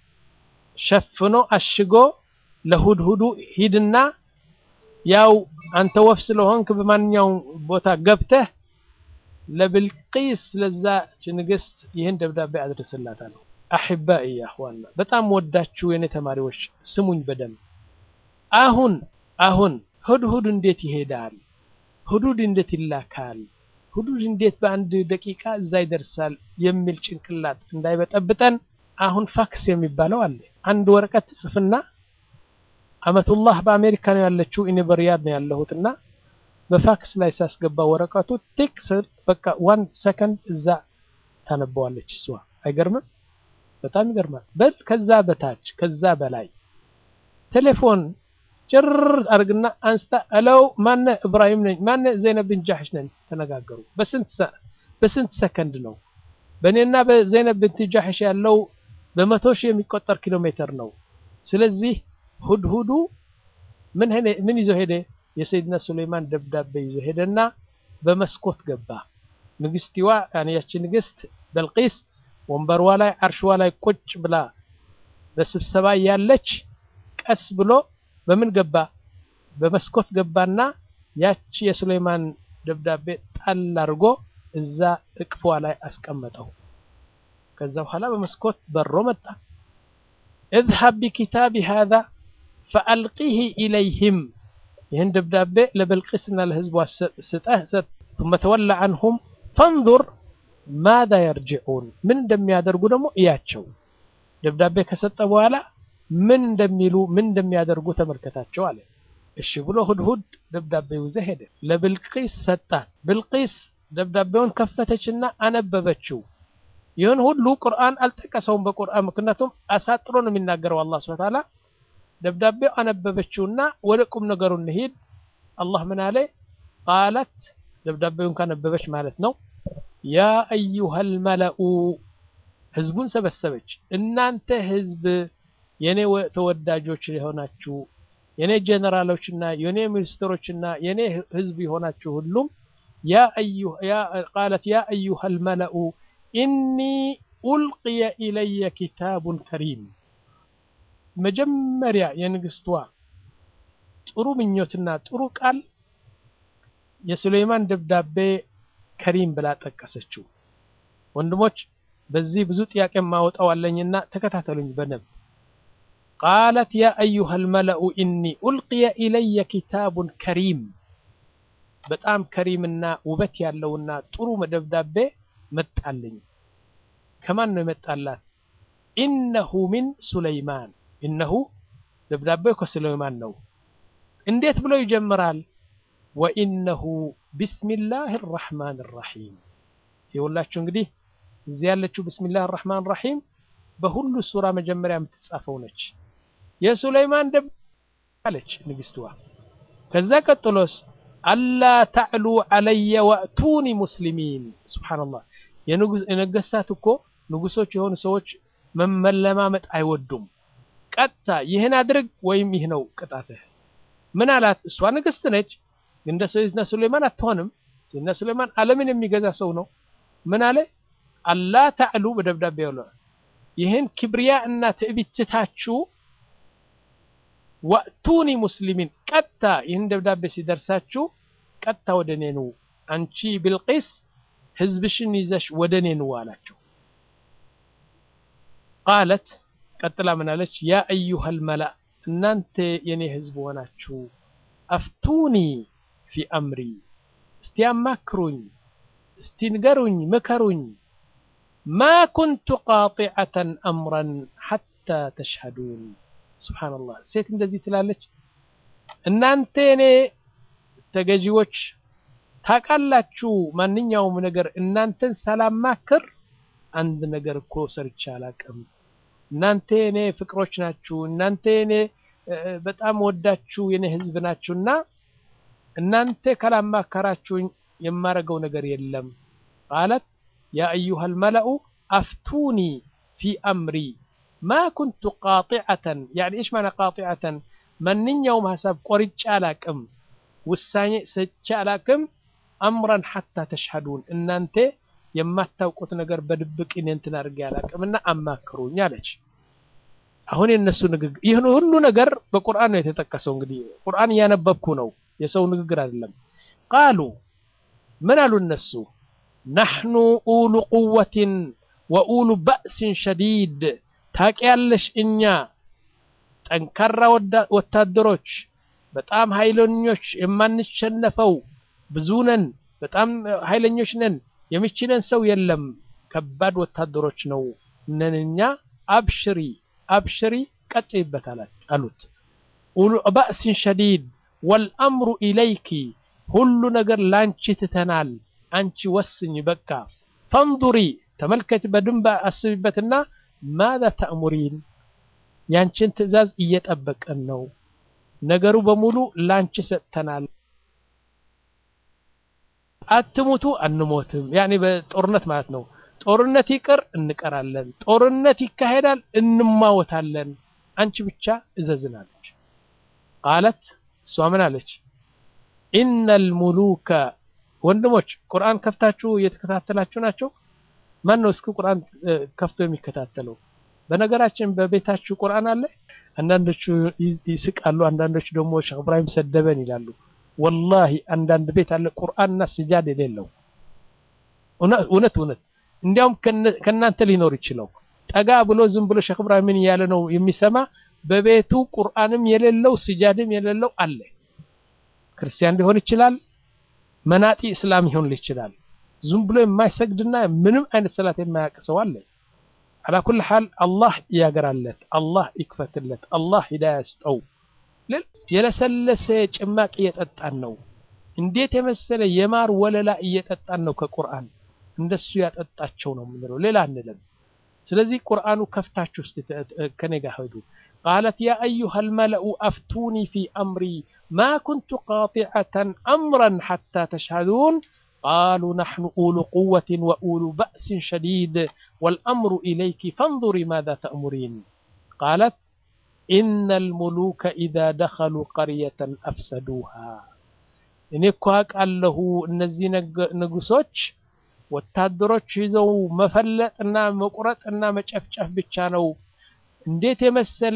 ሸፍኖ አሽጎ ለሁድሁዱ ሂድና ያው አንተ ወፍ ስለሆንክ በማንኛውም ቦታ ገብተህ ለብልቂስ ለዛች ንግስት ይህን ደብዳቤ አድርስላታለሁ። አሕባኢ ያ እኽዋና በጣም ወዳችሁ የኔ ተማሪዎች ስሙኝ በደንብ አሁን አሁን ሁድሁድ እንዴት ይሄዳል? ሁዱድ እንዴት ይላካል? ሁዱድ እንዴት በአንድ ደቂቃ እዛ ይደርሳል? የሚል ጭንቅላት እንዳይበጠብጠን አሁን ፋክስ የሚባለው አለ። አንድ ወረቀት ጽፍና አመቱላህ በአሜሪካ ነው ያለችው፣ እኔ በሪያድ ነው ያለሁትና በፋክስ ላይ ሳስገባ ወረቀቱ ቲክ ስል በቃ ዋን ሰከንድ እዛ ታነበዋለች እሷ። አይገርምም? በጣም ይገርማል። በል ከዛ በታች ከዛ በላይ ቴሌፎን ጭር አድርግና አንስታ እለው ማነ እብራሂም ነኝ ማነ ዘይነብ ብን ጃሕሽ ነኝ ተነጋገሩ። በስንት ሰከንድ ነው? በእኔና በዘይነብ ብንት ጃሕሽ ያለው በመቶ ሺህ የሚቆጠር ኪሎ ሜትር ነው። ስለዚህ ሁድሁዱ ምን ይዞ ሄደ? የሰይድና ሱሌይማን ደብዳቤ ይዞ ሄደና በመስኮት ገባ። ንግስቲዋ ያቺ ንግስት በልቂስ ወንበርዋ ላይ አርሽዋ ላይ ቁጭ ብላ በስብሰባ ያለች ቀስ ብሎ በምን ገባ? በመስኮት ገባና ያቺ የሱሌይማን ደብዳቤ ጣል አድርጎ እዛ እቅፏ ላይ አስቀመጠው። ከዛ በኋላ በመስኮት በሮ መጣ። اذهب بكتابي هذا فألقيه إليهم ይህን ደብዳቤ ለበልቂስና ለህዝቧ ስጠህ ሰጥ ثم تولى عنهم فانظر ماذا يرجعون ምን እንደሚያደርጉ ደግሞ እያቸው። ደብዳቤ ከሰጠ በኋላ ምን እንደሚሉ ምን እንደሚያደርጉ ተመልከታቸው አለ። እሺ ብሎ ሁድሁድ ደብዳቤው ይዘህ ሄደ። ለብልቂስ ሰጣት። ብልቂስ ደብዳቤውን ከፈተችና አነበበችው። ይህን ሁሉ ቁርአን አልጠቀሰውም በቁርአን ምክንያቱም አሳጥሮ ነው የሚናገረው አላህ ሱብሓነሁ ወተዓላ። ደብዳቤው አነበበችውና ወደ ቁም ነገሩ እንሂድ። አላህ ምን አለ? ቃለት ደብዳቤውን ካነበበች ማለት ነው ያ አዩሃል መለኡ ህዝቡን ሰበሰበች። እናንተ ህዝብ የኔ ተወዳጆች የሆናችሁ የኔ ጀነራሎችና የኔ ሚኒስትሮችና የኔ ህዝብ የሆናችሁ ሁሉም ቃለት ያ አዩሃል መለኡ ኢኒ ኡልቅየ ኢለየ ኪታቡን ከሪም። መጀመሪያ የንግስቷ ጥሩ ምኞትና ጥሩ ቃል የሱሌይማን ደብዳቤ ከሪም ብላ ጠቀሰችው። ወንድሞች በዚህ ብዙ ጥያቄ ማወጣው አለኝና ተከታተሉኝ በደንብ ቃለት ያ አዩሃል መለኡ ኢኒ ኡልቅየ ኢለየ ኪታቡን ከሪም በጣም ከሪምና ውበት ያለውና ጥሩ ደብዳቤ መጣልኝ። ከማን ነው የመጣላት? ኢነሁ ሚን ሱለይማን ኢነሁ ደብዳቤው ከሱለይማን ነው። እንዴት ብሎ ይጀምራል? ወኢነሁ ቢስሚላህ ራሕማን ራሒም። ይኸውላችሁ እንግዲህ እዚህ ያለችው ቢስሚላህ ራሕማን ራሒም በሁሉ ሱራ መጀመሪያ የምትጻፈው ነች። የሱለይማን ደብ አለች ንግስትዋ። ከዛ ቀጥሎስ አላ ተዕሉ ዐለየ ወእቱኒ ሙስሊሚን። ሱብሓነላህ የነገስታት እኮ ንጉሶች የሆኑ ሰዎች መመለማመጥ አይወዱም። ቀጥታ ይህን አድርግ ወይም ይህ ነው ቅጣትህ። ምን አላት? እሷ ንግስት ነች፣ ግን እንደ ሰይድና ሱሌይማን አትሆንም። ሰይድና ሱሌይማን ዓለምን የሚገዛ ሰው ነው። ምን አለ? አላ ተዕሉ በደብዳቤ ይህን ክብሪያ እና ትዕቢት ትታችሁ ወእቱኒ ሙስሊሚን ቀጥታ ይህን ደብዳቤ ሲደርሳችሁ ቀጥታ ወደ እኔ ኑ አንቺ ቢልቂስ ህዝብሽን ይዘሽ ወደ እኔ ኑ አላቸው ቃለት ቀጥላ ምን አለች ያ አዩሃ ልመላእ እናንተ የኔ ህዝብ ሆናችሁ አፍቱኒ ፊ አምሪ እስቲ አማክሩኝ እስቲ ንገሩኝ ምከሩኝ ማ ኩንቱ ቃጢዐተን አምረን ሐታ ተሽሀዱን ስብሓንላህ ሴት እንደዚህ ትላለች እናንተ የኔ ተገዢዎች ታውቃላችሁ ማንኛውም ነገር እናንተን ሳላማክር አንድ ነገር እኮ ሰርቼ አላቅም እናንተ የኔ ፍቅሮች ናችሁ እናንተ የኔ በጣም ወዳችሁ የኔ ህዝብ ናችሁና እናንተ ካላማከራችሁኝ የማረገው ነገር የለም ቃለት ያ አዩሃ ልመለኡ አፍቱኒ ፊ አምሪ ማ ኩንቱ ቃጢዐተን ያኒ እሽ ማና ቃጢዐተን ማንኛውም ሀሳብ ቆርጬ አላቅም ውሳኔ ሰቼ አላቅም አምረን ሐታ ተሽሀዱን እናንተ የማታውቁት ነገር በድብቅ እኔ እንትን አድርጌ አላቅምና አማክሩኝ አለች አሁን የነሱ ንግግር ይህን ሁሉ ነገር በቁርአን ነው የተጠቀሰው እንግዲህ ቁርአን እያነበብኩ ነው የሰው ንግግር አይደለም ቃሉ ምን አሉ እነሱ ናሕኑ ኡሉ ቁወትን ወኡሉ በእስን ሸዲድ ታውቂያለሽ እኛ ጠንካራ ወታደሮች በጣም ኃይለኞች የማንሸነፈው ብዙ ነን በጣም ኃይለኞች ነን የሚችለን ሰው የለም ከባድ ወታደሮች ነው ነን እኛ አብሽሪ አብሽሪ ቀጥይበት አሉት ኡሉ በእስን ሸዲድ ወልአምሩ ኢለይኪ ሁሉ ነገር ላንቺ ትተናል አንቺ ወስኝ በቃ ፈንዱሪ ተመልከች በድንብ አስቢበትና ማዛ ተእሙሪን ያንቺን ትእዛዝ እየጠበቀን ነው ነገሩ በሙሉ ላንቺ ሰጥተናል አትሙቱ አንሞትም ያኔ በጦርነት ማለት ነው ጦርነት ይቅር እንቀራለን ጦርነት ይካሄዳል እንማወታለን አንቺ ብቻ እዘዝናለች ቃለት እሷ ምን አለች ኢነል ሙሉከ ወንድሞች ቁርአን ከፍታችሁ እየተከታተላችሁ ናቸው ማን ነው እስኪ ቁርአን ከፍቶ የሚከታተለው በነገራችን በቤታችሁ ቁርአን አለ አንዳንዶቹ ይስቃሉ አንዳንዶቹ ደግሞ ሼክ እብራሂም ሰደበን ይላሉ ወላሂ አንዳንድ ቤት አለ ቁርአንና ስጃድ የሌለው እውነት እውነት እንዲያውም ከእናንተ ሊኖር ይችለው ጠጋ ብሎ ዝም ብሎ ሼክ እብራሂም ምን እያለ ነው የሚሰማ በቤቱ ቁርአንም የሌለው ስጃድም የሌለው አለ ክርስቲያን ሊሆን ይችላል መናጢ እስላም ይሆን ይችላል ዝም ብሎ የማይሰግድና ምንም አይነት ሰላት የማያውቅ ሰው አለ አላ ኩል ሐል አላህ ያገራለት አላህ ይክፈትለት አላህ ሂዳያ ያስጠው የለሰለሰ ጭማቂ እየጠጣን ነው እንዴት የመሰለ የማር ወለላ እየጠጣን ነው ከቁርአን እንደሱ ያጠጣቸው ነው የምንለው ሌላ አንልም ስለዚህ ቁርአኑ ከፍታችሁ እስቲ ከኔ ጋር ሄዱ قالت يا أيها الملأ أفتوني في أمري ما كنت قاطعة أمرا حتى تشهدون قالوا نحن أولو قوة وأولو بأس شديد والأمر إليك فانظري ماذا تأمرين قالت إن الملوك إذا دخلوا قرية أفسدوها እኔ እኮ አውቃለሁ እነዚህ ንጉሶች ወታደሮች ይዘው መፈለጥና መቁረጥና መጨፍጨፍ ብቻ ነው እንዴት የመሰለ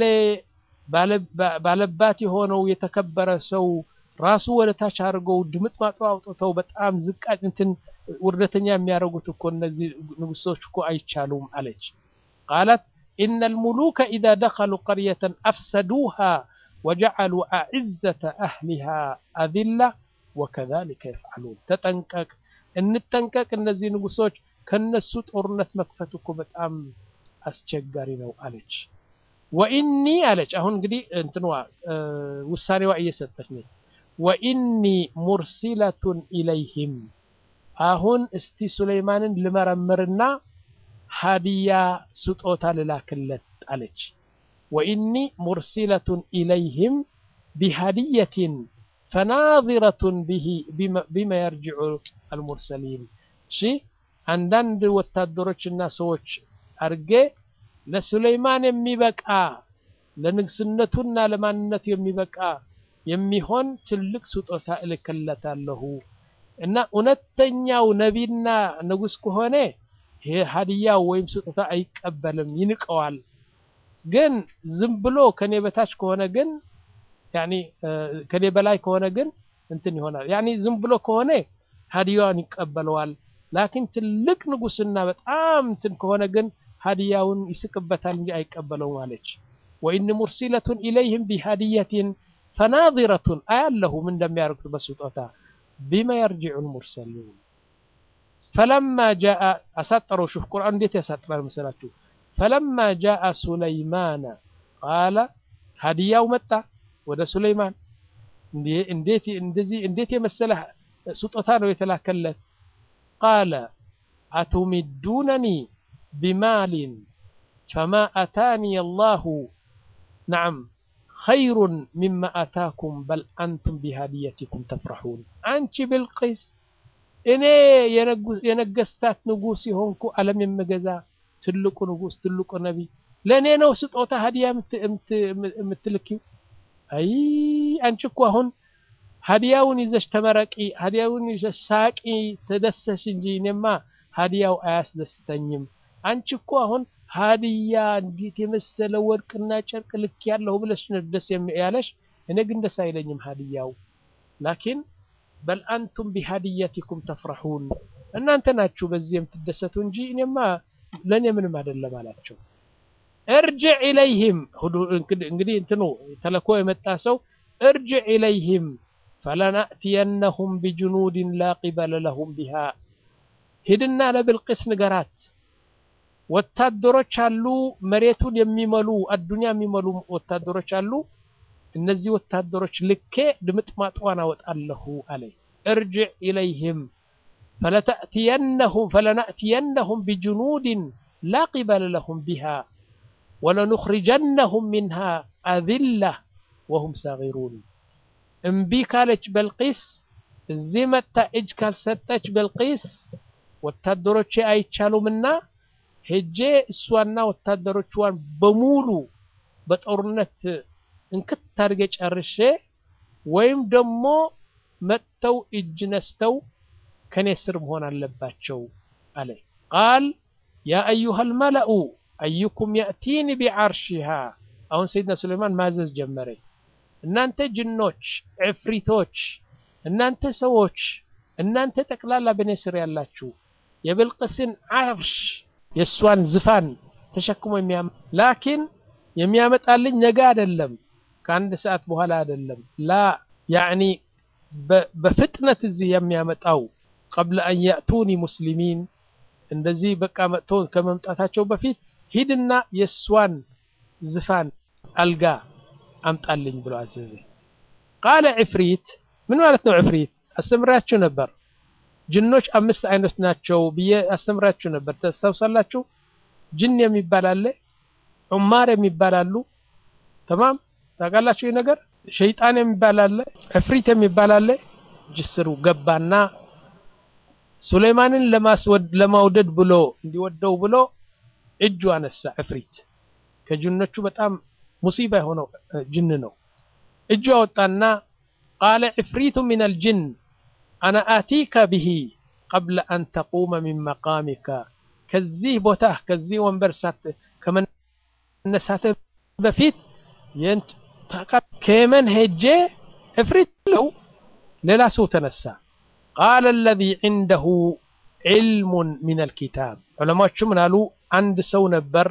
ባለባት የሆነው የተከበረ ሰው ራሱ ወደ ታች አድርገው ድምጥ ማጥሮ አውጥተው በጣም ዝቃጭ እንትን ውርደተኛ የሚያደርጉት እኮ እነዚህ ንጉሶች እኮ አይቻሉም አለች ቃላት إن الملوك إذا دخلوا قرية أفسدوها وجعلوا أعزة أهلها أذلة وكذلك يفعلون تتنكك إن التنكك النزي نقصوش كنسو طورنت مكفتك بتأم أسجاري ألج وإني ألج أهون قدي انتنوا أه وساني وأي ستشني وإني مرسلة إليهم أهون استي سليمان لمرمرنا ሀዲያ ስጦታ ልላክለት አለች ወኢኒ ሙርሲለቱን ኢለይህም ቢሀዲየትን ፈናዚረቱን ቢመ የርጅዑ አልሙርሰሊን እሺ አንዳንድ ወታደሮችና ሰዎች አርጌ ለሱለይማን የሚበቃ ለንግስነቱና ለማንነቱ የሚበቃ የሚሆን ትልቅ ስጦታ እልክለታለሁ እና እውነተኛው ነቢና ንጉስ ከሆነ ይሄ ሀዲያው ወይም ስጦታ አይቀበልም፣ ይንቀዋል። ግን ዝም ብሎ ከኔ በታች ከሆነ ግን ያኒ ከኔ በላይ ከሆነ ግን እንትን ይሆናል። ያኒ ዝም ብሎ ከሆነ ሀዲያውን ይቀበለዋል። ላኪን ትልቅ ንጉስና በጣም እንትን ከሆነ ግን ሀዲያውን ይስቅበታል እንጂ አይቀበለውም አለች። ወኢን ሙርሲለቱን ኢለይህም ቢሀዲየትን ፈናዚረቱን አያለሁ ምን እንደሚያደርጉት በስጦታ ቢማ የርጅዑ ልሙርሰሉን ፈለማ ጃአ አሳጠረው። ሹፍ ቁርአን እንዴት ያሳጥራል መሰላችሁ? ፈለማ ጃአ ሱለይማነ ቃለ ሀዲያው መጣ ወደ ሱለይማን። እንዴት እንደዚህ እንዴት የመሰለ ስጦታ ነው የተላከለት። ቃለ አቱሚዱነኒ ቢማሊን ፈማ አታኒ አላሁ ነዓም ኸይሩን ሚማ አታኩም በል አንቱም ቢሃዲየቲኩም ተፍረሑን። አንቺ ብልቂስ እኔ የነገስታት ንጉስ የሆንኩ ዓለም የምገዛ ትልቁ ንጉስ ትልቁ ነቢይ ለእኔ ነው ስጦታ ሀዲያ የምትልኪው? አይ አንቺ እኮ አሁን ሀዲያውን ይዘሽ ተመረቂ፣ ሀዲያውን ይዘሽ ሳቂ፣ ተደሰሽ እንጂ እኔማ ሀዲያው አያስደስተኝም። አንቺ እኮ አሁን ሀዲያ እንዴት የመሰለ ወርቅና ጨርቅ ልክ ያለሁ ብለሽ ነው ደስ ያለሽ። እኔ ግን ደስ አይለኝም ሀዲያው። ላኪን በል አንቱም ቢሀዲየቲኩም ተፍረሑን፣ እናንተ ናችሁ በዚህ የምትደሰቱ እንጂ እኔማ ለእኔ ምንም አይደለም አላቸው። እርጅዕ ኢለይህም እንግዲህ እንትኑ ተለኮ የመጣ ሰው እርጅዕ ኢለይህም ፈለናእትየነሁም ቢጅኑድን ላ ቂበለ ለሁም ቢሃ ሂድና ለብልቅስ ንገራት ወታደሮች አሉ መሬቱን የሚመሉ አዱንያ የሚመሉ ወታደሮች አሉ እነዚህ ወታደሮች ልኬ ድምጥማጥዋን አወጣለሁ አለ እርጅዕ ኢለይህም ፈለናእትየነሁም ቢጅኑድን ላ ቂበለ ለሁም ቢሃ ወለኑኽሪጀነሁም ሚንሃ አዚላ ወሁም ሳጊሩን እምቢ ካለች በልቂስ እዚህ መጥታ እጅ ካልሰጠች በልቂስ ወታደሮቼ አይቻሉምና ሄጄ እሷና ወታደሮቿን በሙሉ በጦርነት እንክት አድርጌ ጨርሼ ወይም ደግሞ መጥተው እጅ ነስተው ከኔ ስር መሆን አለባቸው አለ። ቃል ያ አዩሃ ልመለኡ አዩኩም የእቲኒ ቢዓርሺሃ። አሁን ሰይድና ሱሌይማን ማዘዝ ጀመረ። እናንተ ጅኖች፣ ዕፍሪቶች፣ እናንተ ሰዎች፣ እናንተ ጠቅላላ በእኔ ስር ያላችሁ የብልቅስን ዓርሽ የእሷን ዝፋን ተሸክሞ የሚያመ ላኪን የሚያመጣልኝ ነገ አይደለም፣ ከአንድ ሰዓት በኋላ አይደለም። ላ ያዕኒ በፍጥነት እዚህ የሚያመጣው ቀብለ አን ያእቱኒ ሙስሊሚን እንደዚህ በቃ መጥቶ ከመምጣታቸው በፊት ሂድና የእሷን ዝፋን አልጋ አምጣልኝ ብሎ አዘዘ። ቃለ ዕፍሪት ምን ማለት ነው? ዕፍሪት አስተምራችሁ ነበር። ጅኖች አምስት አይነት ናቸው ብዬ አስተምራችሁ ነበር። ታስታውሳላችሁ? ጅን የሚባል አለ፣ ዑማር የሚባል አሉ። ተማም ታውቃላችሁ? ይህ ነገር ሸይጣን የሚባል አለ፣ ዕፍሪት የሚባል አለ። ጅስሩ ገባና ሱሌይማንን ለማውደድ ብሎ እንዲወደው ብሎ እጁ አነሳ። ዕፍሪት ከጅኖቹ በጣም ሙሲባ የሆነው ጅን ነው። እጁ አወጣና ቃለ ዕፍሪቱ ሚነል ጅን አና አቲከ ብሂ ቀብለ አን ተቁመ ሚን መቃሚከ ከዚህ ቦታ ከዚህ ወንበር ከመነሳትህ በፊት ከየመን ሄጄ ዕፍሪት ለው ሌላ ሰው ተነሳ። ቃለ አለዚ ዒንደሁ ዒልሙን ሚነል ኪታብ ዑለማዎቹ ምን አሉ? አንድ ሰው ነበር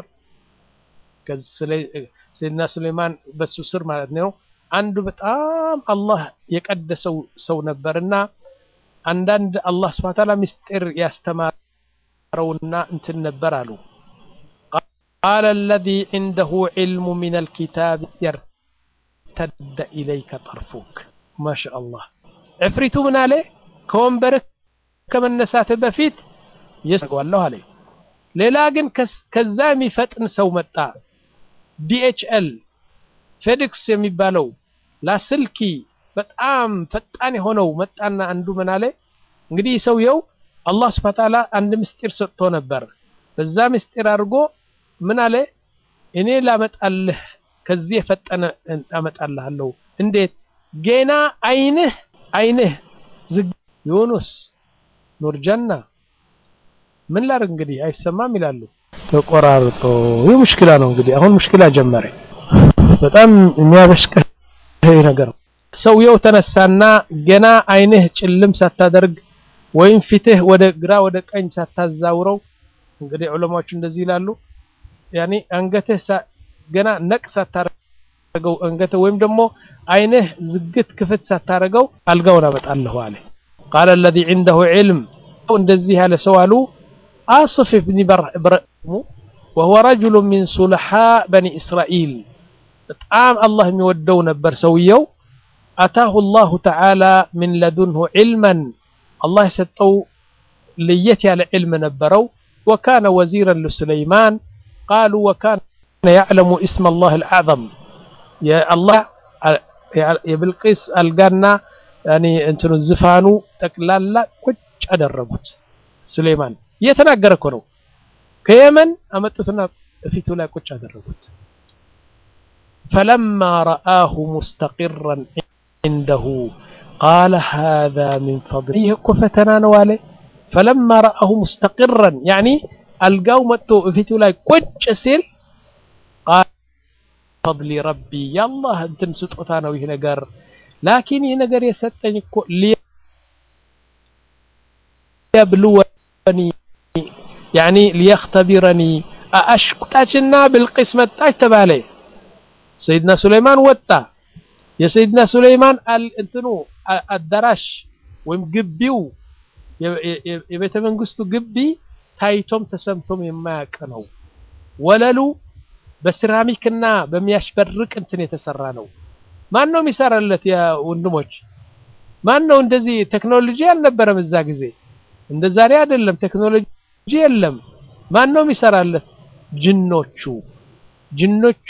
ሰይድና ሱሌይማን በሱ ስር ማለት ነው። አንዱ በጣም አላህ የቀደሰው ሰው ነበርና አንዳንድ አላህ ስብሐ ወተዓላ ምስጢር ያስተማረውና እንትን ነበር አሉ። ቃለ አለዚ ዒንደሁ ዒልሙ ሚነል ኪታብ የርተደ ኢለይከ ጠርፉክ። ማሻአላህ ዕፍሪቱ ምን አለ? ከወንበርህ ከመነሳትህ በፊት የሰገዋለሁ አለ። ሌላ ግን ከዛ የሚፈጥን ሰው መጣ። ዲኤችኤል ፌዲክስ የሚባለው ላስልኪ በጣም ፈጣን የሆነው መጣና አንዱ ምን አለ እንግዲህ ሰውየው አላህ ስብሐ ወተዓላ አንድ ምስጢር ሰጥቶ ነበር። በዛ ምስጢር አድርጎ ምን አለ እኔ ላመጣልህ ከዚህ የፈጠነ አመጣልሃለሁ። እንዴት ገና አይንህ አይንህ ዝግ ዩኑስ ኑርጀና ምን ላድርግ እንግዲህ አይሰማም ይላሉ። ተቆራርጦ ይህ ሙሽኪላ ነው እንግዲህ አሁን ሙሽኪላ ጀመረ። በጣም የሚያበሽቀህ ነገር ነው። ሰውየው ተነሳና ገና አይንህ ጭልም ሳታደርግ ወይም ፊትህ ወደ ግራ ወደ ቀኝ ሳታዛውረው እንግዲህ ዑለማዎቹ እንደዚህ ይላሉ። ያኔ አንገትህ ገና ነቅ ሳታረገው አንገትህ ወይም ደግሞ አይንህ ዝግት ክፍት ሳታረገው አልጋውን አመጣለሁ አለ። ቃለ الذي عنده علم እንደዚህ ያለ ሰው አሉ አስፍ ብኒ በርሙ وهو رجل من صلحاء بني إسرائيل በጣም አላህ የሚወደው ነበር ሰውየው አታሁ الله تعالى من لدنه علما الله የሰጠው ለየት ያለ ዕልም ነበረው وكان وزيرا لسليمان قالوا وكان يعلم اسم الله الأعظم يا الله የብልቂስ አልጋና ያኔ እንትኑ ዝፋኑ ጠቅላላ ቁጭ አደረጉት። ሱሌማን እየተናገረ እኮ ነው። ከየመን አመጡትና ፊቱ ላይ ቁጭ አደረጉት። ፈለማ ረአሁ ሙስተቂራን ዒንደሁ ቃለ ሃዛ ሚን ፈድሊ ይህ እኮ ፈተና ነው አለ። ፈለማ ረአሁ ሙስተቂራን ያኒ አልጋው መጥቶ ፊቱ ላይ ቁጭ ሲል ፈድሊ ረቢ የአላህ እንትን ስጦታ ነው ይህ ነገር ላኪን ይህ ነገር የሰጠኝ እኮ ሊየብልወኒ ያኒ ሊየኽተቢረኒ አሽቁጣችና ብልቂስ መጣች ተባለ። ሰይድና ሱለይማን ወጣ። የሰይድና ሱለይማን እንትኑ አዳራሽ ወይም ግቢው የቤተ መንግስቱ ግቢ ታይቶም ተሰምቶም የማያውቅ ነው። ወለሉ በሴራሚክና በሚያሽበርቅ እንትን የተሰራ ነው። ማን ነው የሚሰራለት? ያ ወንድሞች ማን ነው እንደዚህ? ቴክኖሎጂ አልነበረም እዛ ጊዜ፣ እንደ ዛሬ አይደለም። ቴክኖሎጂ የለም። ማን ነው የሚሰራለት? ጅኖቹ ጅኖቹ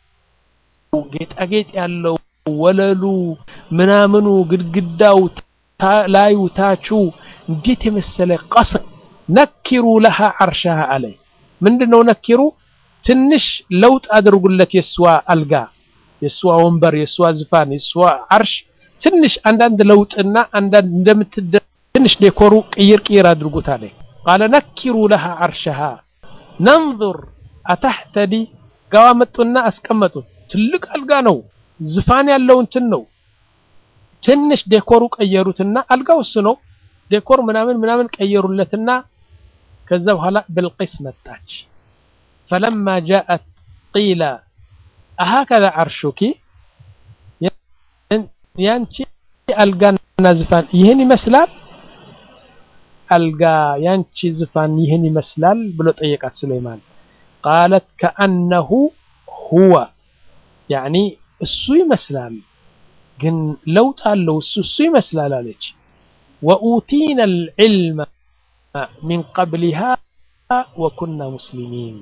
ጌጣጌጥ ያለው ወለሉ ምናምኑ ግድግዳው ላዩ ታቹ እንዴት የመሰለ ቀስር ነኪሩ ለሃ አርሻሃ አለ። ምንድነው ነኪሩ? ትንሽ ለውጥ አድርጉለት የእሷ አልጋ የእሷ ወንበር የእሷ ዝፋን የእሷ አርሽ ትንሽ አንዳንድ ለውጥና አንዳንድ እንደምትደ ትንሽ ዴኮሩ ቅይር ቅይር አድርጉት አለ። ቃለ ነኪሩ ለሃ አርሸሃ ነንظር አታህተዲ ጋዋ መጡና አስቀመጡ። ትልቅ አልጋ ነው፣ ዝፋን ያለው እንትን ነው። ትንሽ ዴኮሩ ቀየሩትና አልጋው እሱ ነው። ዴኮር ምናምን ምናምን ቀየሩለትና ከዛ በኋላ ብልቂስ መጣች። ፈለማ ጃአት ቂላ አሃከዛ አርሹኪ ያንቺ አልጋና ዝፋን ይህን ይመስላል? አልጋ ያንቺ ዝፋን ይህን ይመስላል ብሎ ጠየቃት ሱለይማን። ቃለት ከአነሁ ሁወ ያኒ እሱ ይመስላል፣ ግን ለውጥ አለው እሱ እሱ ይመስላል አለች። ወኡቲና አልዕልመ ሚን ቀብሊሃ ወኩና ሙስሊሚን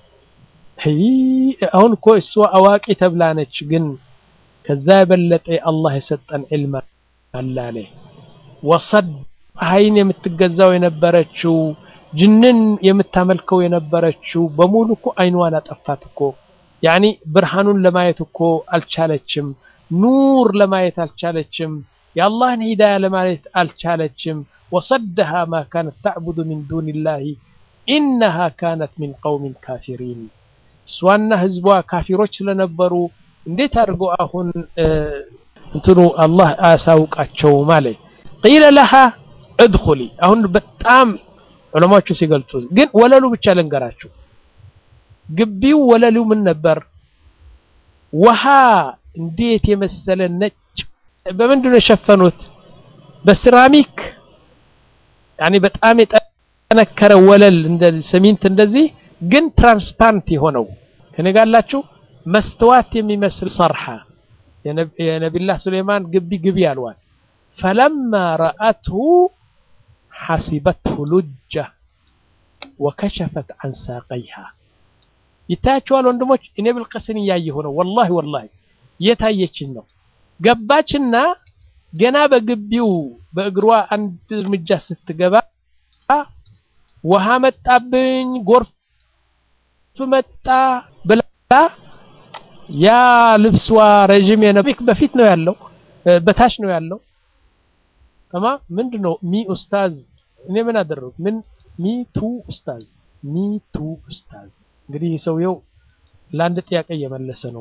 አሁን እኮ እሷ አዋቂ ተብላ ነች፣ ግን ከዛ የበለጠ አላህ የሰጠን ዕልም አላለ። ወሰድ ፀሐይን የምትገዛው የነበረችው ጅንን የምታመልከው የነበረችው በሙሉ እኮ አይኗን አጠፋት እኮ ያኒ ብርሃኑን ለማየት እኮ አልቻለችም። ኑር ለማየት አልቻለችም። የአላህን ሂዳያ ለማየት አልቻለችም። ወሰደሃ ማ ካነት ተዕቡዱ ሚን ዱንላሂ ኢነሃ ካነት ሚን ቀውሚን ካፊሪን እሷና ህዝቧ ካፊሮች ስለነበሩ እንዴት አድርጎ አሁን እንትኑ አላህ አያሳውቃቸው ማለት ቂለ ለሃ እድኹሊ አሁን በጣም ዑለማዎቹ ሲገልጹ ግን ወለሉ ብቻ ልንገራችሁ ግቢው ወለሉ ምን ነበር ውሃ እንዴት የመሰለ ነጭ በምንድን ነው የሸፈኑት በሴራሚክ ያኔ በጣም የጠነከረ ወለል እንደዚህ ሰሚንት እንደዚህ ግን ትራንስፓረንት የሆነው ከኔ ጋር አላችሁ መስተዋት የሚመስል ሰርሓ የነቢላህ ሱሌይማን ግቢ ግቢ አልዋል ፈለማ ረአትሁ ሐሲበትሁ ሉጃ ወከሸፈት አን ሳቀይሃ ይታያችኋል ወንድሞች እኔ ብልቅስን እያየሁ ነው ወላሂ ወላሂ እየታየችኝ ነው ገባችና ገና በግቢው በእግሯ አንድ እርምጃ ስትገባ ውሃ መጣብኝ ጎርፍ መጣ ብላ ያ ልብሷ ረዥም የነቢክ በፊት ነው ያለው በታች ነው ያለው ተማ ምንድነው ሚ ኡስታዝ እኔ ምን አደረጉ ምን ሚቱ ኡስታዝ ሚቱ ኡስታዝ። እንግዲህ ሰውየው ለአንድ ጥያቄ እየመለሰ ነው።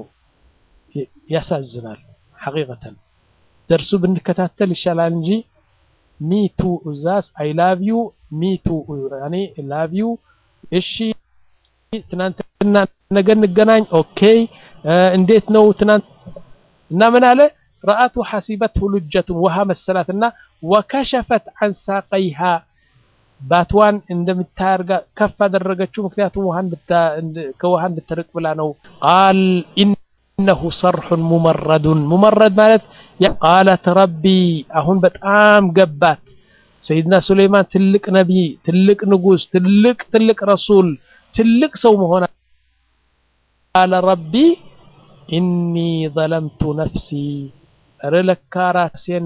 ያሳዝናል። ሐቂቀተን ደርሱ ብንከታተል ይሻላል እንጂ ሚቱ ኡዛዝ አይ ላቭ ዩ ሚቱ ያኔ ላቭ ዩ እሺ፣ ትናንትና ነገ እንገናኝ። ኦኬ እንዴት ነው ትናንት እና ምን አለ ረአቱ ሐሲበትሁ ሉጀቱን ውሃ መሰላትና ወከሸፈት አን ሳቀይሃ ባትዋን እንደምታርጋ ከፍ አደረገችው። ምክንያቱም ከውሃ እንድትርቅ ብላ ነው። ቃል ኢነሁ ሰርሑን ሙመረዱን ሙመረድ ማለት ቃለት ረቢ አሁን በጣም ገባት። ሰይድና ሱለይማን ትልቅ ነቢይ፣ ትልቅ ንጉስ፣ ትልቅ ትልቅ ረሱል፣ ትልቅ ሰው መሆን ቃለ ረቢ ኢኒ ዘለምቱ ነፍሲ እረ ለካ ራሴን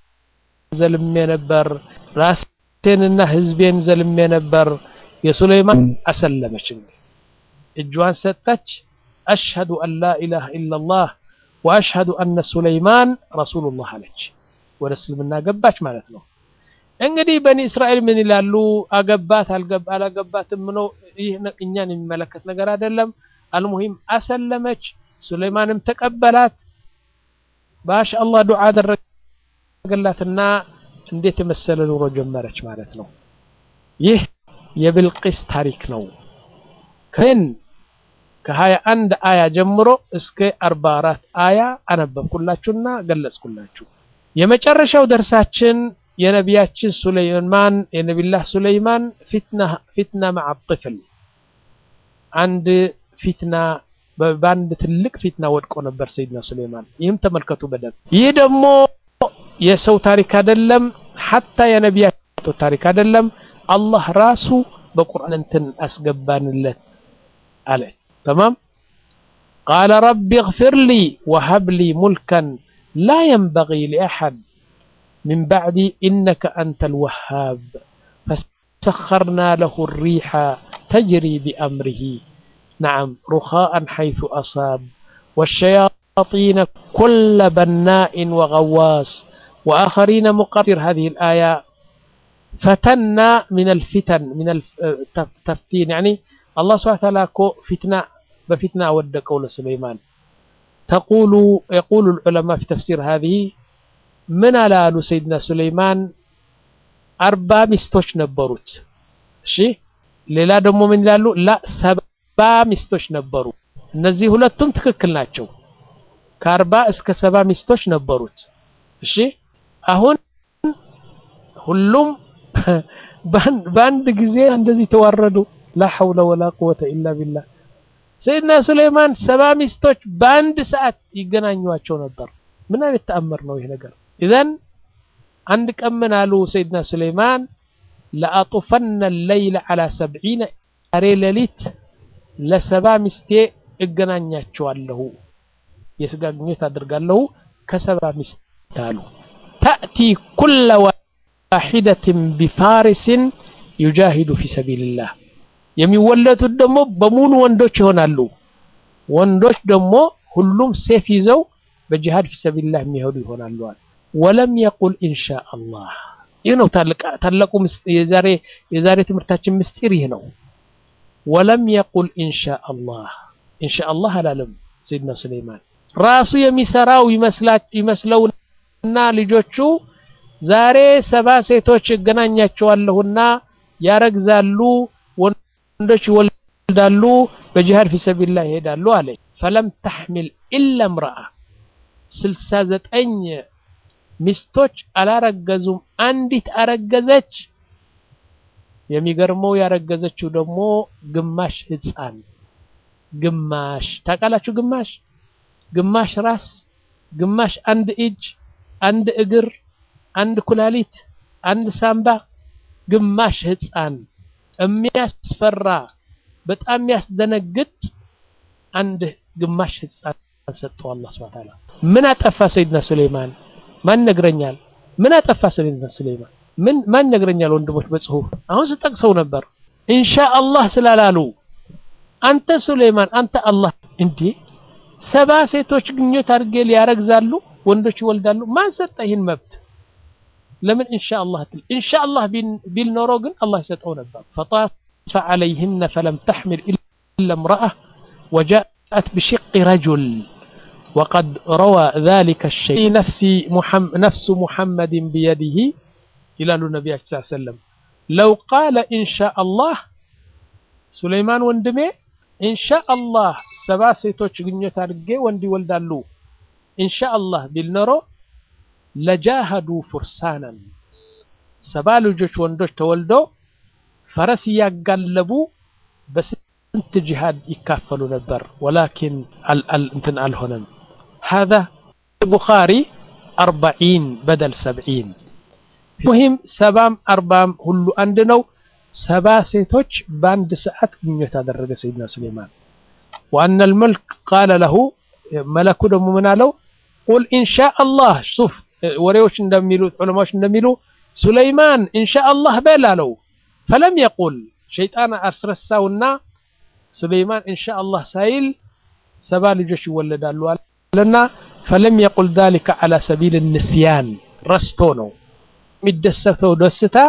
ዘልሜ ነበር ራሴንና ህዝቤን ዘልሜ ነበር። የሱለይማን አሰለመች፣ እጇን ሰጠች። አሽሀዱ አን ላ ኢላሃ ኢለላህ ወአሽሀዱ አነ ሱለይማን ረሱሉላህ አለች። ወደ እስልምና ገባች ማለት ነው። እንግዲህ በኒ እስራኤል ምን ይላሉ? አገባት አላገባትም ነው። ይህ እኛን የሚመለከት ነገር አይደለም። አልሙሂም አሰለመች። ሱለይማንም ተቀበላት። ማሻአላህ ዱዓ አደረገላትና እንዴት የመሰለ ኑሮ ጀመረች ማለት ነው። ይህ የብልቂስ ታሪክ ነው። ከን ከሀያ አንድ አያ ጀምሮ እስከ አርባ አራት አያ አነበብኩላችሁና ገለጽኩላችሁ። የመጨረሻው ደርሳችን የነቢያችን ሱለይማን የነቢላህ ሱለይማን ፊትና ፊትና መዓ ጥፍል አንድ ፊትና በአንድ ትልቅ ፊትና ወድቆ ነበር ሰይድና ሱለይማን። ይህም ተመልከቱ በደንብ። ይህ ደግሞ የሰው ታሪክ አይደለም፣ ሐታ የነቢያቸው ታሪክ አይደለም። አላህ ራሱ በቁርአን እንትን አስገባንለት አለ። ተማም ቃለ ረቢ እግፊር ሊ ወሀብ ሊ ሙልከን ላ የንበጊ ሊአሐድ ሚን ባዕዲ ኢነከ አንተል ወሃብ ፈሰኸርና ለሁ ሪሓ ተጅሪ ቢአምሪሂ نعم رخاء حيث أصاب والشياطين كل بناء وغواص وآخرين مقصر هذه الآية فتنا من الفتن من التفتين يعني الله سبحانه وتعالى فتنة بفتنة ود قول سليمان تقول يقول العلماء في تفسير هذه من على سيدنا سليمان أربع مستوش نبروت شي ሌላ ደግሞ ምን ይላሉ ላ ሰባ ሚስቶች ነበሩ እነዚህ ሁለቱም ትክክል ናቸው ከአርባ እስከ ሰባ ሚስቶች ነበሩት እሺ አሁን ሁሉም በአንድ ጊዜ እንደዚህ ተዋረዱ ላ ሐውለ ወላ ቁወተ ኢላ ቢላህ ሰይድና ሱለይማን ሰባ ሚስቶች በአንድ ሰዓት ይገናኟቸው ነበር ምን አይነት ተአምር ነው ይህ ነገር ኢዘን አንድ ቀን ምን አሉ ሰይድና ሱለይማን ለአጡፈነ ለይለ ዓላ ሰብዒነ ዛሬ ሌሊት ለሰባ ሚስቴ እገናኛቸዋለሁ የስጋ ግንኙነት አድርጋለሁ ከሰባ ሚስት አሉ ተእቲ ኩለ ዋሒደትን ቢፋሪስን ዩጃሂዱ ፊ ሰቢልላህ የሚወለዱት ደግሞ በሙሉ ወንዶች ይሆናሉ ወንዶች ደግሞ ሁሉም ሴፍ ይዘው በጂሃድ ፊ ሰቢልላህ የሚሄዱ ይሆናሉ ወለም የቁል ኢንሻ አላህ ይህ ነው ታላቁ የዛሬ የዛሬ ትምህርታችን ምስጢር ይህ ነው ወለም የቁል ኢንሻ አላህ ኢንሻ አላህ አላለም ሰይድና ሱለይማን ራሱ የሚሰራው ይመስለውና ልጆቹ ዛሬ ሰባ ሴቶች እገናኛቸዋለሁና ያረግዛሉ ወንዶች ይወልዳሉ በጂሃድ ፊ ሰቢልላህ ይሄዳሉ አለ ፈለም ተሕሚል ኢላ እምረአ ስልሳ ዘጠኝ ሚስቶች አላረገዙም አንዲት አረገዘች የሚገርመው ያረገዘችው ደግሞ ግማሽ ህፃን ግማሽ ታውቃላችሁ ግማሽ ግማሽ ራስ ግማሽ አንድ እጅ አንድ እግር አንድ ኩላሊት አንድ ሳምባ ግማሽ ህፃን የሚያስፈራ በጣም የሚያስደነግጥ አንድ ግማሽ ህፃን ሰጠው አላህ ሱብሓነሁ ወተዓላ ምን አጠፋ ሰይድና ሱለይማን ማን ነግረኛል ምን አጠፋ ሰይድና ሱለይማን ምን ማን ነግረኛል ወንድሞች በጽሁፍ አሁን ስጠቅሰው ነበር ኢንሻአላህ ስላላሉ አንተ ሱለይማን አንተ አላህ እንዴ ሰባ ሴቶች ግንኙነት አድርጌ ሊያረግዛሉ ወንዶች ይወልዳሉ ማን ሰጠ ይህን መብት ለምን ኢንሻአላህ ትል ኢንሻአላህ ቢል ኖሮ ግን አላህ ይሰጠው ነበር ፈጣፈ ዐለይህነ ፈለም ተሕሚል ኢላ እምረአ ወጃአት ብሽቅ ረጁል وقد روى ذلك الشيء نفسي محم نفس محمد بيده إلى النبي صلى الله عليه وسلم لو قال إن شاء الله سليمان وندمي إن شاء الله سبع سيتوش غنيوت አድርጌ ወንድ ይወልዳሉ إن شاء الله بالنرو لجاهدوا فرسانا ሰባ ልጆች ወንዶች ተወልዶ ፈረስ እያጋለቡ በስንት ጂሃድ ይካፈሉ ነበር ወላኪን እንትን አልሆነም هذا البخاري أربعين بدل سبعين مهم سبام أربام هلو عندنا سبا سيتوش باند ساعات جنيوت هذا سيدنا سليمان وأن الملك قال له ملكو دم من له قل إن شاء الله شوف وريوش ندميلو علماء ندميلو سليمان إن شاء الله بلا له فلم يقل شيطان أسرساونا سليمان إن شاء الله سايل سبا لجوش يولدالو لنا فلم يقل ذلك على سبيل النسيان رستونو مدستو دستا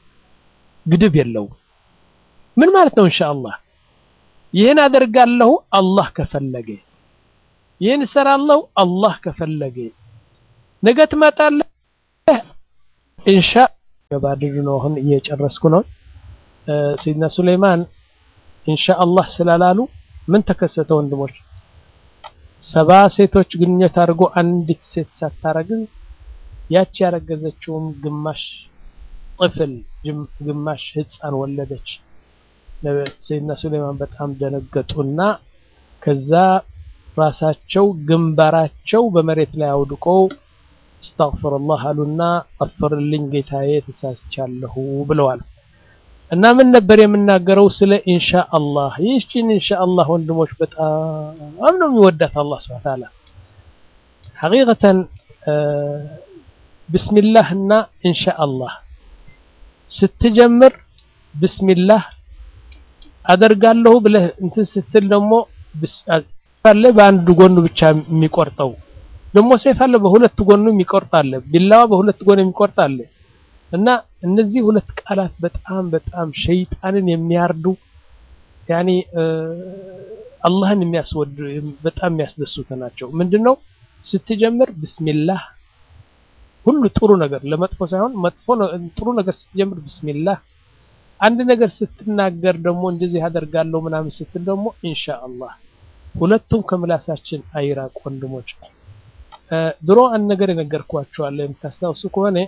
قدب يلو من مالتنا إن شاء الله ይህን አደርጋለሁ አላህ ከፈለገ ይህን እሰራለሁ አላህ ከፈለገ ነገ ትመጣለህ ኢንሻ ገባድዱ ነው አሁን እየጨረስኩ ነው ሰይድና ሱለይማን ኢንሻ አላህ ስላላሉ ምን ተከሰተ ወንድሞች ሰባ ሴቶች ግንኙነት አድርጎ አንዲት ሴት ሳታረግዝ ያቺ ያረገዘችውም ግማሽ ጥፍል ግማሽ ህፃን ወለደች ሰይድና ሱለይማን በጣም ደነገጡና ከዛ ራሳቸው ግንባራቸው በመሬት ላይ አውድቀው አስተግፍሩላህ አሉና አፍርልኝ ጌታዬ ተሳስቻለሁ ብለዋል እና ምን ነበር የምናገረው ስለ ኢንሻአላህ ይህችን ኢንሻአላህ ወንድሞች በጣም ነው የሚወዳት አላህ Subhanahu Ta'ala ሐቂቀተን ቢስሚላህ እና ኢንሻአላህ ስትጀምር ቢስሚላህ አደርጋለሁ ብለህ እንትን ስትል ደግሞ አለ በአንድ ጎኑ ብቻ የሚቆርጠው ደግሞ ሰይፍ አለ በሁለት ጎኑ የሚቆርጥ አለ ቢላዋ በሁለት ጎኑ የሚቆርጥ አለ እና እነዚህ ሁለት ቃላት በጣም በጣም ሸይጣንን የሚያርዱ ያኒ አላህን የሚያስወድ በጣም የሚያስደስቱ ናቸው ምንድነው ስትጀምር ቢስሚላህ ሁሉ ጥሩ ነገር ለመጥፎ ሳይሆን መጥፎ ጥሩ ነገር ስትጀምር ቢስሚላህ አንድ ነገር ስትናገር ደግሞ እንደዚህ አደርጋለሁ ምናምን ስትል ደግሞ ኢንሻአላህ ሁለቱም ከምላሳችን አይራቅ ወንድሞች ድሮ አንድ ነገር የነገርኳቸዋለሁ የምታስታውሱ ከሆነ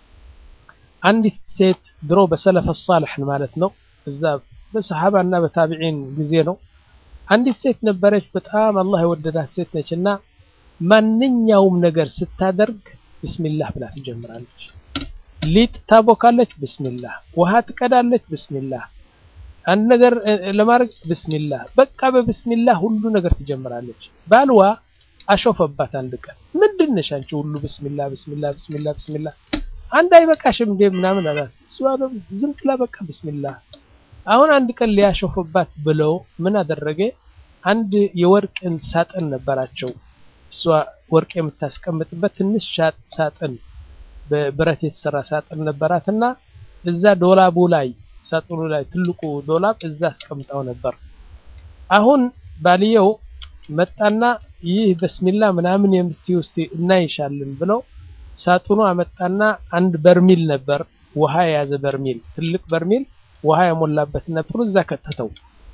አንዲት ሴት ድሮ በሰለፈ ሳልሕ ማለት ነው እዛ በሰሓባ እና በታቢዒን ጊዜ ነው አንዲት ሴት ነበረች በጣም አላህ የወደዳት ሴት ነች እና ማንኛውም ነገር ስታደርግ ብስሚላህ ብላ ትጀምራለች ሊጥ ታቦካለች ብስሚላህ ውሃ ትቀዳለች ብስሚላህ አንድ ነገር ለማድረግ ብስሚላህ በቃ በብስሚላህ ሁሉ ነገር ትጀምራለች ባልዋ አሾፈባት አንድ ቀን ምንድን ነሽ አንቺ ሁሉ ብስሚላህ ብስሚላህ ብስሚላህ ብስሚላህ አንድ አይበቃሽም እንዴ ምናምን አላት እሷ ዝም ብላ በቃ ብስሚላህ አሁን አንድ ቀን ሊያሾፍባት ብለው ምን አደረገ አንድ የወርቅ ሳጥን ነበራቸው እሷ ወርቅ የምታስቀምጥበት ትንሽ ሳጥን በብረት የተሰራ ሳጥን ነበራትና እዛ ዶላቡ ላይ ሳጥኑ ላይ ትልቁ ዶላብ እዛ አስቀምጣው ነበር አሁን ባልየው መጣና ይህ በስሚላ ምናምን የምትይው እስቲ እናይሻለን ብለው ሳጥኑ አመጣና አንድ በርሚል ነበር ውሃ የያዘ በርሚል ትልቅ በርሚል ውሃ የሞላበት ነበር እዛ ከተተው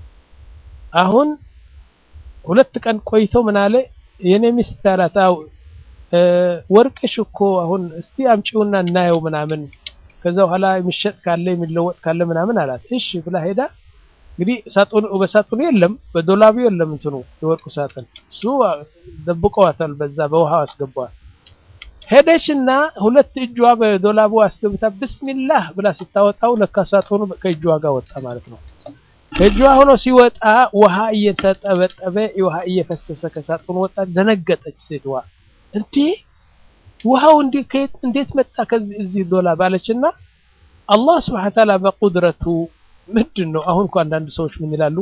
አሁን ሁለት ቀን ቆይቶ ምን አለ የኔ ሚስት አላት አው ወርቅሽ እኮ አሁን እስቲ አምጪውና እናየው ምናምን ከዛ በኋላ የሚሸጥ ካለ የሚለወጥ ካለ ምናምን አላት እሺ ብላ ሄዳ እንግዲህ ሳጥኑ በሳጥኑ የለም በዶላቡ የለም እንትኑ የወርቁ ሳጥን እሱ ደብቀዋታል በዛ በውሃው አስገባዋል ሄደችና ሁለት እጇ በዶላቡ አስገብታ ብስሚላህ ብላ ስታወጣው ለካ ሳጥኑ ከእጇ ጋር ወጣ ማለት ነው ከእጇ ሆኖ ሲወጣ ውሃ እየተጠበጠበ ውሃ እየፈሰሰ ከሳጥኑ ወጣ ደነገጠች ሴትዋ እንዴ ውሃው እንዴት መጣ ከዚህ እዚህ ዶላብ አለችና አላህ ስብሐ ተዓላ በቁድረቱ ምንድን ነው አሁን እኮ አንዳንድ ሰዎች ምን ይላሉ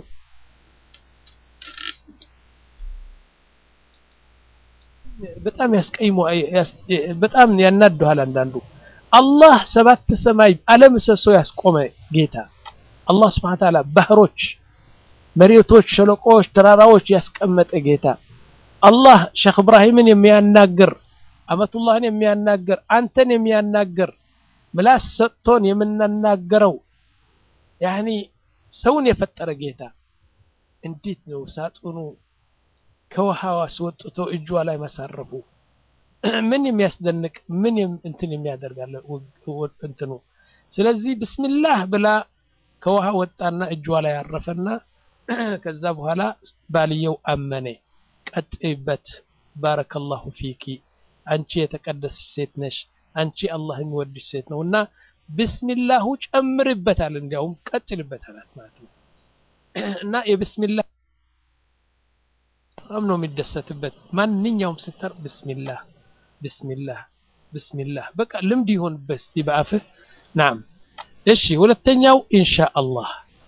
በጣም ያስቀይሙ በጣም ያናደዋል አንዳንዱ አላህ ሰባት ሰማይ አለምሰሶ ያስቆመ ጌታ አላህ ስብሐነ ወተዓላ ባህሮች፣ መሬቶች፣ ሸለቆዎች፣ ተራራዎች ያስቀመጠ ጌታ አላህ ሼክ እብራሂምን የሚያናግር አመቱላህን የሚያናግር አንተን የሚያናግር ምላስ ሰጥቶን የምናናገረው ያኒ ሰውን የፈጠረ ጌታ እንዴት ነው ሳጥኑ ከውሃው አስወጥቶ እጇ ላይ ማሳረፉ? ምን የሚያስደንቅ ምን እንትን የሚያደርጋለ እንትኑ። ስለዚህ ብስሚላህ ብላ ከውሃ ወጣና እጇ ላይ ያረፈና ከዛ በኋላ ባልየው አመነ። ቀጥይበት፣ ባረከላሁ ፊኪ፣ አንቺ የተቀደስ ሴት ነሽ፣ አንቺ አላህ የሚወድሽ ሴት ነው እና ብስሚላሁ ጨምርበታል፣ እንዲያውም ቀጥልበታል ማለት ነው እና የብስሚላህ በጣም ነው የሚደሰትበት። ማንኛውም ስተር ብስሚላህ ብስሚላህ ብስሚላህ በቃ ልምድ ይሆንበት እስቲ በአፍህ ናም። እሺ ሁለተኛው ኢንሻአላህ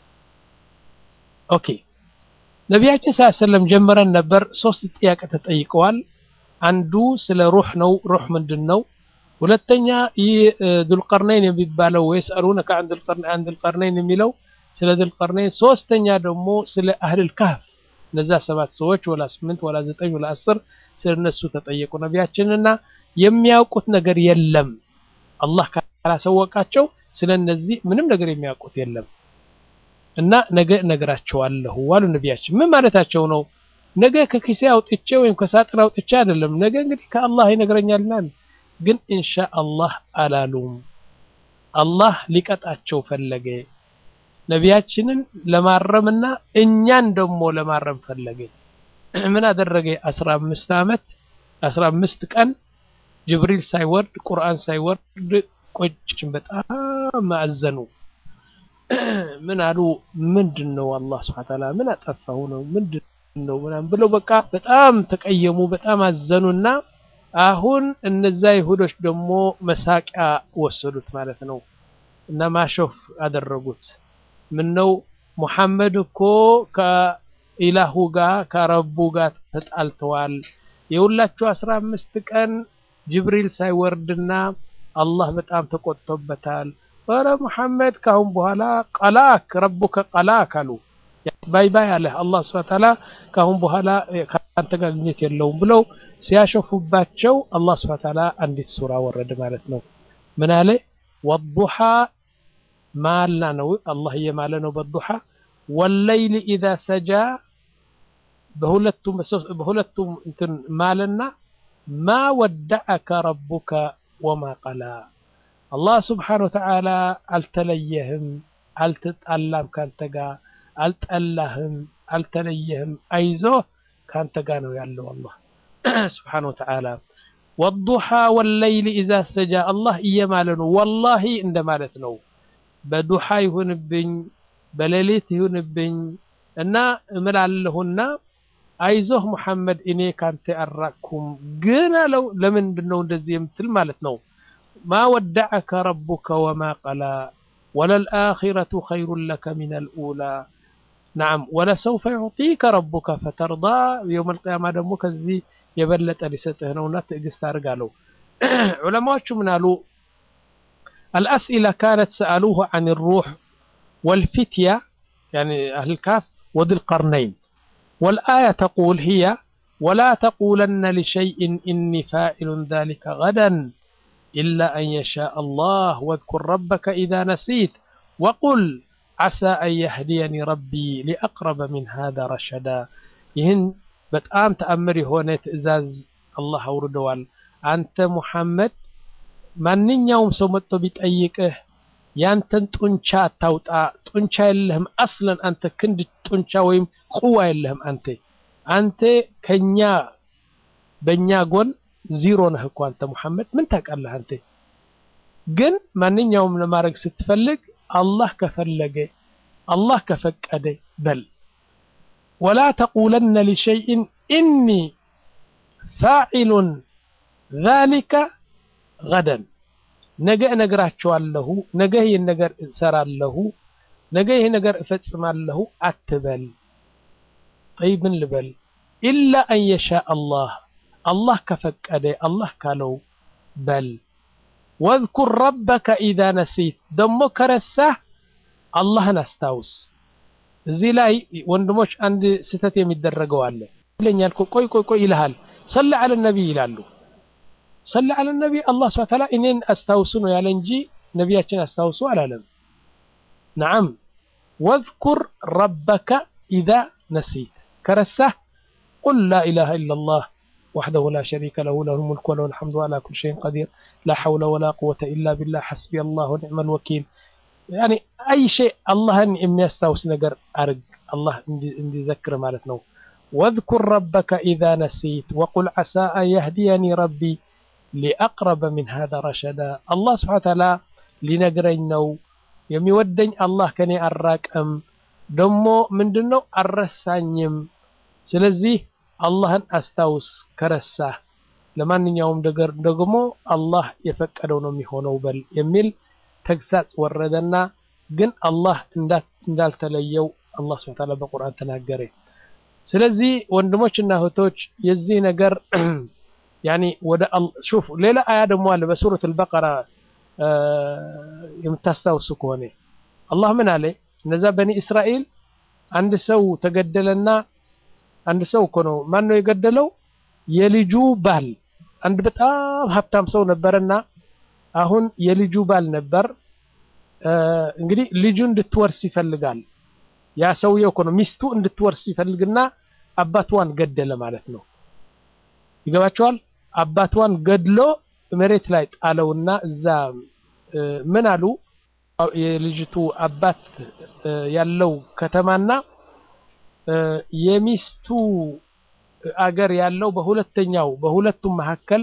ኦኬ። ነቢያችን ሰለላሁ ዐለይሂ ወሰለም ጀምረን ነበር። ሶስት ጥያቄ ተጠይቀዋል። አንዱ ስለ ሩህ ነው። ሩህ ምንድን ነው? ሁለተኛ ይህ ዱልቀርነይን የሚባለው ወይስአሉነከ ዐን ዱልቀርነይን የሚለው ስለ ዱልቀርነይን፣ ሶስተኛ ደግሞ ስለ አህልል ካህፍ እነዛ ሰባት ሰዎች ወላ ስምንት ወላ ዘጠኝ ወላ አስር ስለ እነሱ ተጠየቁ ነቢያችንና የሚያውቁት ነገር የለም። አላህ ካላሰወቃቸው ስለ እነዚህ ምንም ነገር የሚያውቁት የለም እና ነገ እነግራቸዋለሁ አሉ ነቢያችን። ምን ማለታቸው ነው? ነገ ከኪሴ አውጥቼ ወይም ከሳጥን አውጥቼ አይደለም። ነገ እንግዲህ ከአላህ ይነግረኛልና ግን ኢንሻ አላህ አላሉም። አላህ ሊቀጣቸው ፈለገ። ነቢያችንን ለማረምና እኛን ደግሞ ለማረም ፈለገ። ምን አደረገ? አስራ አምስት ዓመት አስራ አምስት ቀን ጅብሪል ሳይወርድ ቁርአን ሳይወርድ ቆጭን። በጣም አዘኑ። ምን አሉ? ምንድን ነው አላህ ሱብሓነሁ ወተዓላ ምን አጠፋሁ ነው ምንድን ነው ምናምን ብለው በቃ በጣም ተቀየሙ፣ በጣም አዘኑና አሁን እነዛ ይሁዶች ደግሞ መሳቂያ ወሰዱት ማለት ነው እና ማሾፍ አደረጉት። ምን ነው ሙሐመድ እኮ ከኢላሁ ጋር ከረቡ ጋር ተጣልተዋል። የሁላችሁ አስራ አምስት ቀን ጅብሪል ሳይወርድና አላህ በጣም ተቆጥቶበታል። ኧረ ሙሐመድ ካሁን በኋላ ቀላክ ረቡከ ቀላክ አሉ። ባይ ባይ አለ አላህ ሱብሓነሁ ወተዓላ ካሁን በኋላ ከአንተ ጋር ግንኙነት የለውም ብለው ሲያሾፉባቸው አላህ ሱብሓነሁ ወተዓላ አንዲት ሱራ ወረደ ማለት ነው። ምን አለ? ወዱሓ ማልና ነው አላህ እየማለ ነው በዱሓ ወለይሊ ኢዛ ሰጃ በሁለቱም በሁለቱም እንትን ማለና ማ ወደዐከ ረቡከ ወማ ቀላ አላህ ስብሓነሁ ወተዓላ አልተለየህም፣ አልተጣላም ካንተ ጋር አልጠላህም፣ አልተለየህም፣ አይዞህ ካንተ ጋር ነው ያለው አላህ ስብሓነሁ ወተዓላ። ወዱሓ ወለይሊ ኢዛ ሰጃ አላህ እየማለ ነው ወላሂ እንደማለት ነው። በዱሓ ይሁንብኝ በሌሊት ይሁንብኝ እና እምላለሁና አይዞህ ሙሐመድ እኔ ካንተ አራቅኩም ግን አለው። ለምንድን ነው እንደዚህ የምትል ማለት ነው? ማ ወደዐከ ረቡከ ወማ ቀላ ወለልአኺረቱ ኸይሩን ለከ ሚነል ኡላ ነዓም ወለሰውፈ ዩዕጢከ ረቡከ ፈተርዳ የውመል ቂያማ ደግሞ ከዚህ የበለጠ ሊሰጥህ ነውና ትዕግስት አድርግ አለው። ዑለማዎቹ ምን አሉ? الأسئلة كانت سألوه عن الروح والفتية يعني أهل الكهف وذي القرنين والآية تقول هي ولا تقولن لشيء إني فاعل ذلك غدا إلا أن يشاء الله واذكر ربك إذا نسيت وقل عسى أن يهديني ربي لأقرب من هذا رشدا يهن بتأم تأمري هنا تأزاز الله أوردوال أنت محمد ማንኛውም ሰው መጥቶ ቢጠይቅህ ያንተን ጡንቻ አታውጣ። ጡንቻ የለህም አስለን አንተ ክንድ ጡንቻ ወይም ቁዋ የለህም አንተ አንተ ከኛ በእኛ ጎን ዚሮ ነህ እኮ አንተ ሙሐመድ ምን ታውቃለህ አንተ። ግን ማንኛውም ለማድረግ ስትፈልግ አላህ ከፈለገ አላህ ከፈቀደ በል። ወላ ተቁለነ ሊሸይእን ኢኒ ፋዒሉን ዛሊከ ገደን ነገ እነግራቸዋለሁ፣ ነገ ይህን ነገር እሰራለሁ፣ ነገ ይህ ነገር እፈጽማለሁ አትበል። ጠይብ ምን ልበል? ኢላ አን የሻ አላህ አላህ ከፈቀደ አላህ ካለው በል። ወዝኩር ረበከ ኢዛ ነሲት ደግሞ ከረሳህ አላህን አስታውስ። እዚህ ላይ ወንድሞች አንድ ስህተት የሚደረገው አለ ይለኛል። ቆይ ቆይ ቆይ ይልሃል። ሰለ አለ ነቢይ ይላሉ። ሰለ አለ ነቢይ አላህ ስብሐ ወተዓላ እኔን አስታውሱ ነው ያለ እንጂ ነቢያችን አስታውሱ አላለም። ነዓም ወዝኩር ረበከ ኢዛ ነሲት ከረሳህ ቁል ላ ኢላሃ ኢለላህ ወሕደሁ ላ ሸሪከ ለሁ ለሁል ሙልኩ ወለሁል ሐምዱ ወዐላ ኩሊ ሸይኢን ቀዲር ላ ሐውለ ወላ ቁወተ ኢላ ቢላህ ሐስቢ አላህ ወኒዕመል ወኪል ያኒ አይ ሸይ አላህን የሚያስታውስ ነገር አርግ አላህ እንዲዘክር ማለት ነው። ወዝኩር ረበከ ኢዛ ነሲት ወቁል ዐሳ አን የህዲየኒ ረቢ ሊአቅረበ ሚን ሃዛ ረሸዳ አላህ ስብሐነ ወተዓላ ሊነግረኝ ነው የሚወደኝ አላህ ከኔ አራቀም ደግሞ ምንድን ነው አልረሳኝም። ስለዚህ አላህን አስታውስ ከረሳህ ለማንኛውም ነገር ደግሞ አላህ የፈቀደው ነው የሚሆነው በል የሚል ተግሳጽ ወረደና ግን አላህ እንዳልተለየው አላህ ስብሐ ወተዓላ በቁርአን ተናገረ። ስለዚህ ወንድሞችና እህቶች የዚህ ነገር ያኒ ወደ ሹፍ ሌላ አያ ደግሞ አለ በሱረት አልበቀራ የምታስታውሱ ከሆነ አላህ ምን አለ? እነዛ በኒ እስራኤል አንድ ሰው ተገደለና አንድ ሰው እኮ ነው ማን ነው የገደለው? የልጁ ባል አንድ በጣም ሀብታም ሰው ነበረና አሁን የልጁ ባል ነበር። እንግዲህ ልጁ እንድትወርስ ይፈልጋል። ያ ሰውየው እኮ ነው ሚስቱ እንድትወርስ ይፈልግና አባቷን ገደለ ማለት ነው። ይገባቸዋል። አባቷን ገድሎ መሬት ላይ ጣለውና እዛ ምን አሉ የልጅቱ አባት ያለው ከተማና የሚስቱ አገር ያለው በሁለተኛው በሁለቱም መካከል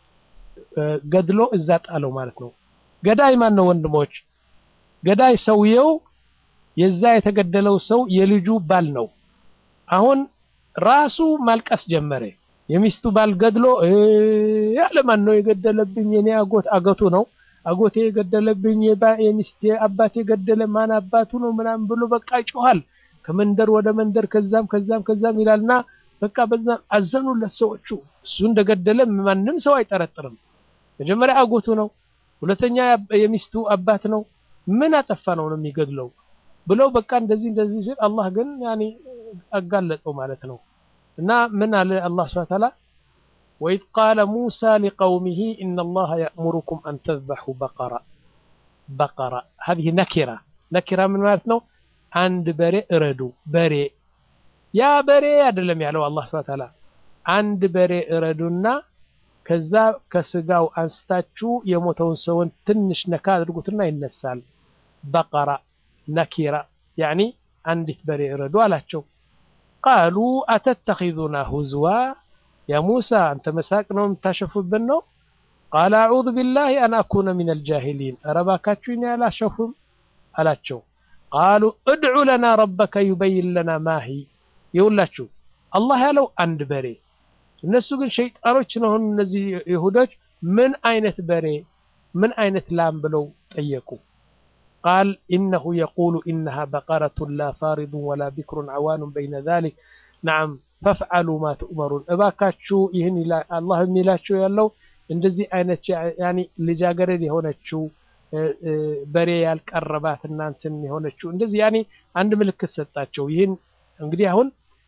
ገድሎ እዛ ጣለው ማለት ነው። ገዳይ ማን ነው ወንድሞች? ገዳይ ሰውየው የዛ የተገደለው ሰው የልጁ ባል ነው። አሁን ራሱ ማልቀስ ጀመረ። የሚስቱ ባል ገድሎ ያለ ማን ነው የገደለብኝ? የኔ አጎት አገቱ ነው አጎቴ የገደለብኝ የሚስቴ አባቴ የገደለ ማን አባቱ ነው ምናምን ብሎ በቃ ይጮሃል። ከመንደር ወደ መንደር ከዛም ከዛም ከዛም ይላልና በቃ በዛም አዘኑለት ሰዎቹ። እሱ እንደገደለ ማንም ሰው አይጠረጥርም። መጀመሪያ አጎቱ ነው፣ ሁለተኛ የሚስቱ አባት ነው። ምን አጠፋ ነው ነው የሚገድለው ብለው በቃ እንደዚህ እንደዚህ ሲል አላህ ግን ያኔ አጋለጸው ማለት ነው። እና ምን አለ አላህ ሱብሓነሁ ወተዓላ ወኢዝ ቃለ ሙሳ ሊቀውሚሂ ኢነላሀ የእሙሩኩም አን ተዝበሑ በቀራ በቀራ ሀዚህ ነኪራ ነኪራ ምን ማለት ነው? አንድ በሬ እረዱ። በሬ ያ በሬ አይደለም ያለው አላህ ሱብሓነሁ ወተዓላ አንድ በሬ እረዱና ከዛ ከስጋው አንስታችሁ የሞተውን ሰውን ትንሽ ነካ አድርጉትና ይነሳል። በቀራ ነኪራ ያኒ አንዲት በሬ እረዱ አላቸው። ቃሉ አተተኺዙና ሁዝዋ ያ ሙሳ አንተ መሳቅ ነው የምታሸፉብን ነው? ቃለ አዑዙ ቢላሂ አን አኩነ ሚነል ጃሂሊን ኧረ እባካችሁ እኔ አላሸፉም አላቸው። ቃሉ እድዑ ለና ረበከ ዩበይን ለና ማሂ ይውላችሁ አላህ ያለው አንድ በሬ እነሱ ግን ሸይጣኖች ነው እነዚህ ይሁዶች ምን አይነት በሬ ምን አይነት ላም ብለው ጠየቁ ቃል ኢነሁ የቁሉ ኢነሃ በቀረቱን ላ ፋሪዱን ወላ ቢክሩን አዋኑን በይነ ዛሊክ ነዓም ፈፍዓሉ ማ ትእመሩን እባካችሁ ይህን አላህ የሚላቸው ያለው እንደዚህ አይነት ያኒ ልጃገረድ የሆነችው በሬ ያልቀረባት እናንትን የሆነችው እንደዚህ ያኒ አንድ ምልክት ሰጣቸው ይህን እንግዲህ አሁን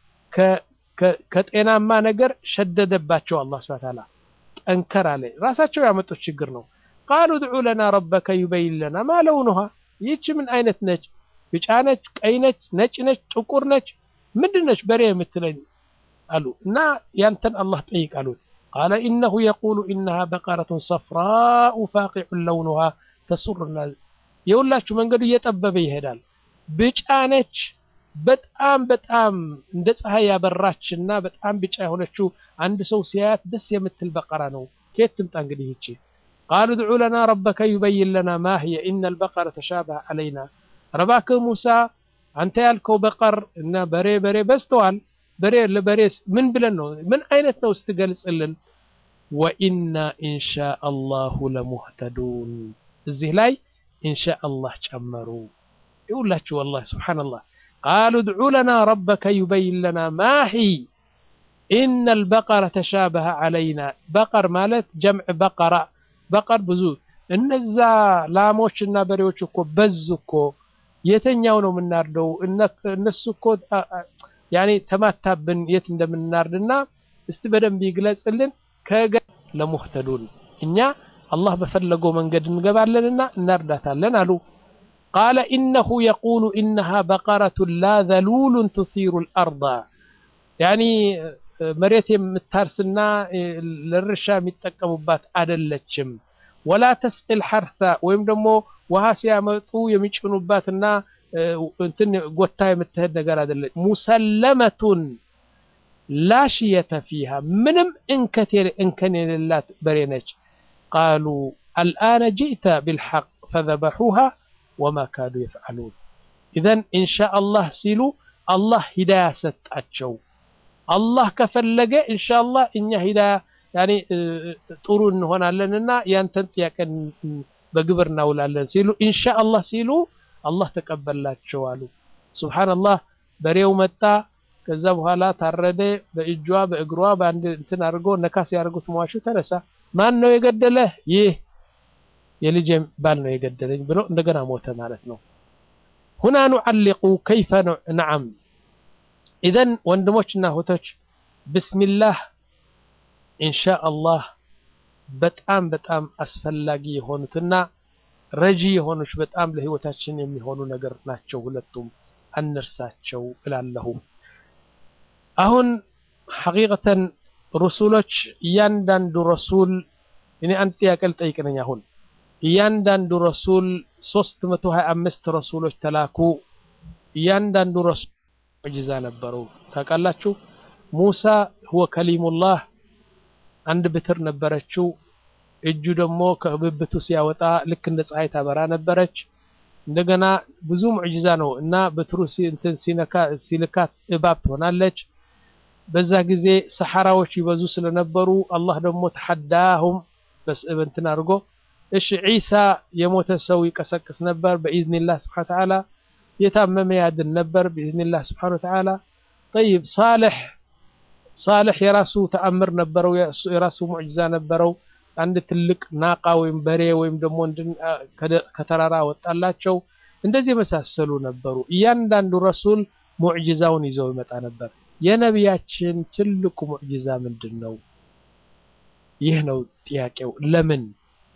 ከጤናማ ነገር ሸደደባቸው አላህ ሱብሓነሁ ወተዓላ ጠንከር አለ ራሳቸው ያመጡት ችግር ነው ቃሉ ድዑ ለና ረበከ ዩበይን ለና ማ ለውኑሃ ይህች ምን አይነት ነች ቢጫ ነች ቀይ ነች ነጭ ነች ጥቁር ነች ምንድን ነች በሬ የምትለኝ አሉ እና ያንተን አላህ ጠይቅ አሉት ቃለ ኢነሁ የቁሉ ኢነሃ በቀረቱን ሰፍራኡ ፋቂዑን ለውኑሃ ተሱርና የሁላችሁ መንገዱ እየጠበበ ይሄዳል ብጫ ነች በጣም በጣም እንደ ፀሐይ ያበራችና በጣም ቢጫ የሆነችው አንድ ሰው ሲያያት ደስ የምትል በቀራ ነው ከየት ትምጣ እንግዲህ ይቺ ቃሉ ድዑ ለና ረበከ ዩበይን ለና ማ ህየ ኢነ ልበቀረ ተሻበሀ አለይና ረባክህ ሙሳ አንተ ያልከው በቀር እና በሬ በሬ በዝተዋል በሬ ለበሬስ ምን ብለን ነው ምን አይነት ነው ስትገልጽልን ወኢና ኢንሻ አላሁ ለሙህተዱን እዚህ ላይ ኢንሻ አላህ ጨመሩ ይውላችሁ ወላሂ ስብሓንላህ ቃሉ ድዑ ለና ረበከ ዩበይን ለና ማ ሂ ኢነ ልበቀረ ተሻበሀ አለይና በቀር ማለት ጀምዕ በቀራ በቀር ብዙ እነዛ ላሞች እና በሬዎች እኮ በዙ እኮ የተኛው ነው የምናርደው? እነሱ እኮ ያኔ ተማታብን የት እንደምናርድና እስቲ በደንብ ይግለጽልን። ከገ ለሙህተዱን እኛ አላህ በፈለገው መንገድ እንገባለንና እናርዳታለን አሉ። ቃለ ኢነሁ የቁሉ ኢነሃ በቀረቱን ላ ዘሉሉን ትሲሩ ልአርዳ ያኒ መሬት የምታርስና ለእርሻ የሚጠቀሙባት አደለችም። ወላ ተስቅል ሐርታ ወይም ደግሞ ውሃ ሲያመጡ የሚጭኑባትና እንትን ጎታ የምትሄድ ነገር አደለች። ሙሰለመቱን ላሽየተ ፊሃ ምንም እንከን የሌላት በሬ ነች። ቃሉ አልአነ ጅእተ ብልሐቅ ፈዘበሑሃ ወማ ካዱ የፍዓሉን። ኢዘን ኢንሻ አላህ ሲሉ አላህ ሂዳያ ሰጣቸው። አላህ ከፈለገ ኢንሻ አላህ እኛ ሂዳያ ያኔ ጥሩ እንሆናለንና ያንተን ጥያቄ በግብር እናውላለን ሲሉ ኢንሻ አላህ ሲሉ አላህ ተቀበላቸው አሉ። ሱብሓነላህ በሬው መጣ። ከዛ በኋላ ታረደ። በእጇ በእግሯ በአንድ እንትን አድርጎ ነካስ ያደርጉት መዋሹ ተነሳ። ማን ነው የገደለህ? ይህ የልጄ ባል ነው የገደለኝ ብሎ እንደገና ሞተ ማለት ነው። ሁና ኑዓሊቁ ከይፈ ነዓም። ኢዘን ወንድሞችና እህቶች ብስሚላህ ኢንሻ አላህ በጣም በጣም አስፈላጊ የሆኑትና ረጂ የሆኑች በጣም ለህይወታችን የሚሆኑ ነገር ናቸው። ሁለቱም አንርሳቸው እላለሁ። አሁን ሐቂቀተን ረሱሎች እያንዳንዱ ረሱል እኔ አንድ ጥያቄ ልጠይቅ ነኝ። አሁን እያንዳንዱ ረሱል 325 ረሱሎች ተላኩ። እያንዳንዱ ረሱል ሙዕጂዛ ነበረው። ታውቃላችሁ ሙሳ ሁወ ከሊሙላህ አንድ ብትር ነበረችው። እጁ ደግሞ ከብብቱ ሲያወጣ ልክ እንደ ፀሐይ ታበራ ነበረች። እንደገና ብዙ ሙዕጂዛ ነው እና በትሩ እንትን ሲነካ ሲልካት እባብ ትሆናለች። በዛ ጊዜ ሰሐራዎች ይበዙ ስለነበሩ አላህ ደግሞ ተሐዳሁም እንትን አድርጎ እሺ ዒሳ የሞተ ሰው ይቀሰቅስ ነበር በኢዝኒላህ ስብሓነ ወተዓላ። የታመመ ያድን ነበር በኢዝኒላህ ስብሓነ ወተዓላ። ጠይብ ሳልሕ ሳልሕ የራሱ ተአምር ነበረው፣ የራሱ ሙዕጂዛ ነበረው። አንድ ትልቅ ናቃ ወይም በሬ ወይም ደግሞ ከተራራ ወጣላቸው። እንደዚህ የመሳሰሉ ነበሩ። እያንዳንዱ ረሱል ሙዕጂዛውን ይዘው ይመጣ ነበር። የነቢያችን ትልቁ ሙዕጂዛ ምንድን ነው? ይህ ነው ጥያቄው። ለምን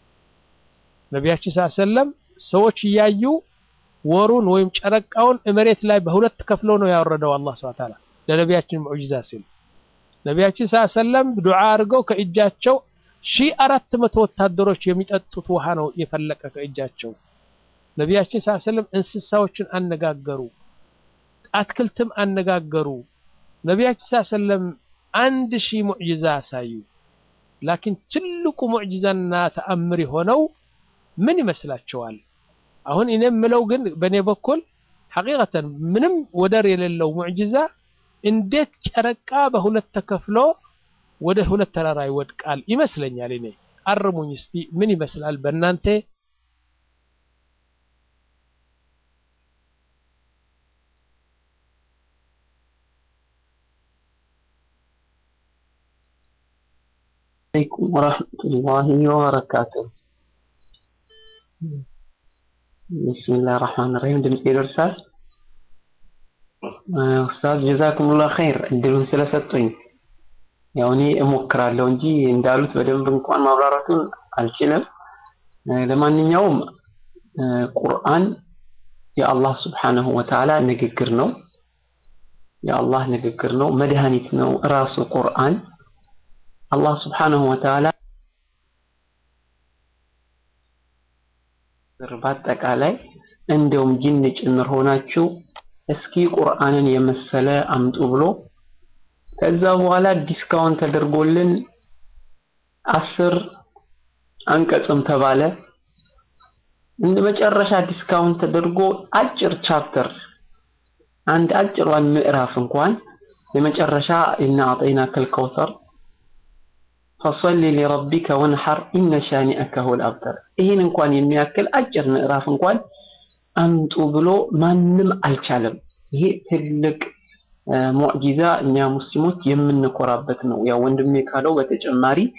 ነቢያችን ሰለም ሰዎች እያዩ ወሩን ወይም ጨረቃውን መሬት ላይ በሁለት ከፍለው ነው ያወረደው አላህ ሱብሓነሁ ወተዓላ ለነቢያችን ሙዕጂዛ ሲል ነቢያችን ሰለም ዱዓ አድርገው ከእጃቸው ሺህ አራት መቶ ወታደሮች የሚጠጡት ውሃ ነው የፈለቀ ከእጃቸው። ነቢያችን ሰለም እንስሳዎችን አነጋገሩ፣ አትክልትም አነጋገሩ። ነቢያችን ሰለም አንድ ሺህ ሙዕጂዛ አሳዩ። ላኪን ትልቁ ሙዕጂዛና ተአምር የሆነው ምን ይመስላችኋል? አሁን እኔ የምለው ግን በእኔ በኩል ሐቂቀተን ምንም ወደር የሌለው ሙዕጂዛ እንዴት ጨረቃ በሁለት ተከፍሎ ወደ ሁለት ተራራ ይወድቃል ይመስለኛል። እኔ አርሙኝ እስቲ ምን ይመስላል በእናንተ?
عليكم ورحمة الله وبركاته بسم الله الرحمن الرحيم ድምጽ ይደርሳል ኡስታዝ ጀዛኩሙላህ ኸይር እድሉን ስለሰጡኝ ያው እኔ እሞክራለሁ እንጂ እንዳሉት በደንብ እንኳን ማብራራቱን አልችልም ለማንኛውም ቁርአን የአላህ ስብሓነሁ ወተዓላ ንግግር ነው የአላህ ንግግር ነው መድኃኒት ነው ራሱ ቁርአን አላህ ስብሓነሁ ወተዓላ በአጠቃላይ እንደውም ጅን ጭምር ሆናችሁ እስኪ ቁርአንን የመሰለ አምጡ ብሎ ከዛ በኋላ ዲስካውንት ተደርጎልን አስር አንቀጽም ተባለ። እንደ መጨረሻ ዲስካውንት ተደርጎ አጭር ቻፕተር አንድ አጭሯን ምዕራፍ እንኳን የመጨረሻ ኢና አጠይናከል ከውተር ፈሰሊ ሊረቢከ ወንሐር ኢነ ሻኒአከ ሁወል አብተር። ይህን እንኳን የሚያክል አጭር ምዕራፍ እንኳን አምጡ ብሎ ማንም አልቻለም። ይሄ ትልቅ ሙዕጂዛ እኛ ሙስሊሞች የምንኮራበት ነው። ያው ወንድሜ ካለው በተጨማሪ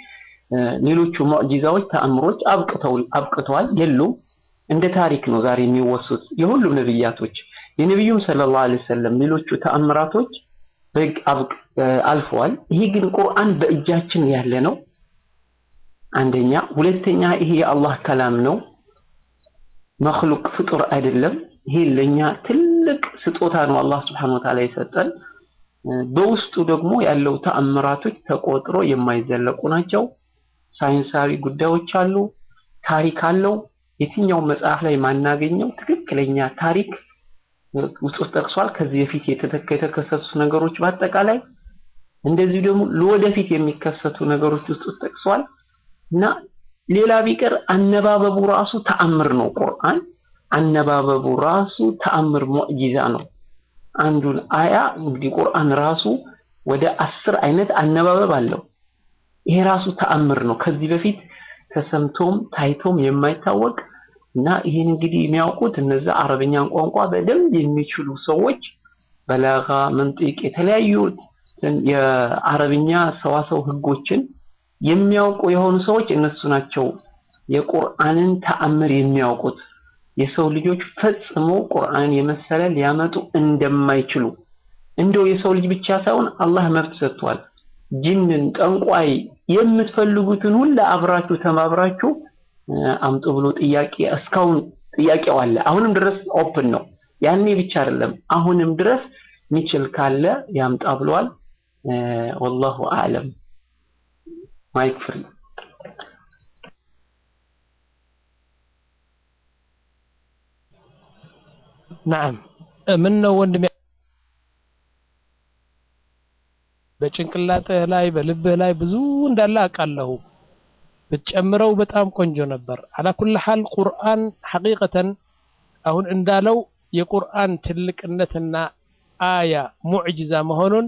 ሌሎቹ ሙዕጂዛዎች ተአምሮች አብቅተው አብቅተዋል የሉም። እንደ ታሪክ ነው ዛሬ የሚወሱት የሁሉም ነብያቶች የነቢዩም ሰለላሁ ዐለይሂ ወሰለም ሌሎቹ ተአምራቶች በግ አብቅ አልፈዋል። ይሄ ግን ቁርአን በእጃችን ያለ ነው። አንደኛ፣ ሁለተኛ ይሄ የአላህ ከላም ነው። መክሉቅ ፍጡር አይደለም። ይሄ ለኛ ትልቅ ስጦታ ነው አላህ Subhanahu Wa Ta'ala የሰጠን። በውስጡ ደግሞ ያለው ተአምራቶች ተቆጥሮ የማይዘለቁ ናቸው። ሳይንሳዊ ጉዳዮች አሉ፣ ታሪክ አለው። የትኛው መጽሐፍ ላይ ማናገኘው ትክክለኛ ታሪክ ውስጥ ጠቅሷል። ከዚህ በፊት የተከሰቱ ነገሮች በአጠቃላይ እንደዚሁ ደግሞ ለወደፊት የሚከሰቱ ነገሮች ውስጥ ጠቅሷል እና ሌላ ቢቀር አነባበቡ ራሱ ተአምር ነው። ቁርአን አነባበቡ ራሱ ተአምር ሙዕጂዛ ነው። አንዱን አያ እንግዲህ ቁርአን ራሱ ወደ አስር አይነት አነባበብ አለው። ይሄ ራሱ ተአምር ነው። ከዚህ በፊት ተሰምቶም ታይቶም የማይታወቅ እና ይህን እንግዲህ የሚያውቁት እነዛ አረብኛን ቋንቋ በደንብ የሚችሉ ሰዎች በላጋ፣ መንጢቅ የተለያዩ የአረብኛ ሰዋሰው ህጎችን የሚያውቁ የሆኑ ሰዎች እነሱ ናቸው የቁርአንን ተአምር የሚያውቁት። የሰው ልጆች ፈጽሞ ቁርአንን የመሰለ ሊያመጡ እንደማይችሉ እንደው የሰው ልጅ ብቻ ሳይሆን አላህ መብት ሰጥቷል። ጅንን፣ ጠንቋይ የምትፈልጉትን ሁላ አብራችሁ ተባብራችሁ አምጡ ብሎ ጥያቄ እስካሁን ጥያቄው አለ። አሁንም ድረስ ኦፕን ነው። ያኔ ብቻ አይደለም፣ አሁንም ድረስ ሚችል ካለ ያምጣ ብለዋል። ወላሁ አዕለም። ማይክ ፍሪ
ናም ምን ነው ወንድሜ በጭንቅላትህ ላይ በልብህ ላይ ብዙ እንዳለ አውቃለሁ ብትጨምረው በጣም ቆንጆ ነበር አላ ኩል ሐል ቁርአን ሐቂቀተን አሁን እንዳለው የቁርአን ትልቅነትና አያ ሙዕጅዛ መሆኑን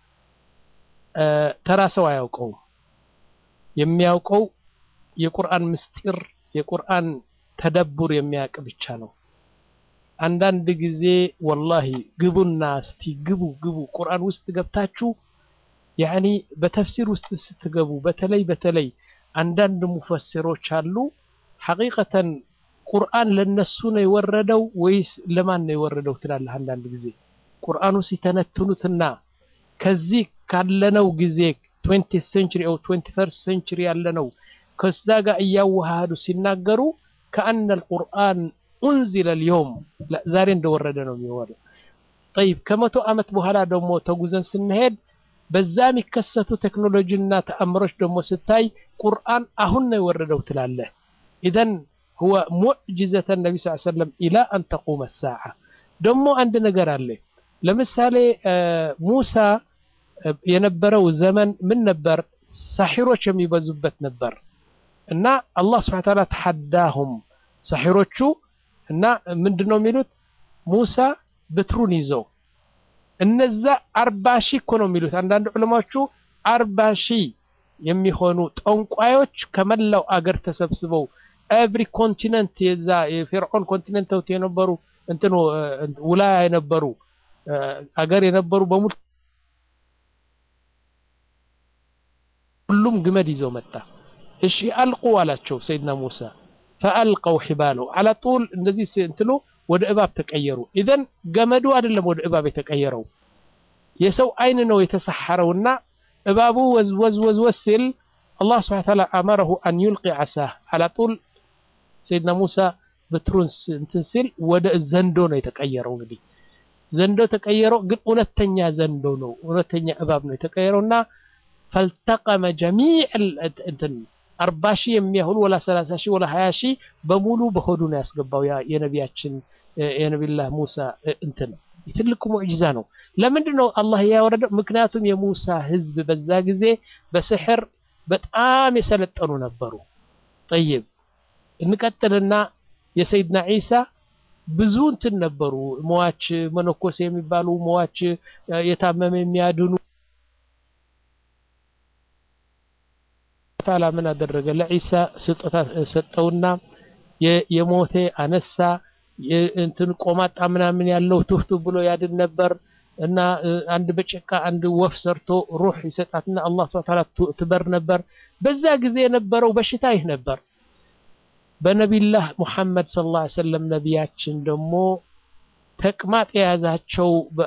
ተራ ሰው አያውቀውም የሚያውቀው የቁርአን ምስጢር የቁርአን ተደቡር የሚያውቅ ብቻ ነው አንዳንድ ጊዜ ወላሂ ግቡና እስቲ ግቡ ግቡ ቁርአን ውስጥ ገብታችሁ ያኒ በተፍሲር ውስጥ ስትገቡ በተለይ በተለይ አንዳንድ ሙፈሲሮች አሉ ሐቂቀተን ቁርአን ለነሱ ነው የወረደው ወይስ ለማን ነው የወረደው ትላለህ አንዳንድ ጊዜ ቁርአኑ ሲተነትኑትና ከዚህ ካለነው ጊዜ 20th century or 21st century ያለነው ከዛ ጋር እያዋሃዱ ሲናገሩ ከአነ القرآن ኡንዚለ اليوم ዛሬ እንደወረደ ነው የሚወረው طيب ከመቶ ዓመት በኋላ ደግሞ ተጉዘን ስንሄድ በዛ የሚከሰቱ ቴክኖሎጂና ተአምሮች ደግሞ ስታይ ቁርአን አሁን ነው የወረደው ትላለህ ኢዘን هو ሙዕጅዘተ ነቢ ስ ሰለም ኢላ አን ተቁመ ሳዓ ደግሞ አንድ ነገር አለ ለምሳሌ ሙሳ የነበረው ዘመን ምን ነበር ሳሒሮች የሚበዙበት ነበር እና አላህ ስብሐ ተዓላ ተሐዳሁም ሳሒሮቹ እና ምንድን ነው የሚሉት ሙሳ ብትሩን ይዘው እነዛ አርባ ሺህ እኮ ነው የሚሉት አንዳንድ ዑለማዎቹ አርባ ሺህ የሚሆኑ ጠንቋዮች ከመላው አገር ተሰብስበው ኤቭሪ ኮንቲነንት የዛ የፊርዖን ኮንቲነንት የነበሩ እንትኑ ውላ የነበሩ አገር የነበሩ በሙሉ ሁሉም ግመድ ይዘው መጣ እሺ አልቁ አላቸው ሰይድና ሙሳ ፈአልቀው ሒባለው አላ ጡል እንደዚህ እንትኑ ወደ እባብ ተቀየሩ ኢዘን ገመዱ አይደለም ወደ እባብ የተቀየረው የሰው አይን ነው የተሰሐረውና እባቡ ወዝ ወዝ ወዝ ወዝ ሲል አላህ ስብሐ ተዓላ አመረሁ አን ዩልቂ ዓሳህ አላ ጡል ሰይድና ሙሳ በትሩን እንትን ሲል ወደ ዘንዶ ነው የተቀየረው እንግዲህ ዘንዶ ተቀየረው ግን እውነተኛ ዘንዶ ነው እውነተኛ እባብ ነው የተቀየረውና ፈልተቀመ ጀሚዕ እንትን አርባ ሺህ የሚያህሉ ወላ ሰላሳ ሺህ ወላ ሀያ ሺህ በሙሉ በሆዱ ነው ያስገባው የነቢያችን የነቢላህ ሙሳ እንትን ትልቁ ሙዕጂዛ ነው ለምንድን ነው አላህ ያወረደው ምክንያቱም የሙሳ ህዝብ በዛ ጊዜ በስሕር በጣም የሰለጠኑ ነበሩ ጠይብ እንቀጥልና የሰይድና ዒሳ ብዙ እንትን ነበሩ መዋች መነኮሴ የሚባሉ መዋች የታመመ የሚያድኑ ታላ ምን አደረገ ለዒሳ ስጦታ ሰጠውና የሞቴ አነሳ እንትን ቆማጣ ምናምን ያለው ትፍቱ ብሎ ያድን ነበር እና አንድ በጭቃ አንድ ወፍ ሰርቶ ሩህ ይሰጣትና አላህ ሱብሓነሁ ወተዓላ ትበር ነበር። በዛ ጊዜ የነበረው በሽታ ይህ ነበር። በነቢላህ ሙሐመድ ሰለላሁ ዐለይሂ ወሰለም ነቢያችን ደግሞ ተቅማጥ የያዛቸው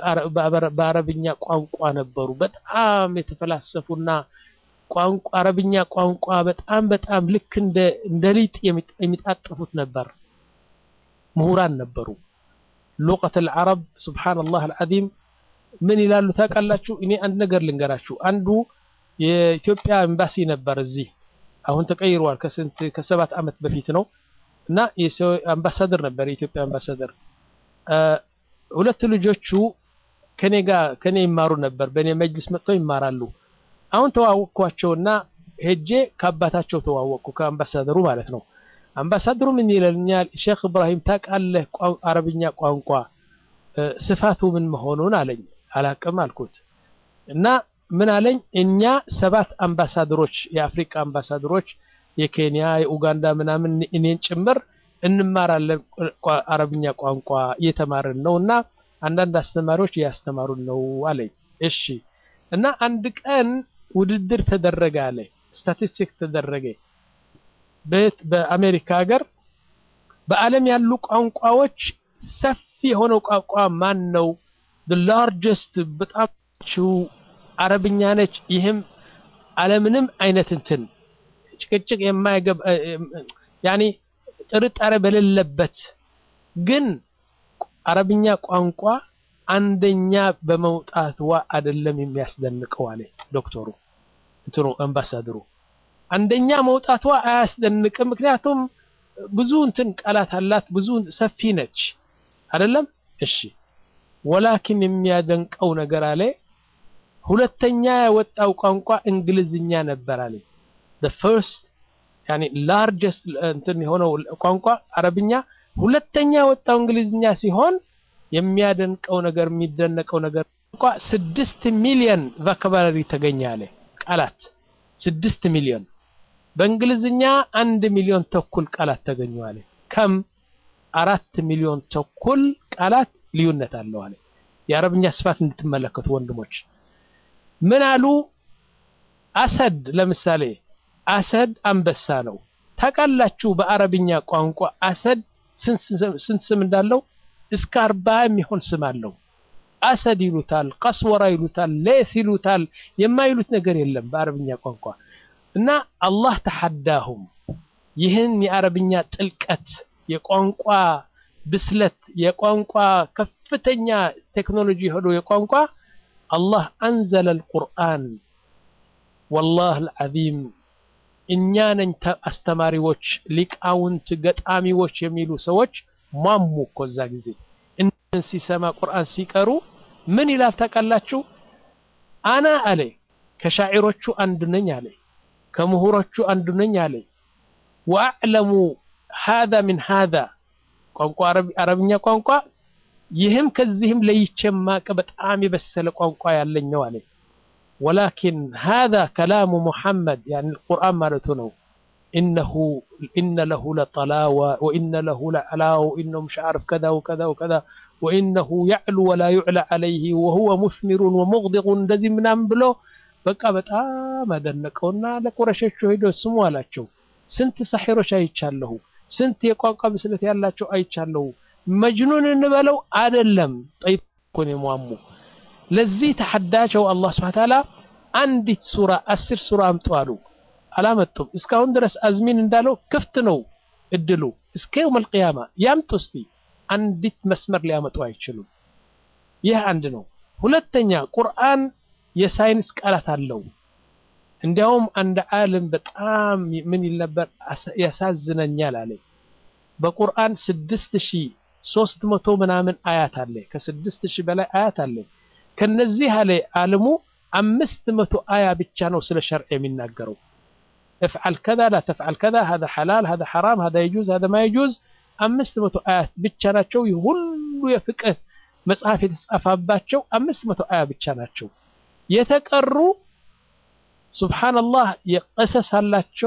በአረብኛ ቋንቋ ነበሩ። በጣም የተፈላሰፉና ቋንቋ አረብኛ ቋንቋ በጣም በጣም ልክ እንደ እንደ ሊጥ የሚጣጥፉት ነበር። ምሁራን ነበሩ። ሉቀት አልዓረብ ሱብሓነላህ አልዓዚም ምን ይላሉ ታውቃላችሁ? እኔ አንድ ነገር ልንገራችሁ። አንዱ የኢትዮጵያ ኤምባሲ ነበር እዚህ አሁን ተቀይሯል። ከስንት ከሰባት ዓመት በፊት ነው እና የሰው አምባሳደር ነበር የኢትዮጵያ አምባሳደር። ሁለት ልጆቹ ከኔ ጋር ከኔ ይማሩ ነበር። በእኔ መጅልስ መጥተው ይማራሉ። አሁን ተዋወቅኳቸውና ሄጄ ከአባታቸው ተዋወቅኩ፣ ከአምባሳደሩ ማለት ነው። አምባሳደሩ ምን ይለኛል፣ ሼክ እብራሂም ታውቃለህ አረብኛ ቋንቋ ስፋቱ ምን መሆኑን አለኝ። አላቅም አልኩት እና ምን አለኝ፣ እኛ ሰባት አምባሳደሮች የአፍሪካ አምባሳደሮች የኬንያ፣ የኡጋንዳ ምናምን እኔን ጭምር እንማራለን አረብኛ ቋንቋ እየተማርን ነው እና አንዳንድ አስተማሪዎች እያስተማሩን ነው አለኝ። እሺ እና አንድ ቀን ውድድር ተደረገ አለ። ስታቲስቲክ ተደረገ በአሜሪካ ሀገር በዓለም ያሉ ቋንቋዎች ሰፊ የሆነው ቋንቋ ማን ነው? ላርጀስት በጣም አረብኛ ነች። ይህም አለምንም አይነት እንትን ጭቅጭቅ የማይገባ ያኔ ጥርጣሬ በሌለበት ግን አረብኛ ቋንቋ አንደኛ በመውጣትዋ አይደለም የሚያስደንቀው አለ ዶክተሩ እንትኑ አምባሳደሩ። አንደኛ መውጣቷ አያስደንቅም፣ ምክንያቱም ብዙ እንትን ቃላት አላት፣ ብዙ ሰፊ ነች አይደለም። እሺ ወላኪን የሚያደንቀው ነገር አለ ሁለተኛ የወጣው ቋንቋ እንግሊዝኛ ነበር አለ the first ያኔ ላርጀስት እንትን የሆነው ቋንቋ አረብኛ ሁለተኛ የወጣው እንግሊዝኛ ሲሆን የሚያደንቀው ነገር የሚደነቀው ነገር ቋንቋ ስድስት ሚሊዮን ቫካባላሪ ተገኘ አለ ቃላት ስድስት ሚሊዮን በእንግሊዝኛ አንድ ሚሊዮን ተኩል ቃላት ተገኙ አለ ከም አራት ሚሊዮን ተኩል ቃላት ልዩነት አለው አለ የአረብኛ ስፋት እንድትመለከቱ ወንድሞች ምን አሉ አሰድ ለምሳሌ አሰድ አንበሳ ነው ታውቃላችሁ በአረብኛ ቋንቋ አሰድ ስንት ስም እንዳለው እስከ አርባ የሚሆን ስም አለው አሰድ ይሉታል ቀስወራ ይሉታል ሌት ይሉታል የማይሉት ነገር የለም በአረብኛ ቋንቋ እና አላህ ተሐዳሁም ይህን የአረብኛ ጥልቀት የቋንቋ ብስለት የቋንቋ ከፍተኛ ቴክኖሎጂ ሄዶ የቋንቋ አላህ አንዘለ አልቁርአን ወላህ አልዓዚም እኛ ነኝ አስተማሪዎች ሊቃውንት ገጣሚዎች የሚሉ ሰዎች ሟሙ እኮ እዛ ጊዜ እንን ሲሰማ ቁርአን ሲቀሩ ምን ይላል ታውቃላችሁ አና አለ ከሻዒሮቹ አንዱ ነኝ አለ ከምሁሮቹ አንዱ ነኝ አለ ወአዕለሙ ሃዛ ምን ሃዛ ቋንቋ አረብኛ ቋንቋ ይህም ከዚህም ለይቼ ማቀ በጣም የበሰለ ቋንቋ ያለኝ ነው አለ ወላኪን ሃዛ ከላሙ ሙሐመድ ያኒ ቁርአን ማለቱ ነው إنه إن له لطلاوة وإن له لعلاو وإنه مش عارف كذا وكذا وكذا وإنه يعلو ولا يعلى عليه وهو مثمر ومغدق እንደዚህ ምናምን ብሎ በቃ በጣም አደነቀውና ለቁረሾቹ ሄዶ ስሙ አላቸው ስንት ሳሒሮች አይቻለሁ ስንት የቋንቋ ብስለት ያላቸው አይቻለሁ መጅኑን እንበለው አይደለም ጠይብ እኮ ነው የሟሙ ለዚህ ተሐዳቸው አላህ ስብሐ ተዓላ አንዲት ሱራ አስር ሱራ አምጡ አሉ አላመጡም እስካሁን ድረስ አዝሚን እንዳለው ክፍት ነው እድሉ እስከ የውም አልቅያማ ያምጡ እስቲ አንዲት መስመር ሊያመጡ አይችሉም ይህ አንድ ነው ሁለተኛ ቁርአን የሳይንስ ቃላት አለው እንዲያውም አንድ ዓለም በጣም ምን ይል ነበር ያሳዝነኛል አለ በቁርአን ስድስት ሺህ ሶስት መቶ ምናምን አያት አለ ከስድስት ሺህ በላይ አያት አለ ከነዚህ አለ ዓለሙ አምስት መቶ አያ ብቻ ነው ስለ ሸርዕ የሚናገረው افعل كذا لا تفعل كذا هذا حلال هذا حرام هذا يجوز هذا ما يجوز አምስት መቶ አያት ብቻ ናቸው ሁሉ የፍቅህ መጽሐፍ የተጻፈባቸው አምስት መቶ አያ ብቻ ናቸው የተቀሩ ሱብሃንአላህ የቀሰስ አላቸው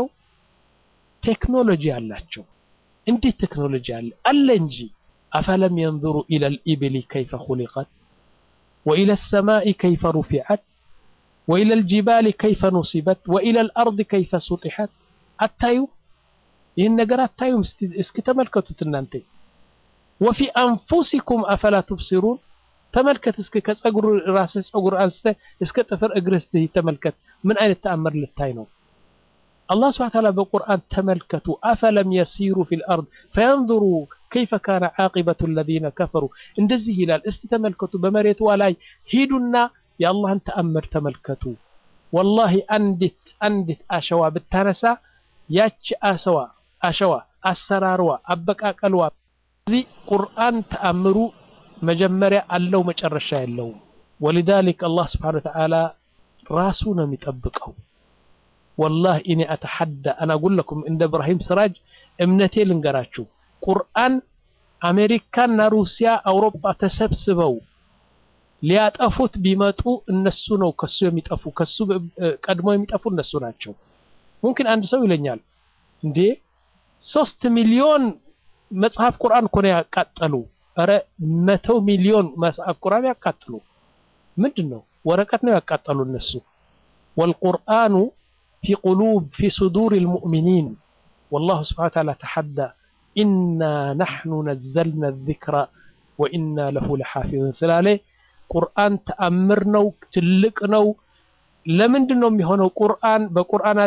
ቴክኖሎጂ አላቸው እንዴት ቴክኖሎጂ አለ አለ እንጂ አፈለም የንظሩ ኢለ ልኢብሊ ከይፈ ኹሊቀት ወኢለ ሰማኢ ከይፈ ሩፊዐት ወኢለ ልጅባሊ ከይፈ ኑሲበት ወኢለ ልአርድ ከይፈ ሱጢሐት አታዩ ይህን ነገር አታዩም እስኪ ተመልከቱት እናንተ ወፊ አንፉሲኩም አፈላ ቱብሲሩን ተመልከት እስኪ ከጸጉር ራስህ ጸጉር አንስተ እስከ ጥፍር እግርህ ተመልከት ምን አይነት ተአምር ልታይ ነው አላህ ስብሐ ተዓላ በቁርአን ተመልከቱ አፈለም የሲሩ ፊል አርድ ፈየንظሩ ከይፈ ካነ ዓቂበቱ አለዚነ ከፈሩ እንደዚህ ይላል እስቲ ተመልከቱ በመሬቷ ላይ ሂዱና የአላህን ተአምር ተመልከቱ ወላሂ አንዲት አንዲት አሸዋ ብታነሳ ያቺ አሰዋ አሸዋ አሰራርዋ አበቃቀልዋ እዚህ ቁርአን ተአምሩ መጀመሪያ አለው መጨረሻ የለውም ወሊዛሊክ አላህ ስብሓን ወተዓላ ራሱ ነው የሚጠብቀው ወላሂ እኔ አተሐዳ አና ጉለኩም እንደ እብራሂም ስራጅ እምነቴ ልንገራችሁ ቁርአን አሜሪካና ሩሲያ አውሮፓ ተሰብስበው ሊያጠፉት ቢመጡ እነሱ ነው ከሱ የሚጠፉ ከሱ ቀድሞ የሚጠፉ እነሱ ናቸው ሙምኪን አንድ ሰው ይለኛል እንዴ ሶስት ሚሊዮን መጽሐፍ ቁርአን እኮ ነው ያቃጠሉ ኧረ መቶ ሚሊዮን መጽሐፍ ቁርአን ያቃጥሉ ምንድን ነው ወረቀት ነው ያቃጠሉ እነሱ ወልቁርአኑ ፊ ቁሉብ ፊ ሱዱር ልሙእሚኒን والله سبحانه وتعالى تحدى إنا نحن نزلنا الذكر وإنا له لحافظون سلالي ቁርአን ተአምር ነው ትልቅ ነው ለምንድን ነው የሚሆነው ቁርአን በቁርአን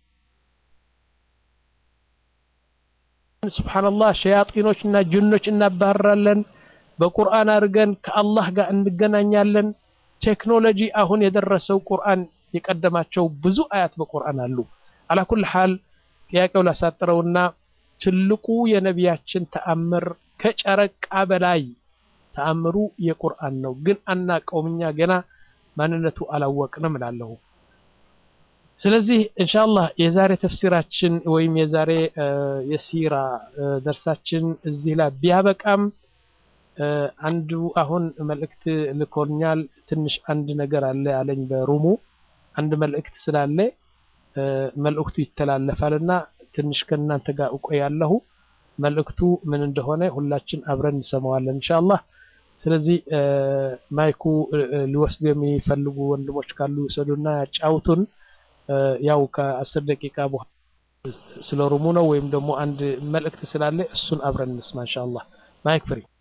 ስብሓንላህ ሸያጢኖች እና ጅኖች እናባረራለን በቁርአን አድርገን ከአላህ ጋር እንገናኛለን ቴክኖሎጂ አሁን የደረሰው ቁርአን የቀደማቸው ብዙ አያት በቁርአን አሉ አላኩል ሓል ጥያቄው ላሳጥረውና ትልቁ የነቢያችን ተአምር ከጨረቃ በላይ ተአምሩ የቁርአን ነው ግን አናቀውም እኛ ገና ማንነቱ አላወቅንም እላለሁ ስለዚህ እንሻላህ የዛሬ ተፍሲራችን ወይም የዛሬ የሲራ ደርሳችን እዚህ ላይ ቢያበቃም አንዱ አሁን መልእክት ልኮኛል ትንሽ አንድ ነገር አለ አለኝ በሩሙ አንድ መልእክት ስላለ መልእክቱ ይተላለፋልና ትንሽ ከእናንተ ጋር እቆያለሁ መልእክቱ ምን እንደሆነ ሁላችን አብረን እንሰማዋለን ኢንሻአላህ ስለዚህ ማይኩ ሊወስዱ የሚፈልጉ ወንድሞች ካሉ ይውሰዱና ያጫውቱን ያው ከአስር ደቂቃ በኋላ ስለ ሩሙ ነው ወይም ደግሞ አንድ መልእክት ስላለ እሱን አብረን እንስማ ኢንሻአላህ ማይክ ፍሪ